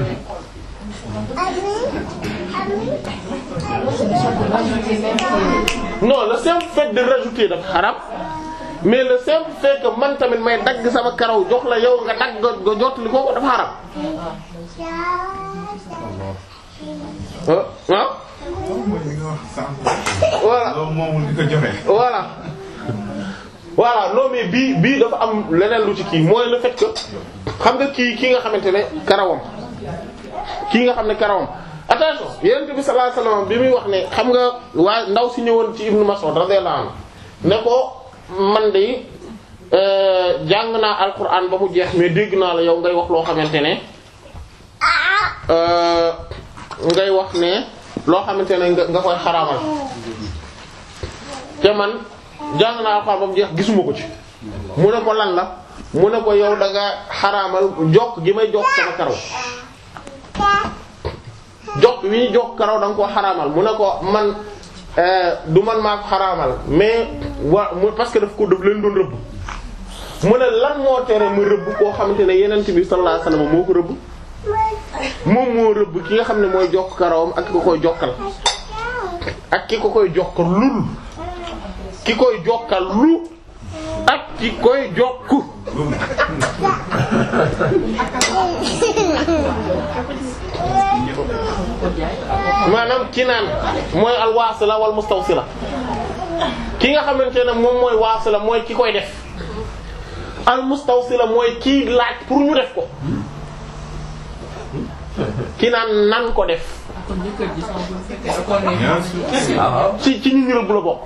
[SPEAKER 1] non le simple fait de rajouter dafa xaram mais le simple fait que man tamit may dagg sama karaw jox la yow nga dagg nga jot li ko dafa xaram ah ah
[SPEAKER 4] mooy li nga wax sànq.
[SPEAKER 1] voilà
[SPEAKER 4] loolu moomul di ko joxe.
[SPEAKER 1] voilà voilà non mais bii bii dafa am leneen lu ci kii mooy le fait que xam nga kii kii nga xamante ne karawam kii nga xam ne karawam attention yonent bi sallallahu alayhi wasallam bi muy wax ne xam nga waa ndaw si ñëwoon ci Ibnu Mas'ud radiyallahu anhu ne ko man de euh, jàng naa alquran ba mu jeex mais dégg naa la yow ngay wax loo xamante ne euh, ngay wax ne loo xamante ne nga nga koy xaraamal te man jàng naa alxuraan ba mu jeex gisuma ko ci mu ne ko lan la mu ne ko yow da nga xaraamal jokk gi may jokk sama karaw jokk wi ñu jokk karaw da nga koo xaraamal mu ne ko man euh, du man maa ko xaraamal mais wa mu parce que daf ko daf leen doon rëbb mu ne lan moo tere mu rëbb koo xamante ne yenent bi sallallahu alayhi wasallam moo ko rëbb moom moo rëbb ki nga xam ne mooy jokk karawam ak ki ko koy jokkal ak ki ko koy jokkal lul ki koy jokkal lu ak ki koy jokku maanaam ki naan mooy al wasila wal mustawsila ki nga xamante ne moom mooy wasila mooy ki koy def al mustawsila mooy kii laaj pour ñu def ko ki naan nan ko def
[SPEAKER 4] bien sûr.
[SPEAKER 1] ci ci ñu ñu rëbb la bokk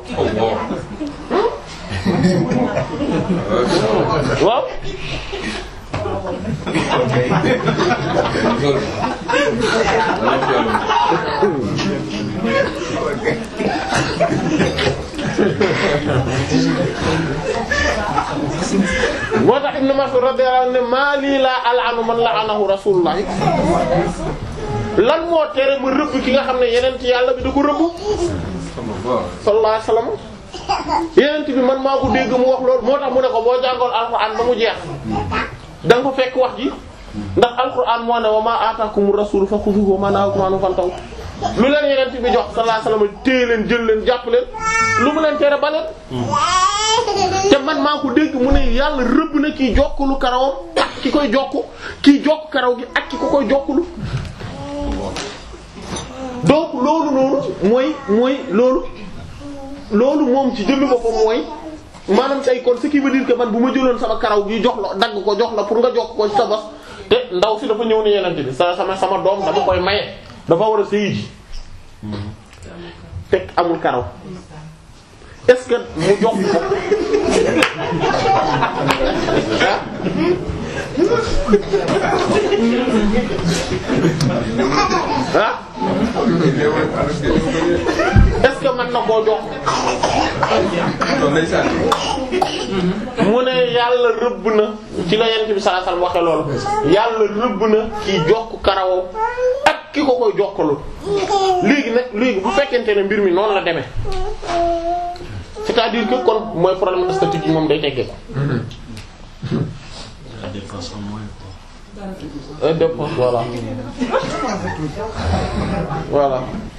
[SPEAKER 1] waaw moo tax Ibn Mas'ud radiyallahu anhu ne maa lii laa al'anu man la'anahu rasulullah lan moo tere ma rëbb ki nga xam ne yeneen ci yàlla bi da ko rëbb sallallahu alayhi wasallam yeneen bi man maa ko dégg mu wax loolu moo tax mu ne ko boo jàngoon alxuraan ba mu jeex da nga fa fekk wax ji ndax alxuraan moo ne wa ma ataakumu rasulu fa xuduhu wa ma nahakum anhu fantahu lu leen yeneen bi jox sallallahu alayhi wasallam téye leen jël leen jàpp leen lu mu leen tere ba leen te man maa ko dégg mu ne yàlla rëbb na kiy jokkulu karawam ak ki koy jokku kiy jokk karaw gi ak ki ko koy jokkulu donc loolu noonu mooy mooy loolu loolu moom ci jëmmi boppam mooy maanaam tey kon ce qui veut dire que man bu ma jëloon sama karaw gi jox la dagg ko jox la pour nga jokk ko ci sa bos te ndaw si dafa ñëw ni yenente bi sa sama sama doom dama koy maye dafa war a sëyi ji teg amul karaw est-ce que mu jox ko ah est-ce que mën na koo jox mu ne yàlla rëbb na ci la yent bi sallallahu alayhi wasallam waxe loolu yàlla rëbb na ki jokk karaw ak ki ko koy jokkalu léegi nag léegi bu fekkente ne mbir mi noonu la demee c'est-à-dire que kon mooy problème esthétique yi moom day teggee ko
[SPEAKER 2] La défense en moins quoi.
[SPEAKER 1] et dépense voilà voilà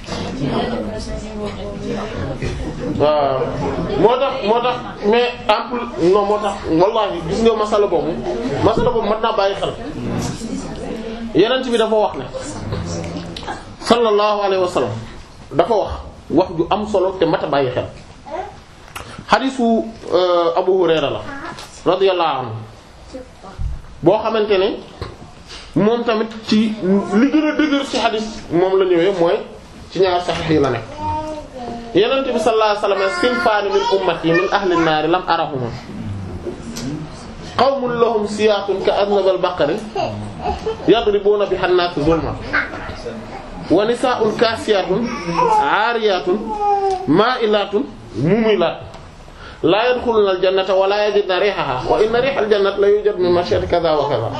[SPEAKER 1] waaw moo tax moo tax mais en plus non moo tax wallahi gis nga masala boobu masala boobu mat naa bàyyi xel yenent bi dafa wax ne sallallahu alayhi wa sallam dafa wax wax ju am solo te mat a bàyyi xel xadisu Abu Hurayra la radiyallahu anhu boo xamante ne moom tamit ci li gën a dëgër ci xadis moom la ñëwee mooy ci ñaar saxiix yi la nekk yenente bi sallallahu alayhi wasallam sinfaani min ummati min ahli naari lam arahuma qawmun lahum siyaatun ka aznab al-baqari yadribuna biha an-naas zulman wa nisaa'un kaasiyaatun aariyaatun maa'ilaatun mumilaatun laa yadxuluna al-jannata wa laa yajidna riihahaa wa inna riiha al-jannati la yujadu min mashyati kaza wa kaza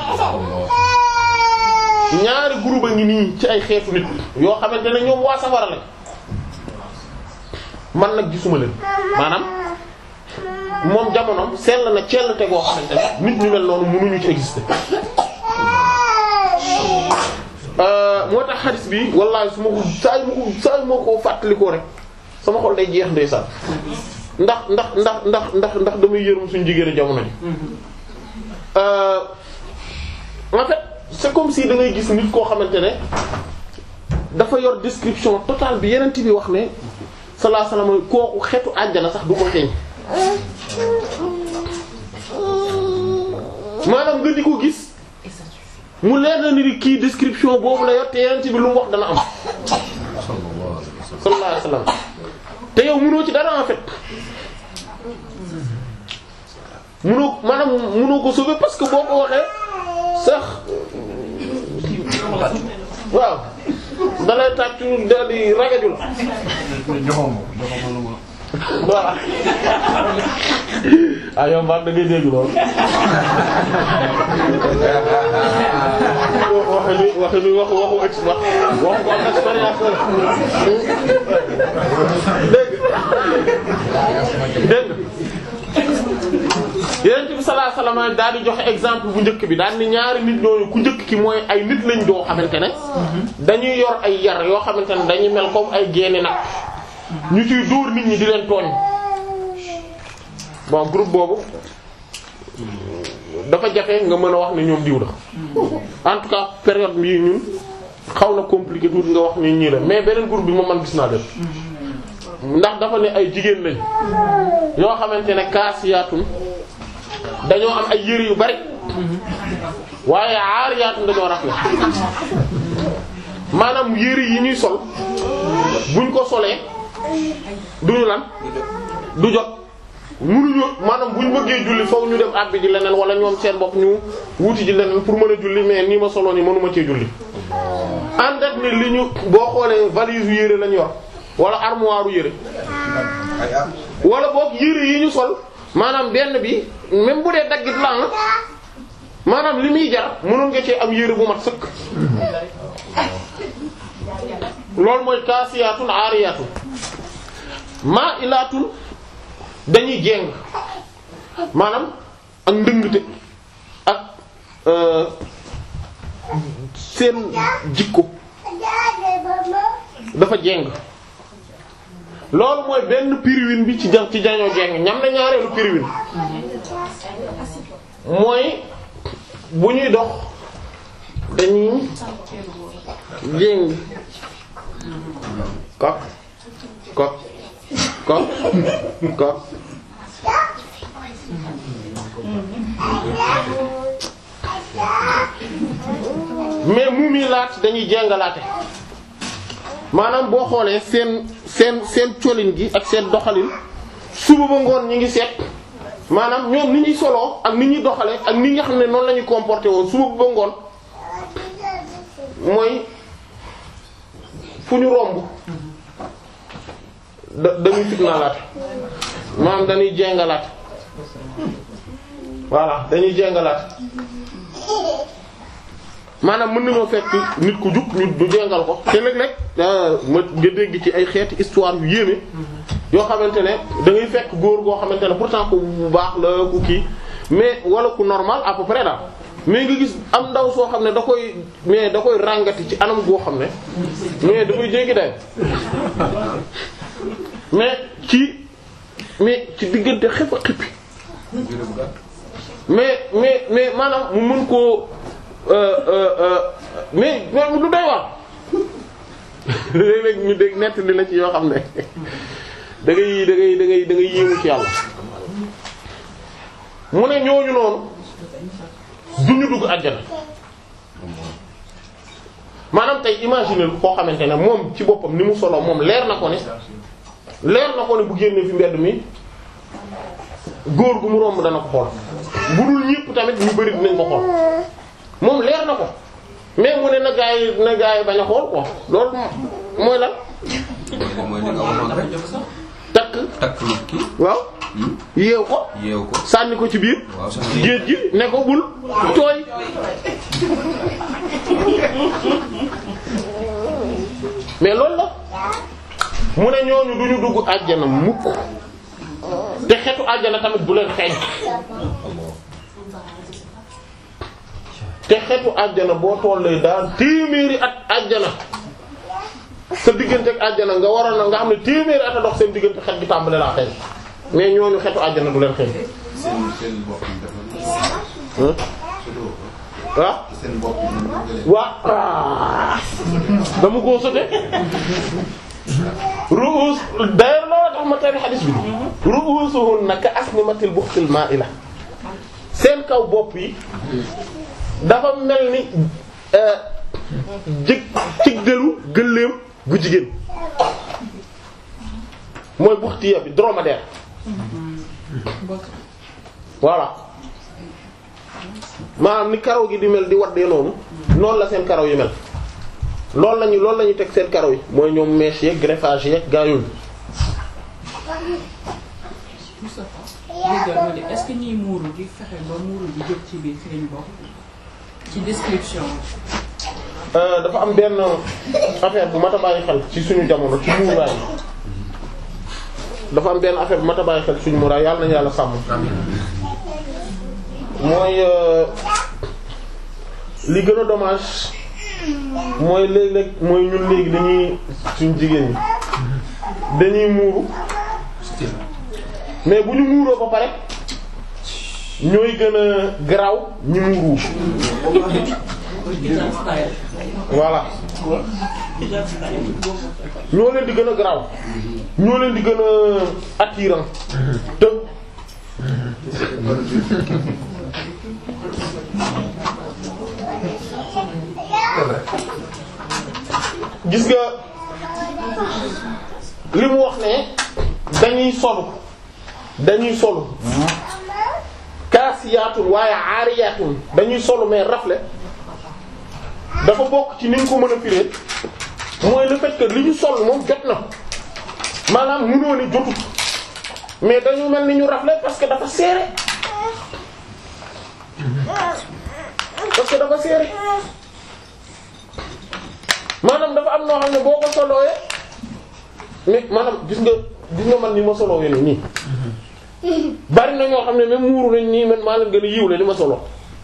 [SPEAKER 1] ñaari groupe a ngi nii ci ay xeetu nit yoo xamante ne ñoom waa safara lañ man nag gisuma leen maanaam moom jamonoom sell na cell te goo xamante ne nit ñu mel noonu mënuñu ci exister. moo tax xadis bi wallaahi su ma ko saa yu ma ko saa yu ma ko fàttalikoo rek sama xol day jeex ndeysaan ndax ndax ndax ndax ndax ndax damay yërëm suñu jigéen jamono ji. en fait c'est comme si da ngay gis nit koo xamante ne dafa yor description totale bi yeneen bi wax ne sallallahu alayhi wasallam kooku xeetu àjjana sax du ko xeeñ maanaam nga di ko gis mu leer na ni kii description boobu la yor te yeneen bi lu mu wax dana am sallallahu alayhi wasallam te yow mënoo ci dara en fait mënoo maanaam mënoo ko sauver parce que boo ko waxee sax waaw dalay tàccu dal di ragaju la waaw ah yow mbaa da ngay dégg lool waxe ni waxe ni waxu waxu ex wax waxu ko am expérience dégg dégg Yonent bi sallallahu alayhi wasallam daal di joxe exemple bu njëkk bi daal ni ñaari nit ñooñu ku njëkk ki mooy ay nit lañ doo xamante ne dañuy yor ay yar yoo xamante ne dañuy mel comme ay génne nag ñu ciy dóor nit ñi di leen tooñ bon groupe boobu dafa jafe nga mën a wax ne ñoom diw la en tout cas période bii ñun xaw na compliqué tuuti nga wax ni ñii la mais beneen groupe bi moom man gis naa leen ndax dafa ne ay jigéen lañ yoo xamante ne kaasiyaatun dañoo am ay yëre yu bari waaye aariyaatun dañoo rafle maanaam yëre yi ñuy sol buñ ko solee duñu lan du jot munuñu maanaam buñ bëggee julli foofu ñu dem àbbi ji leneen wala ñoom seen bopp ñu wuti ji leneen pour mën a julli mais nii ma soloo ni mënuma cee julli ànd ak ne li ñu boo xoolee valise yu yëre lañ yor wala armoire yëre wala boog yëre yi ñu sol maanaam benn bi même bu dee daggit la maanaam li muy jar mënoon nga cee am yëre bu mat sëkk loolu mooy kaasiyaatun aariyaatun maa'ilaatun dañuy jéng maanaam ak ndëngte ak seen jikko dafa jéng loolu mooy benn piriwin bi ci ja ci jañoo jéng ñam na ñaareelu piriwin mooy bu ñuy dox dañuy jéng kok kok kok kok mais muumilaat dañuy jéngalaate maanaam boo xoolee seen seen seen colin gi ak seen doxalin suba ba ngoon ñi ngi seet maanaam ñoom ni ñuy soloo ak ni ñuy doxale ak ni nga xam ne noonu la ñuy comporté woon suba ba ngoon mooy fu ñu romb da dañuy fitnaalaate maanaam dañuy jengalaate voilà dañuy jengalaate maanaam mën nañoo fekk nit ku jug ñu du jengal ko te léeg-léeg ma nga dégg ci ay xeeti histoire yu yéeme yoo xamante ne da ngay fekk góor goo xamante ne pourtant ku bu baax la ku kii mais wala ku normal à peu près daal mais nga gis am ndaw soo xam ne da koy mais da koy ràngati ci anam goo xam ne mais da koy jéggi day mais ci mais ci diggante xef a xippi mais mais mais maanaam mu mën koo euh, euh, euh, mais mais lu doy wax léeg-léeg ñu dégg nett li la ci yoo xam ne da ngay da ngay da ngay da ngay yéemu ci yàlla mu ne ñooñu noonu duñu dugg àjjana maanaam tey imaginer koo xamante ne moom ci boppam ni mu solo moom leer na ko ne leer na ko ne bu génnee fi mbedd mi góor gu mu romb dana ko xool bu dul ñépp tamit ñu bari dinañ ko xool moom leer na ko mais mu ne na gaa yi na gaa yi bañ a xool quoi loolu mooy lan
[SPEAKER 5] mooy li nga waxoon rek
[SPEAKER 1] takk
[SPEAKER 5] takk nit ki
[SPEAKER 1] waaw yeew ko
[SPEAKER 5] yeew ko
[SPEAKER 1] sànni ko ci biir
[SPEAKER 5] waaw sax
[SPEAKER 1] géej gi ne ko bul tooy mais loolu la mu ne ñooñu duñu dugg àjjana mukk te xetu àjjana tamit du leen xeeñ te xetu àjjana boo tollee daal téeméeri at àjjana sa diggante ak àjjana nga waroon na nga xam ne téeméeri at a dox seen diggante xet gi tàmbale laa xeeñ mais ñooñu xetu àjjana du leen xeeñ
[SPEAKER 4] seen seen bopp yi dafa
[SPEAKER 1] ah ah
[SPEAKER 4] seen bopp yi ñu jëlee
[SPEAKER 1] waa dama koo sote ru'us d'ailleurs loolu tax ma tari xadis bi ru'usuhunna ka asnimatil buxtil ma'ila seen kaw bopp yi dafa mel ni jëg cig dëru gëléem gu jigéen mooy buxtiya bi dromadaire voilà maanaam ni karaw gi di mel di waddee noonu noonu la seen karaw yi mel loolu lañu loolu la ñu teg seen karaw yi mooy ñoom mèche yeeg greffage yeeg gaa yooyu
[SPEAKER 8] Moustapha léegi est-ce que ñiy muuru di fexe ba muuru di jóg ci biir fi lañ bokk ci description
[SPEAKER 1] Euh, dafa am benn affaire bu mat a bàyyi xel ci suñu jamono ci muuraay dafa am benn affaire bu mat a bàyyi xel ci suñu muuraay yàlla nañu yàlla sàmm mooy euh, li gën a dommage mooy léeg-léeg mooy ñun léegi dañuy suñu jigéen ñi dañuy muuru mais bu ñu muuroo ba pare ñooy gën a garaaw ñi muuru
[SPEAKER 8] Hijab style
[SPEAKER 1] voilà ñoo leen di gën a garaaw ñoo leen di gën a attirant te gis nga li mu wax ne dañuy solu dañuy solu kaasiyaatun waaye aariyaatun dañuy solu mais rafle dafa bokk ci ni ñu ko mën a firé mooy le fait que li ñu sol moom jot na maanaam mënoo ni jotut mais dañu mel ni ñu rafle parce que dafa serré parce que dafa serré maanaam dafa am noo xam ne boo ko solooyee mais maanaam gis nga gis nga man ni ma solooyee nii bari na ñoo xam ne même muuru nañ nii man maa leen gën a yiw la li ma solo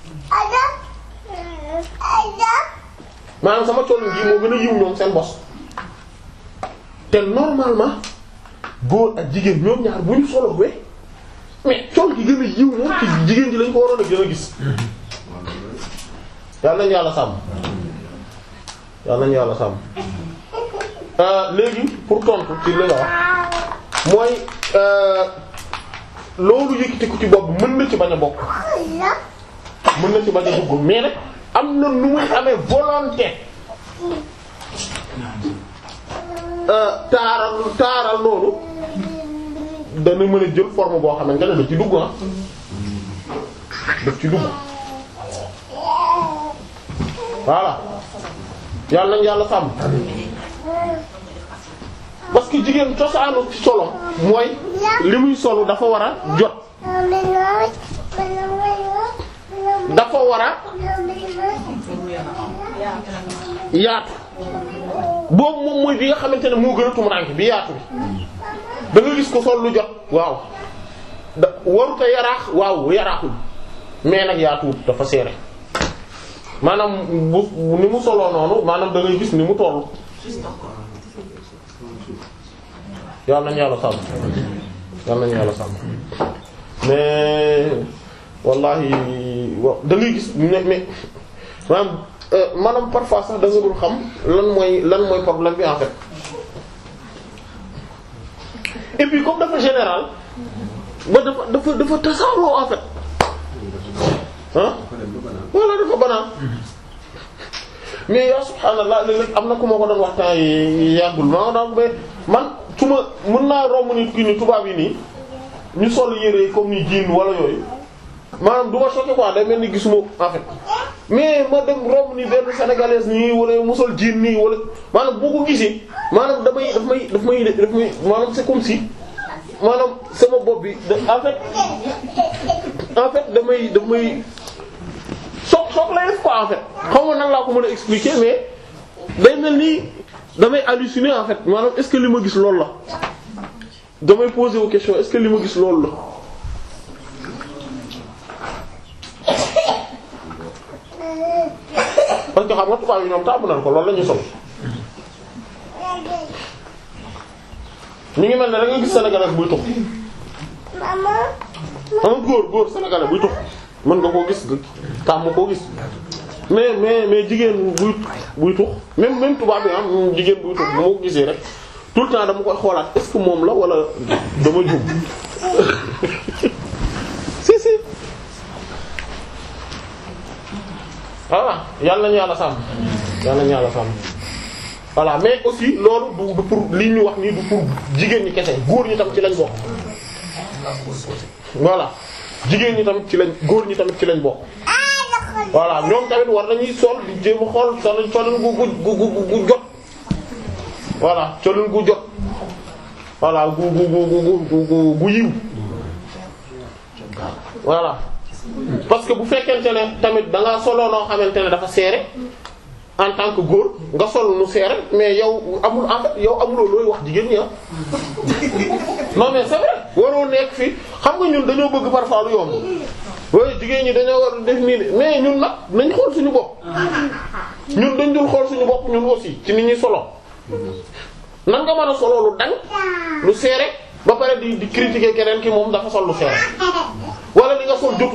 [SPEAKER 1] maanaam sama colin gi moo gën a yiw ñoom seen bos te normalement góor ak jigéen ñoom ñaar bu ñu solo we mais col gi gën a yiw moom ci jigéen ji lañ ko waroon a gën a gis yàlla nañu yàlla sàmm yàlla nañu yàlla sàmm léegi pour tontu ci li nga wax mooy loolu yëkkati ko ci bopp mën na ci bañ a bokk mën na ci bañ a dugg mais nag am na nu muy amee volonté taaral taaral noonu dana mën a jël forme boo xamante ne daf ci dugg ah daf ci dugg voilà yàlla nañ yàlla sàmm parce que jigéen cosaanu ci solom mooy li muy solu dafa war a jot dafa war a yaatu boobu moom mooy bi nga xamante ne moo gën a tumuraanke bi yaatu bi da nga gis ko sol lu jot waaw da waruta yaraax waaw yaraaxul mais nag yaatuwut dafa seere maanaam bu ni mu soloo noonu maanaam da ngay gis ni mu tollu yàlla nañu yàlla sàmm yàlla nañu yàlla sàmm mais wallahi wa da ngay gis ne mais maanaam maanaam parfois sax da nga dul xam lan mooy lan mooy problème bi en fait et puis comme dafa général ba dafa dafa dafa tasaaroo en fait ah voilà dafa banaan mais yaa subhaanallah léeg-léeg am na ku ma ko doon waxtaan yi yàggul maa nga daan mais man su ma mën naa romb nit ki ni tubaab yi nii ñu sol yére comme ni jiin wala yooyu maanaam du ma choqué quoi day mel ni gisuma en fait mais ma dem romb ni benn sénégalaise nii wala mu sol jiin nii wala maanaam boo ko gisee maanaam damay daf may daf may daf may maanaam c'est comme si maanaam sama bopp bi da en fait en fait damay damay soog soog lay def quoi en fait xaw ma nan laa ko mën a expliquer mais day mel ni damay halluciner en fait maanaam est-ce que li ma gis loolu la damay poser wu question est-ce que li ma gis loolu la. parce que xam nga tubaab yi ñoom taamu nañ ko loolu la ñuy sol mi ngi mel ne da nga gis sénégalais buy tux am góor góor sénégalais buy tux mën nga koo gis tàmm koo gis mais mais mais jigéen buy buy tux même même tubaab bi am jigéen buy tux bu ma ko gisee rek tout le temps dama koy xoolaat est-ce que moom la wala dama juum si si voilà yàlla nañu yàlla sàmm yàlla nañu yàlla sàmm voilà mais aussi loolu du du pour li ñu wax nii du pour jigéen ñi kese góor ñi tam ci lañ bokk voilà jigéen ñi tamit ci lañ góor ñi tamit ci lañ bokk voilà ñoom tamit war nañuy sol di jéem a xool sol colin gu gu gu gu jot voilà colin gu jot voilà gu gu gu gu gu gu yiw voilà parce que bu fekkente ne tamit da ngaa soloo noo xamante ne dafa serré en tant que góor nga sol nu serré mais yow amul en fait yow amuloo looy wax jigéen ñi ah non mais c'est vrai waroo nekk fii xam nga ñun dañoo bëgg parfois lu yomb waaye jigéen ñi dañoo war def nii mais ñun nag nañ xool suñu bopp ñun dañ dul xool suñu bopp ñun aussi ci nit ñuy solo nan nga mën a solo lu dang lu serré ba pare di di critiquer keneen ki moom dafa sol lu serré wala li nga sol jotul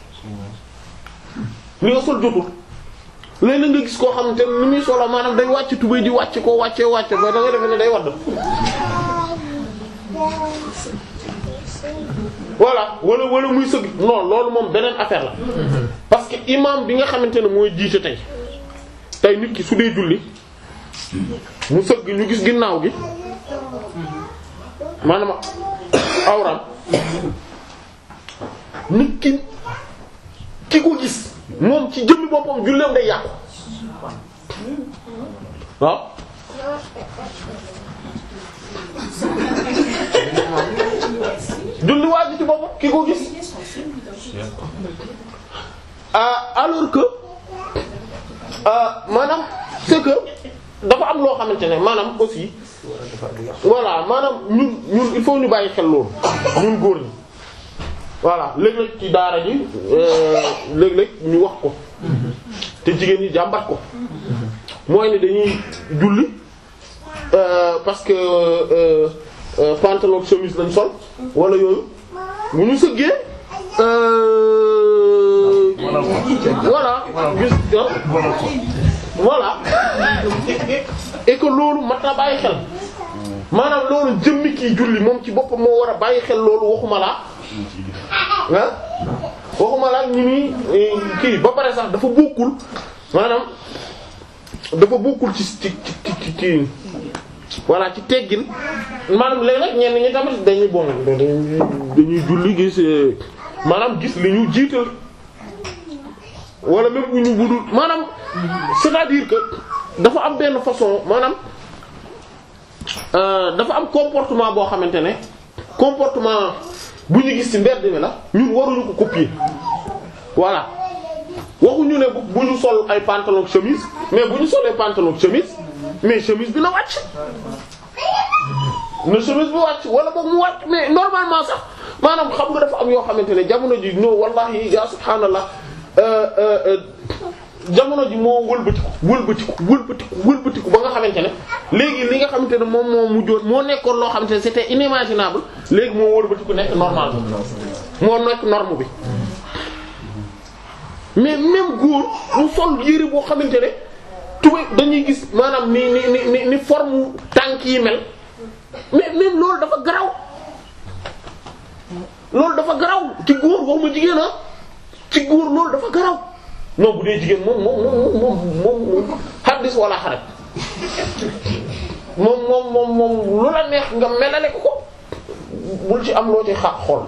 [SPEAKER 1] li nga sol jotul léeg-léeg nga gis koo xamante ne ni muy solo maanaam day wàcc tubéy di wàcc koo wàccee wàcce ba da nga defe ne day wadd voilà wala wala muy sëgg non loolu moom beneen affaire la parce que imam bi nga xamante ne mooy jiite tey tey nit ki su dee julli mu sëgg ñu gis ginnaaw gi maanaam awram nit ki ki ko gis moom ci jëmmi boppam julleem day yàqu waaw julli waa ji ci boppam ki ko gis ah alors que ah maanaam c'est que dafa am loo xamante ne maanaam aussi voilà maanaam ñun ñun il faut ñu bàyyi xel loolu ñun góor ñi voilà léeg-léeg ci daara ji léeg-léeg ñu wax ko te jigéen ñi jàmbat ko mooy ne dañuy julli parce que euh, euh, pantalon chemise lañ sol wala yooyu bu ñu sëggee voilà gis voilà et que loolu mat na bàyyi xel maanaam loolu jëmmi kii julli moom ci boppam moo war a bàyyi xel loolu waxuma laa ah waxuma laa ñi muy kii ba pare sax dafa bokkul maanaam dafa bokkul ci ci ci ci ci voilà ci teggin maanaam léeg-léeg ñenn ñi tamit dañuy bon dañuy julli gis maanaam gis li ñu jiital wala même bu ñu budul maanaam c'est-à-dire que dafa am benn façon maanaam dafa am comportement boo xamante ne comportement bu ñu gis ci mbedd mi la ñun waruñu ko copier voilà waxuñu ne bu ñu sol ay pantalon chemise mais bu ñu solee pantalon chemise mais chemise bi na wàcc na chemise bi wàcc wala boog mu wàcc mais normalement sax maanaam xam nga dafa am yoo xamante ne jamono ji no wallahi ya subhaanallah jamono ji moo wëlbatiku wëlbatiku wëlbatiku wëlbatiku ba nga xamante ne léegi li nga xamante ne moom moo mujjoon moo nekkoon loo xamante ne c'était inimaginable léegi moo wëlbatiku nekk normal moo nekk norme bi mais même góor mu sol yére boo xamante ne tubéy dañuy gis maanaam ni ni ni ni ni forme tànk yi mel mais même loolu dafa garaw loolu dafa garaw ci góor waxuma jigéen ah ci góor loolu dafa garaw non bu dee jigéen moom moom moom moom moom moom xaddis wala xaret moom moom moom moom lu la neex nga melale ko ko bul ci am loo ci xa xool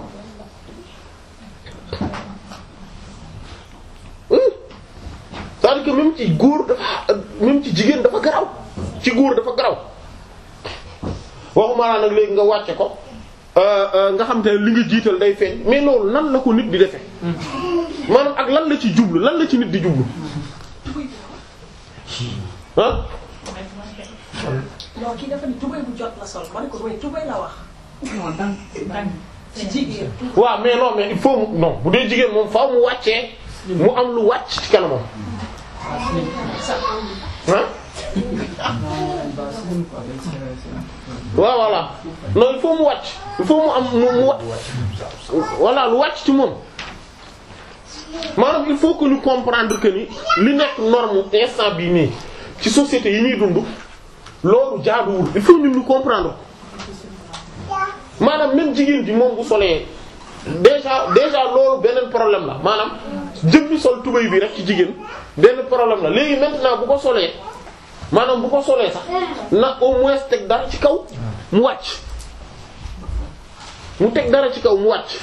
[SPEAKER 1] c'est-à-dire que même ci góor dafa même ci jigéen dafa garaw ci góor dafa garaw waxuma laa nag léegi nga wàcce ko nga xam te ne li nga jiital day feeñ mais loolu nan la ko nit di defe maanaam ak lan la ci jublu lan la ci nit di jublu ah
[SPEAKER 9] non kii dafa ni tubéy bu jot la sol ma ne ko mooy tubéy la wax.
[SPEAKER 8] non dang dang
[SPEAKER 9] ci jigéen.
[SPEAKER 1] waaw mais non mais il faut mu non bu dee jigéen moom faaw mu wàccee mu am lu wàcc ci kanamam ah waaw voilà non il faut mu wàcc il faut mu am mu mu wa voilà lu wàcc ci moom maanaam il faut que ñu comprendre que ni li nekk norme instant bii nii ci société yi ñuy dund loolu jaaduwul il faut ñun ñu comprendre maanaam même jigéen ji moom bu solee déjà déjà loolu beneen problème la maanaam jëmmi sol tubéy bi rek ci jigéen benn problème la léegi maintenant bu ko solee maanaam bu ko solee sax na au moins teg dara ci kaw mu wàcc mu teg dara ci kaw mu wàcc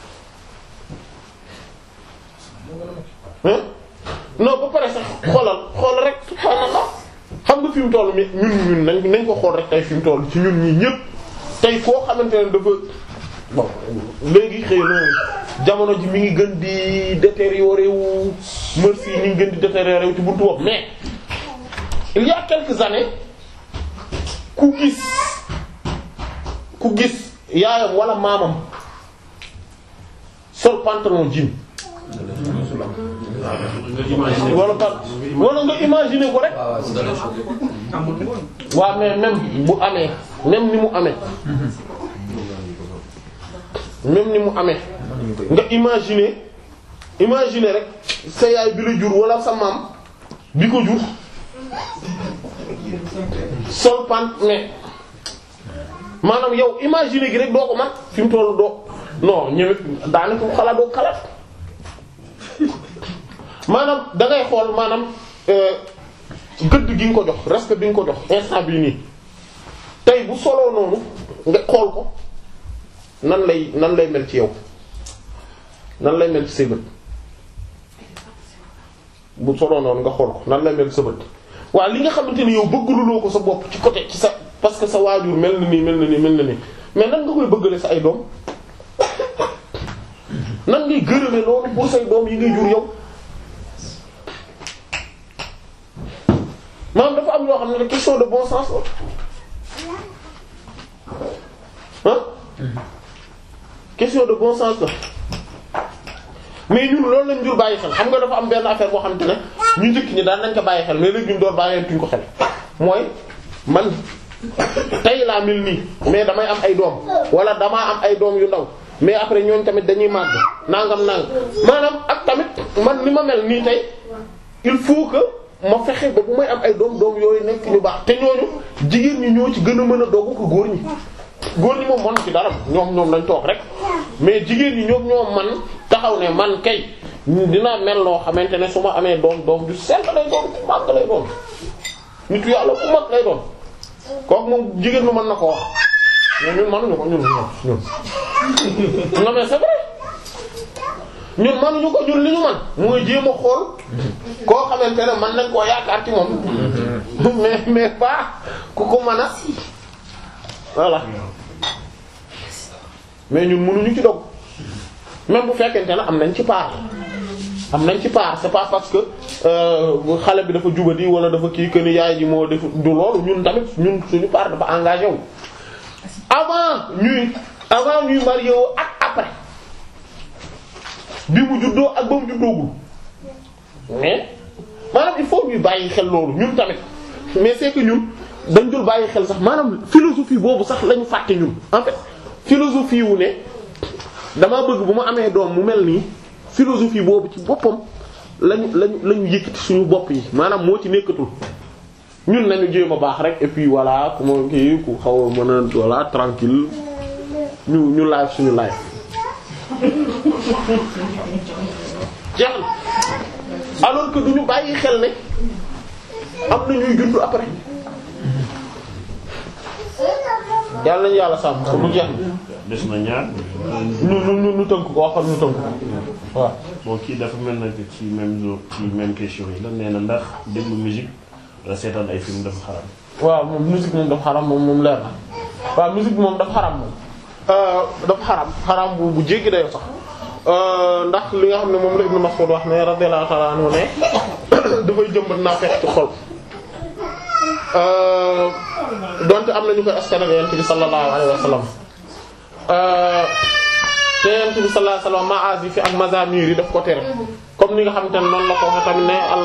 [SPEAKER 1] hein non ba pare sax xoolal xoolal rek subhaanallah xam nga fi mu toll mi ñun ñun nañ nañ ko xool rek tey fi mu toll ci ñun ñii ñëpp tey koo xamante ne dafa bon léegi xëy na jamono ji mi ngi gën di détériorer wu mœurs yi ñu ngi gën di détériorer wu ci buntu bopp mais il y a quelques années ku gis ku gis yaayam wala maamam sol pantalon jean wala pa wala nga imaginer ko rek waaw mais même bu amee même ni mu amee même ni mu amee nga imaginer imaginer rek sa yaay bi la jur wala sa maam bi ko jur sol pant mais maanaam yow imaginer gi rek doo ko man fi mu tollu doo non ñëwet daanaka ko xalaat doo xalaat maanaam da ngay xool maanaam gëdd gi nga ko jox respect bi nga ko jox instant bii nii tey bu soloo noonu nga xool ko nan lay nan lay mel ci yow nan lay mel ci say bët bu soloo noonu nga xool ko nan lay mel ci sa bët waaw li nga xamante ni yow bëggaluloo ko sa bopp ci côté ci sa parce que sa waajur mel na nii mel na nii mel na nii mais nan nga koy bëggale sa ay doom nan ngay gërëme loolu pour say doom yi ngay jur yow maanaam dafa am yoo xam ne question de bon sens la ah question de bon sens la mais ñun loolu lañ jur bàyyi xel xam nga dafa am benn affaire boo xamante ne ñu njëkk ñi daan nañ ko bàyyi xel mais léegi ñun door bàyyee tuñ ko xel mooy man tey laa mel nii mais damay am ay doom wala damaa am ay doom yu ndaw mais après ñooñ tamit dañuy màgg nangam nang maanaam ak tamit man ni ma mel nii tey il faut que ma fexe ba bu may am ay doom doom yooyu nekk ñu baax te ñooñu jigéen ñi ñoo ci gën a mën a dogu ko góor ñi góor ñi moom mën ci dara ñoom ñoom lañ toog rek mais jigéen ñi ñoom ñoo man taxaw ne man kay dinaa mel loo xamante ne su ma amee doom doom du sell lay doon ku màgg lay doon nitu yàlla ku mag lay doon kooku moom jigéen lu mën na ko wax mais ñun mënuñu ko ñun ñun ñun non mais c'est vrai ñun mënuñu ko ñun li ñu man mooy jéem a xool koo xamante ne man nañ koo yaakaar ci moom mais mais pas ku ko mën a voilà mais ñun mënuñu ci dog même bu fekkente ne am nañ ci part am nañ ci part c'est pas parce que xale bi dafa jubadi wala dafa kii que ni yaay ji moo def du loolu ñun tamit ñun suñu part dafa engagé wu avant ñuy avant ñuy marié wu ak après bi mu juddoo ak ba mu juddoogul mais maanaam il faut ñuy bàyyi xel loolu ñun tamit mais c'est que ñun dañ dul bàyyi xel sax maanaam philosophie boobu sax lañu fàtte ñun en fait philosophie wu ne damaa bëgg bu ma amee doom mu mel nii philosophie boobu ci boppam lañu lañu lañu yëkkati suñu bopp yi maanaam moo ci nekkatul ñun nañu jéem a baax rek et puis voilà ku ma kii ku xaw a mën a voilà tranquille ñu ñu live suñu live jeex na alors que duñu bàyyi xel ne am na ñuy juddu après yàlla nañu yàlla sàmm ko du jeex
[SPEAKER 2] des na ñaar
[SPEAKER 1] ñu ñu ñu ñu tënk ko waxal ñu tënk ko waaw
[SPEAKER 2] bon kii dafa mel na ci même jour ci même question yi la nee na ndax déglu musique wala seetaan ay film dafa xaram
[SPEAKER 1] waaw moom musique moom dafa xaram moom moom leer na waaw musique moom dafa xaram moom dafa xaram xaram bu bu jéggi dayoo sax ndax li nga xam ne moom la Ibn Mas'ud wax ne radiyallahu ta'ala anhu ne dafay jëmbat naa fekk ci xol donte am na ñu koy askanal yonent bi sallallahu alayhi wa sallam te yonent bi sallallahu alayhi wa sallam maazif yi ak mazamir yi daf ko tere comme ni nga xamante ne noonu la ko waxee tamit ne al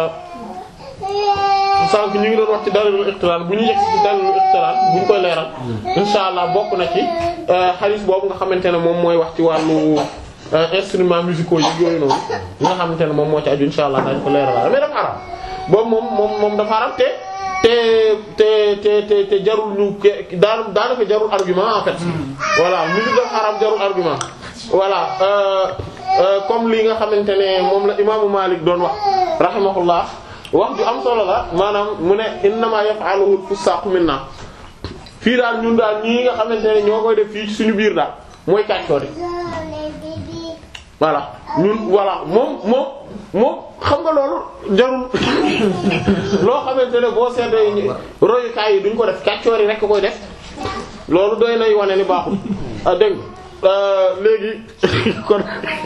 [SPEAKER 1] sànq ñu ngi doon wax ci dalilul iqtiran bu ñu yegg ci dalilul iqtiran bu ñu koy leeral insha allah bokk na ci hadith boobu nga xamante ne moom mooy wax ci wàllu instruments musicaux yi yooyu noonu li nga xamante ne moom moo ci aju insha allah dañ ko leeral mais dafa xaram boobu moom moom moom dafa xaram te te te te te te jarul ñu daan daanaka jarul argument en fait voilà musique dafa xaram jarul argument voilà comme li nga xamante ne moom la imaamu Malik doon wax rahimahullah wax ju am solo la maanaam mu ne innama yaf'aluhu al-fusaqu minna fii daal ñun daal ñii nga xamante ne ñoo koy def fii ci suñu biir daal mooy kàccoor yi voilà ñun voilà moom moom moom xam nga loolu jarul loo xamante ne boo seetee royukaay yi duñ ko def kàccoor yi rek koy def loolu doy nay wane ni baaxul ah dégg léegi kon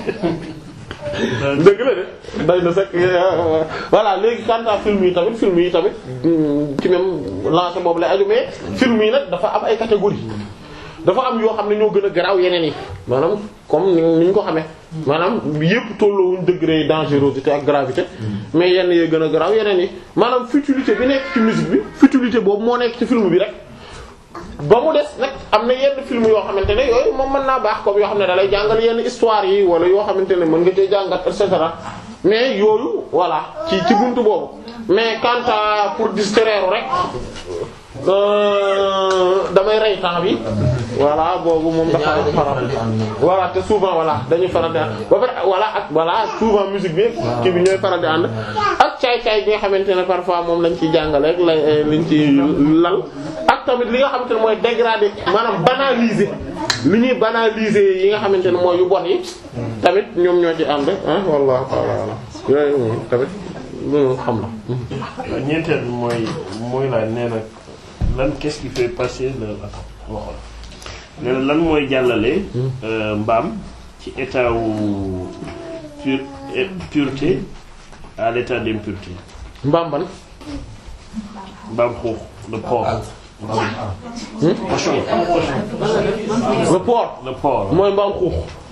[SPEAKER 1] dëgg la de day na sax voilà léegi quant à film yi tamit film yi tamit ci même lancé boobu lay aju mais film yi nag dafa am ay catégories dafa am yoo xam ne ñoo gën a garaaw yeneen yi maanaam comme ni ñu ko xamee maanaam yépp tolloowuñ degré dangerosité ak gravité mais yenn yee gën a garaaw yeneen yi maanaam futilité bi nekk ci musique bi futilité boobu moo nekk ci film bi rek ba mu des nag am na yenn film yoo xamante ne yooyu moom mën naa baax comme yoo xam ne da lay jàngal yenn histoire yi wala yoo xamante ne mën nga cee jàngat et cetera mais yooyu voilà ci ci buntu boobu mais quant à pour distraire rek damay rey temps bi voilà boobu moom dafa faral voilà te souvent voilà dañuy faral di ànd ba pare voilà ak voilà souvent musique bi kii bi ñooy faral di ànd ak caay-caay bi nga xamante ne parfois moom lañ ciy jàngale rek la liñ ci lal ak tamit li nga xamante ne mooy dégrader maanaam banaliser li ñuy banaliser yi nga xamante ne mooy yu bon yi tamit ñoom ñoo ci ànd ah wallahu ta'ala alam yooyu moom tamit loolu xam la
[SPEAKER 2] ñeenteel bi mooy mooy laa nee na lan qu'est-ce qui fait passer le waxoon nee na lan mooy jàllale mbaam ci état wu pur pureté à l'état d'impureté
[SPEAKER 1] mbaam ban
[SPEAKER 2] mbaam xuux le porc cochon
[SPEAKER 1] le porc
[SPEAKER 2] le porc
[SPEAKER 1] mooy mbaam xuux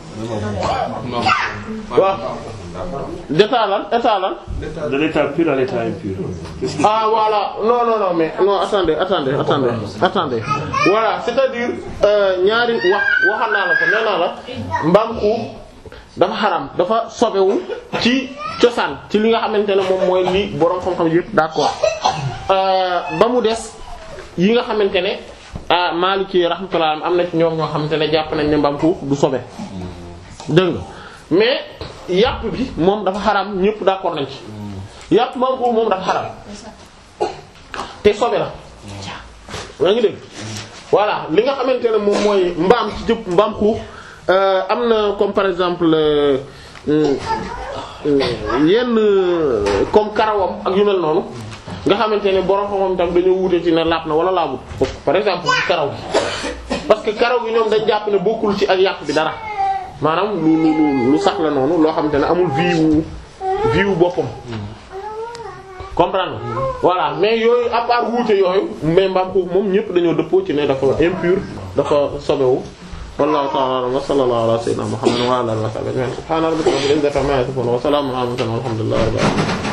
[SPEAKER 1] waaw d'état lan état lan
[SPEAKER 2] de l'état pur à l'état impur Qu'est-ce qui-
[SPEAKER 1] ah voilà non non non mais non attendez attendez attendez attendez voilà c'est-à-dire euh, ñaari wax waxal naa la ko nee naa la mbaam xuux dafa xaram dafa sobewu ci cosaan ci li nga xamante ne moom mooy li boroom xam-xam yëpp d'accord euh, ba mu des yi nga xamante ne ah Maliki rahmatullah am na ci ñoom ñoo xamante ne jàpp nañ ne mbaam xuux du sobe dégg nga mais yàpp bi moom dafa xaram ñëpp d'accord nañ ci yàpp mbaam xuux moom dafa xaram te sobe la yaa ngi dégg voilà li nga xamante ne moom mooy mbaam ci jëpp mbaam xuux euh, am na comme par exemple euh, euh, yenn euh, comme karawam ak yu mel noonu nga xamante ne borom xam-xam tam dañoo wute ci ne laab na wala laabut par exemple ci karaw gi parce que karaw gi ñoom dañ jàpp ne bokkul ci ak yàpp bi dara maanaam lu lu lu lu sax la noonu loo xamante ne amul vie wu vie wu boppam comprendre voilà mais yooyu à part wuute yooyu mais mbaam xuux moom ñëpp dañoo dëppoo ci ne dafa impur dafa sobewu wallahu ta'ala a'lam wa sallallahu ala sayyidina muhammadin wa ala alihi wa sahbihi ajma'in subhana rabbika rabbil izzati amma yasifun wa salamun ala al mursalin walhamdulillahi rabbil alamin